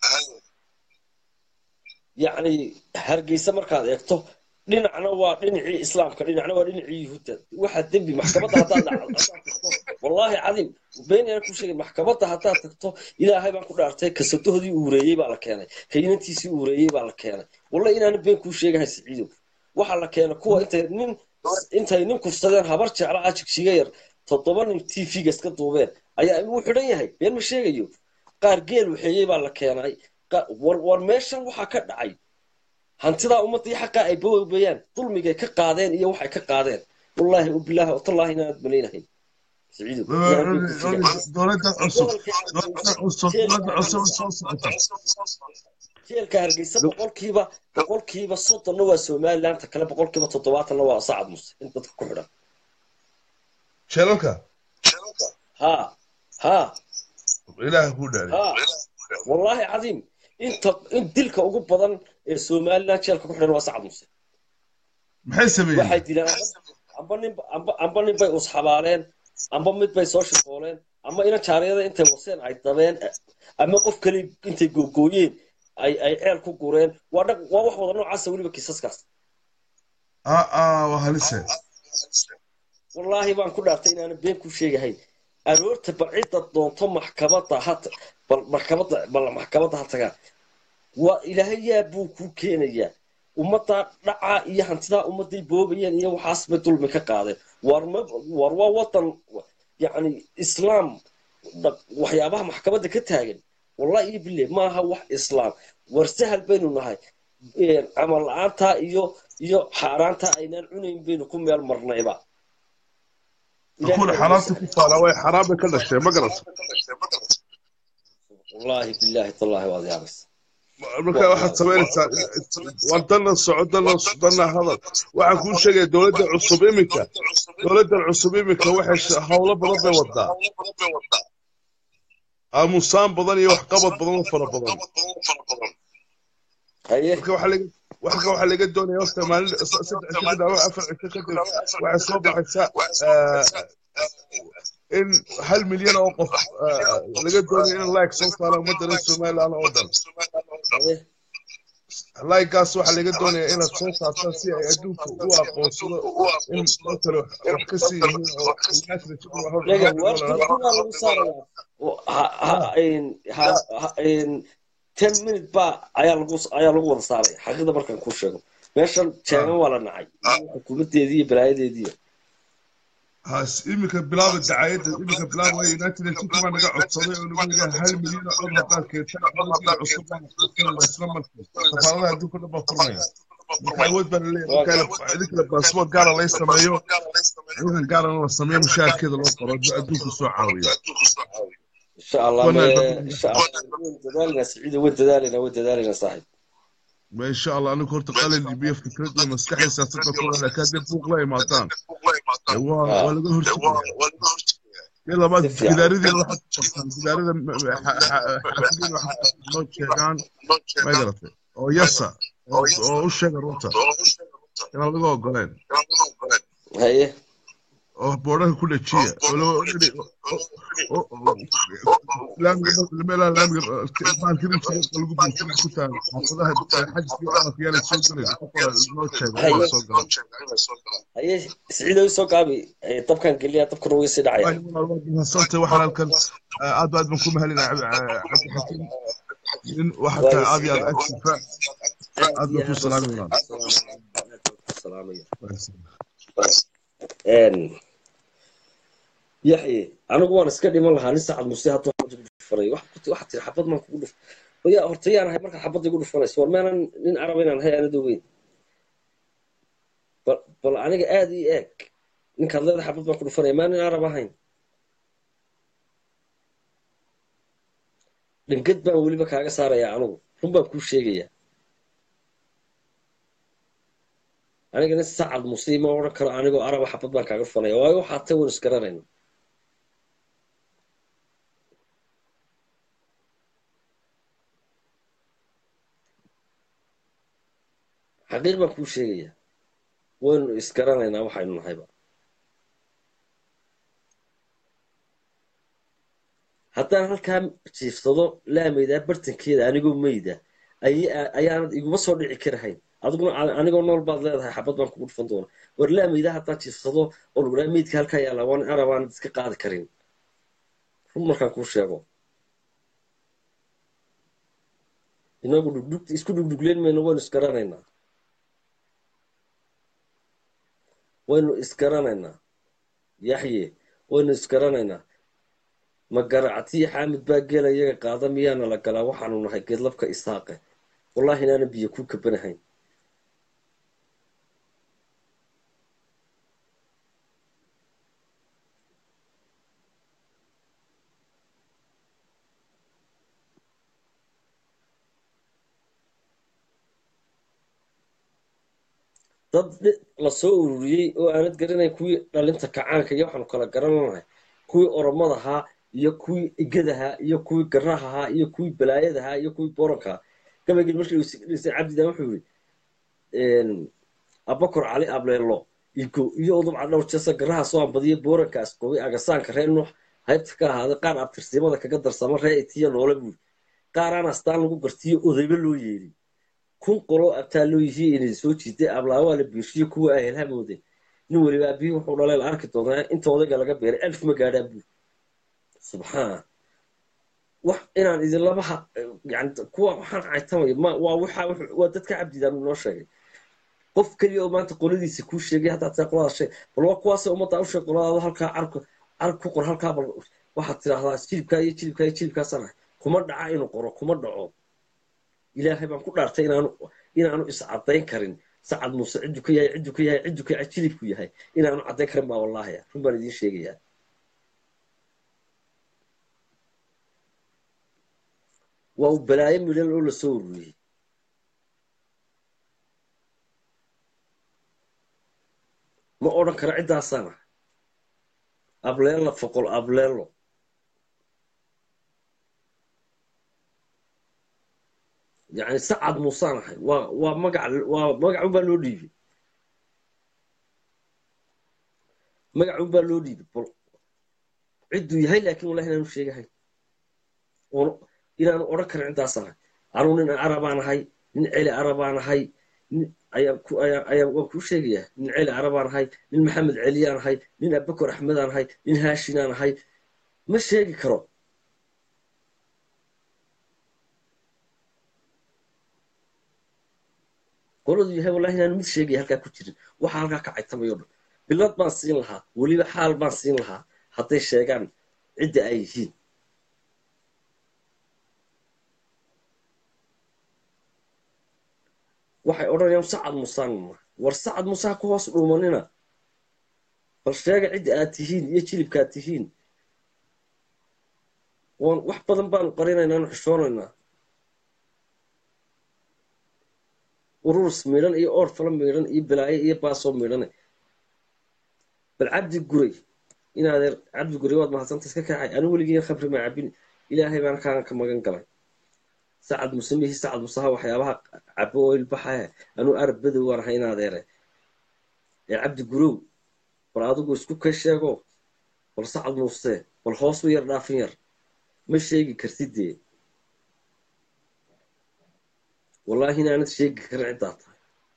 yacni hargeysa markaad eegto dhinacna waa dhinacii islaamka dhinacna waa dhinacii yuhuudda waxa dembi maxkamadda haddaad dhac- haddaad tagto wallaahi cadiim been yaan ku sheegin maxkamadda haddaad tagto ilaahay baan ku dhaartay kasadahoodii uureeyey baa la keenay kaynantiisii uureeyey baa la keenay wallahi inaana been kuu sheegahay siciidow waxaa la keena kuwa intay nin intay nin kufsadeen habar jecla ah jigjiga yar toddoba nin t v-ga iska duubeen ayaa wuu xidhan yahay been ma sheegayo qaar geel waxeeyey baa la keenay Qa- war war meeshan waxaa ka dhacay hantidaa ummadii xaqaa ay bawbayaan dulmigay ka qaadeen iyo waxay ka qaadeen wallaahi ubilaahi watallahi inaanad malaynahay siciidow inaan been kuu sheegahay dowladda cusub gobolka dowladda cusub dowladda cusub soo socota jeelka hargeysa boqolkiiba boqolkiiba soddonna waa somaliland ta kale boqolkiiba toddobaatanna waa sacad muse in dadka ku xidhan sheelalka ha ha ilaaha kuu dhaari ha wallaahi cadiim inta in dilka ugu badan ee somaliland jeelka ku xidhan waa sacad muse maxay waxay sameeyeen dileen amba nin amba amba nin bay usxabaaleen amba mid bay soo shaqooleen ama ina jaariyada intay waseen ay dabeen ama qof kale intay googooyeen ay ay ceel ku gureen waa dhaq waa wax wada noocaasa weliba kiisaskaas aa aa waa halise wallaahi baan ku dhaartay inaanan been ku sheegahay aroorta bal cidda doonto maxkamadda ha ta- bal maxkamadda bal maxkamadda ha tagaa waa ilaahay yaa buu kuu keenayaa ummaddaa dhacaa iyo hantidaa ummadday boobayeen iyo waxaas bay dulmi ka qaadeen war ma war waa wadan yacni islaam dha- waxyaabaha maxkamadda ka taagan wallahi iyo bille maaha wax islaam war sahal baynu nahay Een, camal la-aantaa iyo iyo xaaraantaa aynaan cunayn baynu ku meel marnayba kuwa xaraamta ku faala way xaraam bay ka dhasheen ma garata wallaahi billaahi tallaahi waad yaabaysa marka waxaad samaynaysaa war dana soco dana dana hadal waxaan kuu sheegaya dowladda cusub iminka dowladdan cusub iminka waxay sh- howlo badan bay wadaa aamusaan badan iyo waxqabad badan oo fara badan haye marka waxaa laga waxka waxaa laga doonaya horta maalin saddex cisho kadib ama afar cisho kadib waxay soo baxaysaa in hal milyan oo qof ah, laga doonayo in like soo saara ummadda reer somaliland oo dhan haye like-gaas waxaa laga doonaya inaad soo saartaan si ay adduunka u aqoonsado in dad kale wax wax ka sii yihiin oo lega waarkuna lagu saaraya oo ha- ha- een- ha- ha- een, ten minute baa ayaa lagu ayaa lagu wada saaraya xaqiiqda markaan kuu sheego meeshan jeegan waa la nacay xukuumadeedii iyo balaayadeedii has iminka bilaaba dacayadda iminka bilaaba way united nations baa naga codsaday oo nagu yidhaha hal milyan oo cod haddaad keentaan codadii cusub baan qaadanayna isla markii safaaradaha adduunka dhan baa furnaya marka awood baa laleeyahay marka idinkala baasboort gaara lay sameeyo ciidan gaarana la sameeyo mushaharkeeda loo qoro adduunka soo caawiya insha allah Wanaag. me- insha allah waan dadaalinaa siciida waan dadaalinaa waan dadaalinaa saaxiib ma insha allah anigu horta qalin iyo fikrad iyo maskaxda siyaasadda ku leh laakiin haddii buuq la imaadaan ee waa waa laga hortagaya iyo labaad Si fiican. gidaaradiina waxaad ku qortaan gidaarada xaafidin waxaad noo sheegaan ma garatay oo yasa oo oo u sheega runta inaan laga ogoleen haye oo boodhaha ku dhajiya oo loo odhani laamiga laamiga maalkirintiga lagu buufiya ku taal xaafadaha xajiska dhaqanka yaala soo gelin qofka noo sheega inaa soo galan haye siciida soo gaabi Eh, dabkan geliya dabkuna way sii dhacaya mahadsantahay waxaan halkan aad aad baan ku mahalinaa cabdixakiim nin waxaa tahay aad iyo aad agsifa aad baan ku salaaminaa salaamaya een yaxye anigu waan iska dhiman lahaa nin saacad muse hadduu xabad igu dhufanay wax waxaad tiri xabad maan kugu dhuf ya horta yaan ahay markaad xabadda igu dhufanayso war meenan nin arab inaan ahay aanad ogeyn bal bal aniga aad ii eeg ninkaad leedahay xabad baan ku dhufanaya maa nin arab ahayn dhingad baan weliba kaaga saarayaa anigu run baan kuu sheegayaa aniga nin sacad muse ma odhan karo anigoo araba xabad baan kaaga dhufanaya waayo waxaad tay wan isgaranayna xaqiiq baan kuu sheegayaa waynu isgaranaynaa waxaynu nahayba haddaan halkaa jiifsado laamaydaa bartankeeda anigoo meyda ay- ayaanad iguma soo dhici karahayn adiguna a- anigoo nool baad leedahay xabad baan kugu dhufan doona war laamaydaa haddaan jiifsado oo lagu dhaha meydka halkaa yaalla waan arab aanad iska qaadi karin run markaan kuu sheego inagu dhugdhug isku dhugdhugleen mayno waynu isgaranaynaa waynu isgaranaynaa yaxye waynu isgaranaynaa ma garactiyo xaamid baa geela iyaga qaada miyaana la galaa waxaanu nahay geedlabka isaaqe wallahi inaanan biyo ku kabanahayn dad dhi- lasoo ururiyey oo aanad garanayn kuwii dhalinta kacaanka iyo waxaanu kala garananahay kuwii oromadahaa iyo kuwii igadahaa iyo kuwii garahahaa iyo kuwii balaayadahaa iyo kuwii borankaa gabaygii markii uu is- dhisay cabdidan wuxuu yidhi abakor cali ableelo igo iyo udubca dhowr jeesa garaha soo ambadiya boorankaas gobay agasaanka reer nuux haybta ka ahaaday qaar abtirsimada kaga darsama ree itiya noole buuri qaaraan astaan lagu gartiyo odayba loo yeedhi kun qoloo abtaa loo yihiin inay soo jiiday ablaawaa la biirshiyo kuwa ay helhamoodeen nin weliba aabihii wuxuu dhalay la arki doonaa inta odayga laga beeray alf ma gaadhaa buur subxaan wax inaan idinlaba ha yani kuwa waxaan caytamaya ma waa waxa wuxuu- waa dadka cabdidaan noo sheegay qof keliya oo maanta qoladiisa kuu sheegay haddaad taa qolada sheeg bal waa kuwaas ummadda u sheeg qoladaada halkaa carku cark ku qor halkaa bal waxaad tidhaahdaa jilibkaa iyo jilibkaa iyo jilibkaasaan ahay kuma dhaca inuu qoro kuma dhaco ilaahay baan ku dhaartay inaanu inaanu iscadayn karin sacad muuse ciddu ka yahay ciddu ka yahay ciddu ka yahay jilibku yahay inaanu caddayn karin baa wallaahi run baan idiin sheegayaa waa uu balaayo midhan oo lasoo ururiyey ma odhan karo ciddaasana ableella foqol ableello yani sacad muusaan ahay waa waa magac waa magacunbaa loo dhiibay magacunbaa loo dhiibay bal cidduu yahay laakiin wallahi inaanu sheegahayn oon inaanu odhan karin ciddaas ahay anuu nin arabaan ahay nin celi arabaan ahay nin ayaan ku ayaan ayaan waan kuu sheegayaa nin celi arabaan ahay nin maxamed celiyaan ahay nin abakor axmedaan ahay nin haashinaan ahay ma sheegi karo qoladu yahay wallahi inaan mid sheegaya halkaa ku jirin waxa halkaa ka caytamayo dhan bilad baan siin lahaa weliba xaal baan siin lahaa hadday sheegaan cidda ay yihiin waxay odhanayaan sacad musaan war sacad musaa ku hoos dhuumanina bal sheega cidda aad tihiin iyo jilibka aad tihiin waan wax badan baanu qarinaynaa anu xishoonaynaa ururs midhan iyo oor fala midhan iyo balaayo iyo baasoo midhane bal cabdi guray inaadeer cabdi guray waad mahadsanta iska kacay anu weligii khamri ma cabin ilaahay baan kaan ka magan galay sacad muse mihi sacad musaha waxyaabaha cabo oo ilbaxahe anuu arab badow waan ahay inaadeere ee cabdi gurow bal adigu isku ka sheego bal sacad muuse bal hoos u yar dhaafin yar ma sheegi kartid dee wallaahi inaanad sheegi karin ciddaa tahay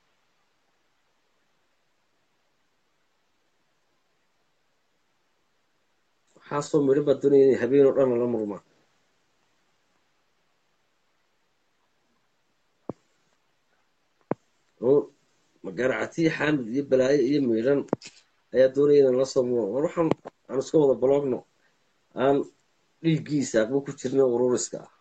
waxaasoo midhan baa doonaya inay habeen oo dhan lala murmaan oo magaracatiyo xaamid iyo balaayo iyo midhan ayaa doonaya inaan la soo muro war waxaan aan iska wada baloogno aan dhiiggiisa aqbo ku jirna ururiska ah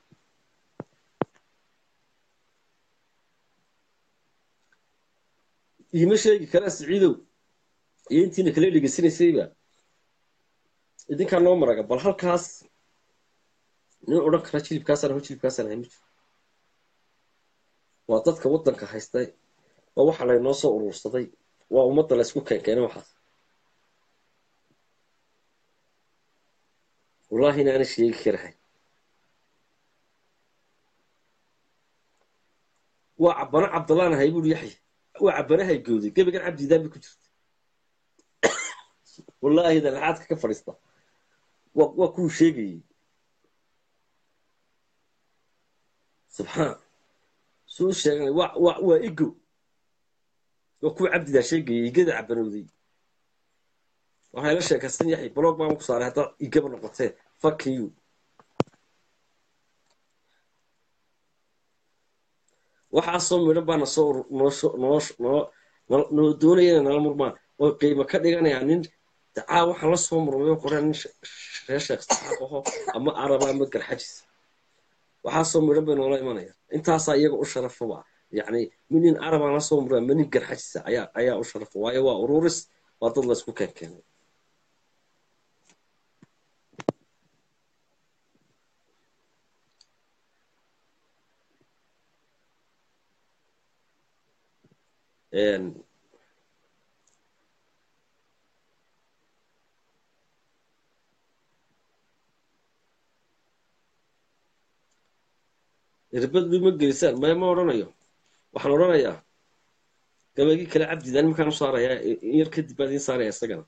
iima sheegi karaa siciidow iyo intiina kala dhegeysanaysayba idinkaa noo maraga bal halkaas nin odhan kara jilibkaasaan aho jilibkaasaan ahay ma jiro waa dadka waddanka haystay waa waxa laynoo soo urursaday waa ummadda laysku keenkeenay waxaas wallaahi inaana sheegi karahay waa cabana cabdalaan ahay buuri yaxya waa cabanahay gooday gebigan cabdidaan bay ku jirta wallaahi dalaxaadka ka fadhiista waa waa kuu sheegayey subxaan suu sheeganay waa waa waa igo waa kuwa cabdidaa sheegayay igada cabanowday waxay la sheekaysan yaxay blog baan ku saaray haddaad igaba noqotee fuck you waxaasoo midhan baa nasoo ur- noosho noosh- noo noo- noo doonaya inay nala murmaan oo qiimo ka dhiganayaan nin dacaa waxaan la soo murmayo qoreen nin she- reer sheekh saxaaq aho ama araba ama garxajis waxaasoo midhan bay noola imanayaan intaasaa iyaga u sharafaba yacni min nin arabaan la soo murmay ama nin garxajisa ayaa ayaa u sharafa waayo waa ururis waa dad laysku keenkeenay Een, irbad ma gelisaan maya ma odhanayo waxaan odhanayaa gabagii kale cabdidaan markaan u saarayaa in yar kadib baan idiin saaraya isagana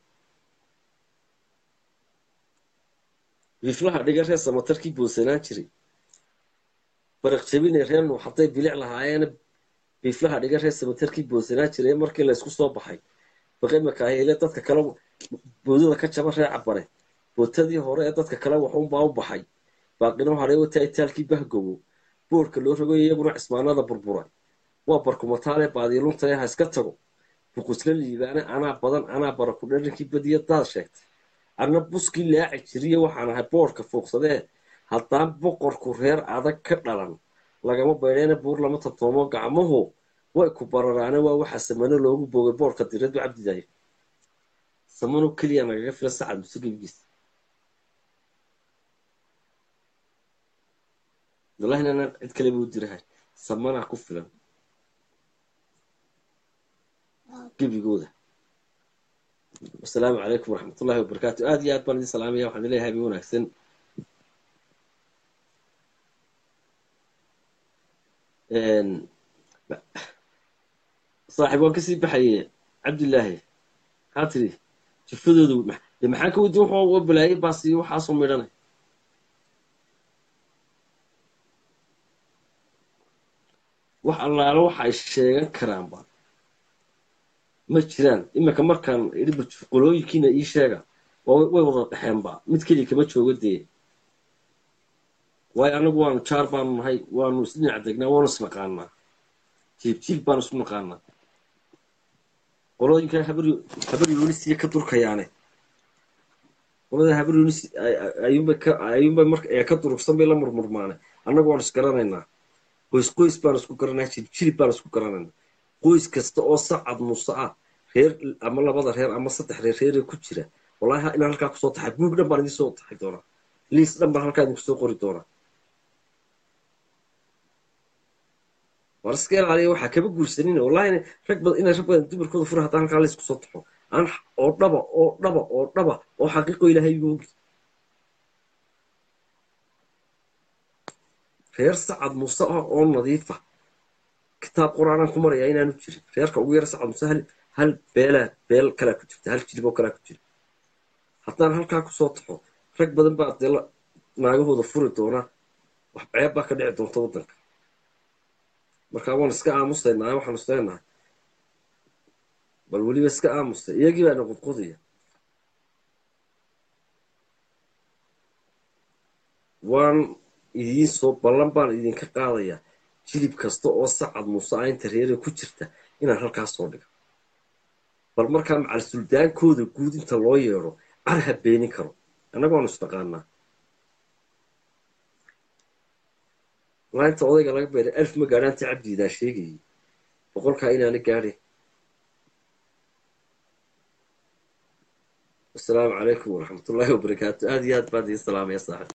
biflaha dhiga reer samatarkii boonsanaan jiray baraq jabine reer nuux hadday bilic lahaayeena biflaha dhiga reer samatarkii boonsanaan jiray markii laysku soo baxay baqimaka ahele dadka kale boodada ka jaba reer cabare bootadii hore ee dadka kale waxuunbaa u baxay baaqino haray wata itaalkii bahgowo boorka loo rogayo iyaguna cismaanada burburay waa barkumataale baadilunta ee ha iska tago buqusla liibaane anaa badan anaa baraku dharinkii badiya daad sheegtay anna buskii laaci jiriye waxaan ahay boorka fuuqsadee haddaan boqorku reer adag ka dhalan lagama baydheena buur lama tabtoomo gacmuhu way ku bararaane waa waxa samano loogu boogay boorka diradu cabdidayo samano keliya nagaga fila sacad muse gebigiis wallahina anaan cid kaleba u dirahay samanaa ku filan gebigooda wasalaamu calaykum waraxmatullahi wabarakaatu aad iyo aad baan idin salaamaya waxaan leeyahay habeen wanaagsan saaxiib waan kasii baxaye cabdillaahi maxaa tiri jifadoodu de maxaan ka wadi wuxuu balaayay baas iyo waxaasoo midhanay wax allaalo waxa ay sheegan karaanba ma jiraan iminka markaan idhi qolooyinkiina ii sheega waa way wada dhexeenba mid keliya kama joogo dee waayo anagu waanu jaar baanu nahay waanu isdhinac degnaa waanu isnaqaanaa jiib jiib baanu isu naqaanaa qolooyinka habar habar yuunisiya ka durkayaane qolada habar yuunis ayuunbay ka ayuunbay marka ee ka durugsan bay la murmurmaane annagu waanu isgaranaynaa qoys qoys baan isku garanaa jilib jilib baan isku garanaynaa qoys kasta oo sacad muuse ah reer ama labada reer ama saddex reer reeree ku jira wallahi inaan halkaa kusoo taxay buug dhan baan idiin soo taxay doonaa liis dhan baan halkaa idinku soo qori doonaa war iska ilaaliya waxaa kaba guursanin wallahi rag badan inay rag badan dumarkooda fura haddaan halkaa laysku soo taxo aan oo dhaba oo dhaba oo dhaba oo xaqiiqo ilaahay igu ogi reer sacad muuse ah oo nadiifa kitaab qur-aanaan ku marayaa inaanu jirin reerka ugu yara sacad muuse hal hal beelaa beel kalaa ku jirta hal jilib oo kalaa ku jira haddaan halkaa kusoo taxo rag badan baa dee naagahooda furi doona wax ceeb baa ka dhici doonta waddanka markaa waan iska aamusaynaa waxaanu isleenahay bal weliba iska aamusay iyagii baana qudqudaya waan idiin soo ballan baan idinka qaadayaa jilib kasta oo sacad muuse ah inta reere ku jirta inaan halkaas soo dhigo bal markaa macal suldaankooda guud inta loo yeedho car ha beenin karo annaga waanu isnaqaanaa walaa inta odayga laga beeray alf ma gaadhaanti cabdiidaa sheegayay boqolkaa inaana gaadhin wasalaamu calaykum waraxmatullaahi wabarakaatu aad iyo aad baan idiin salaamaya saaxib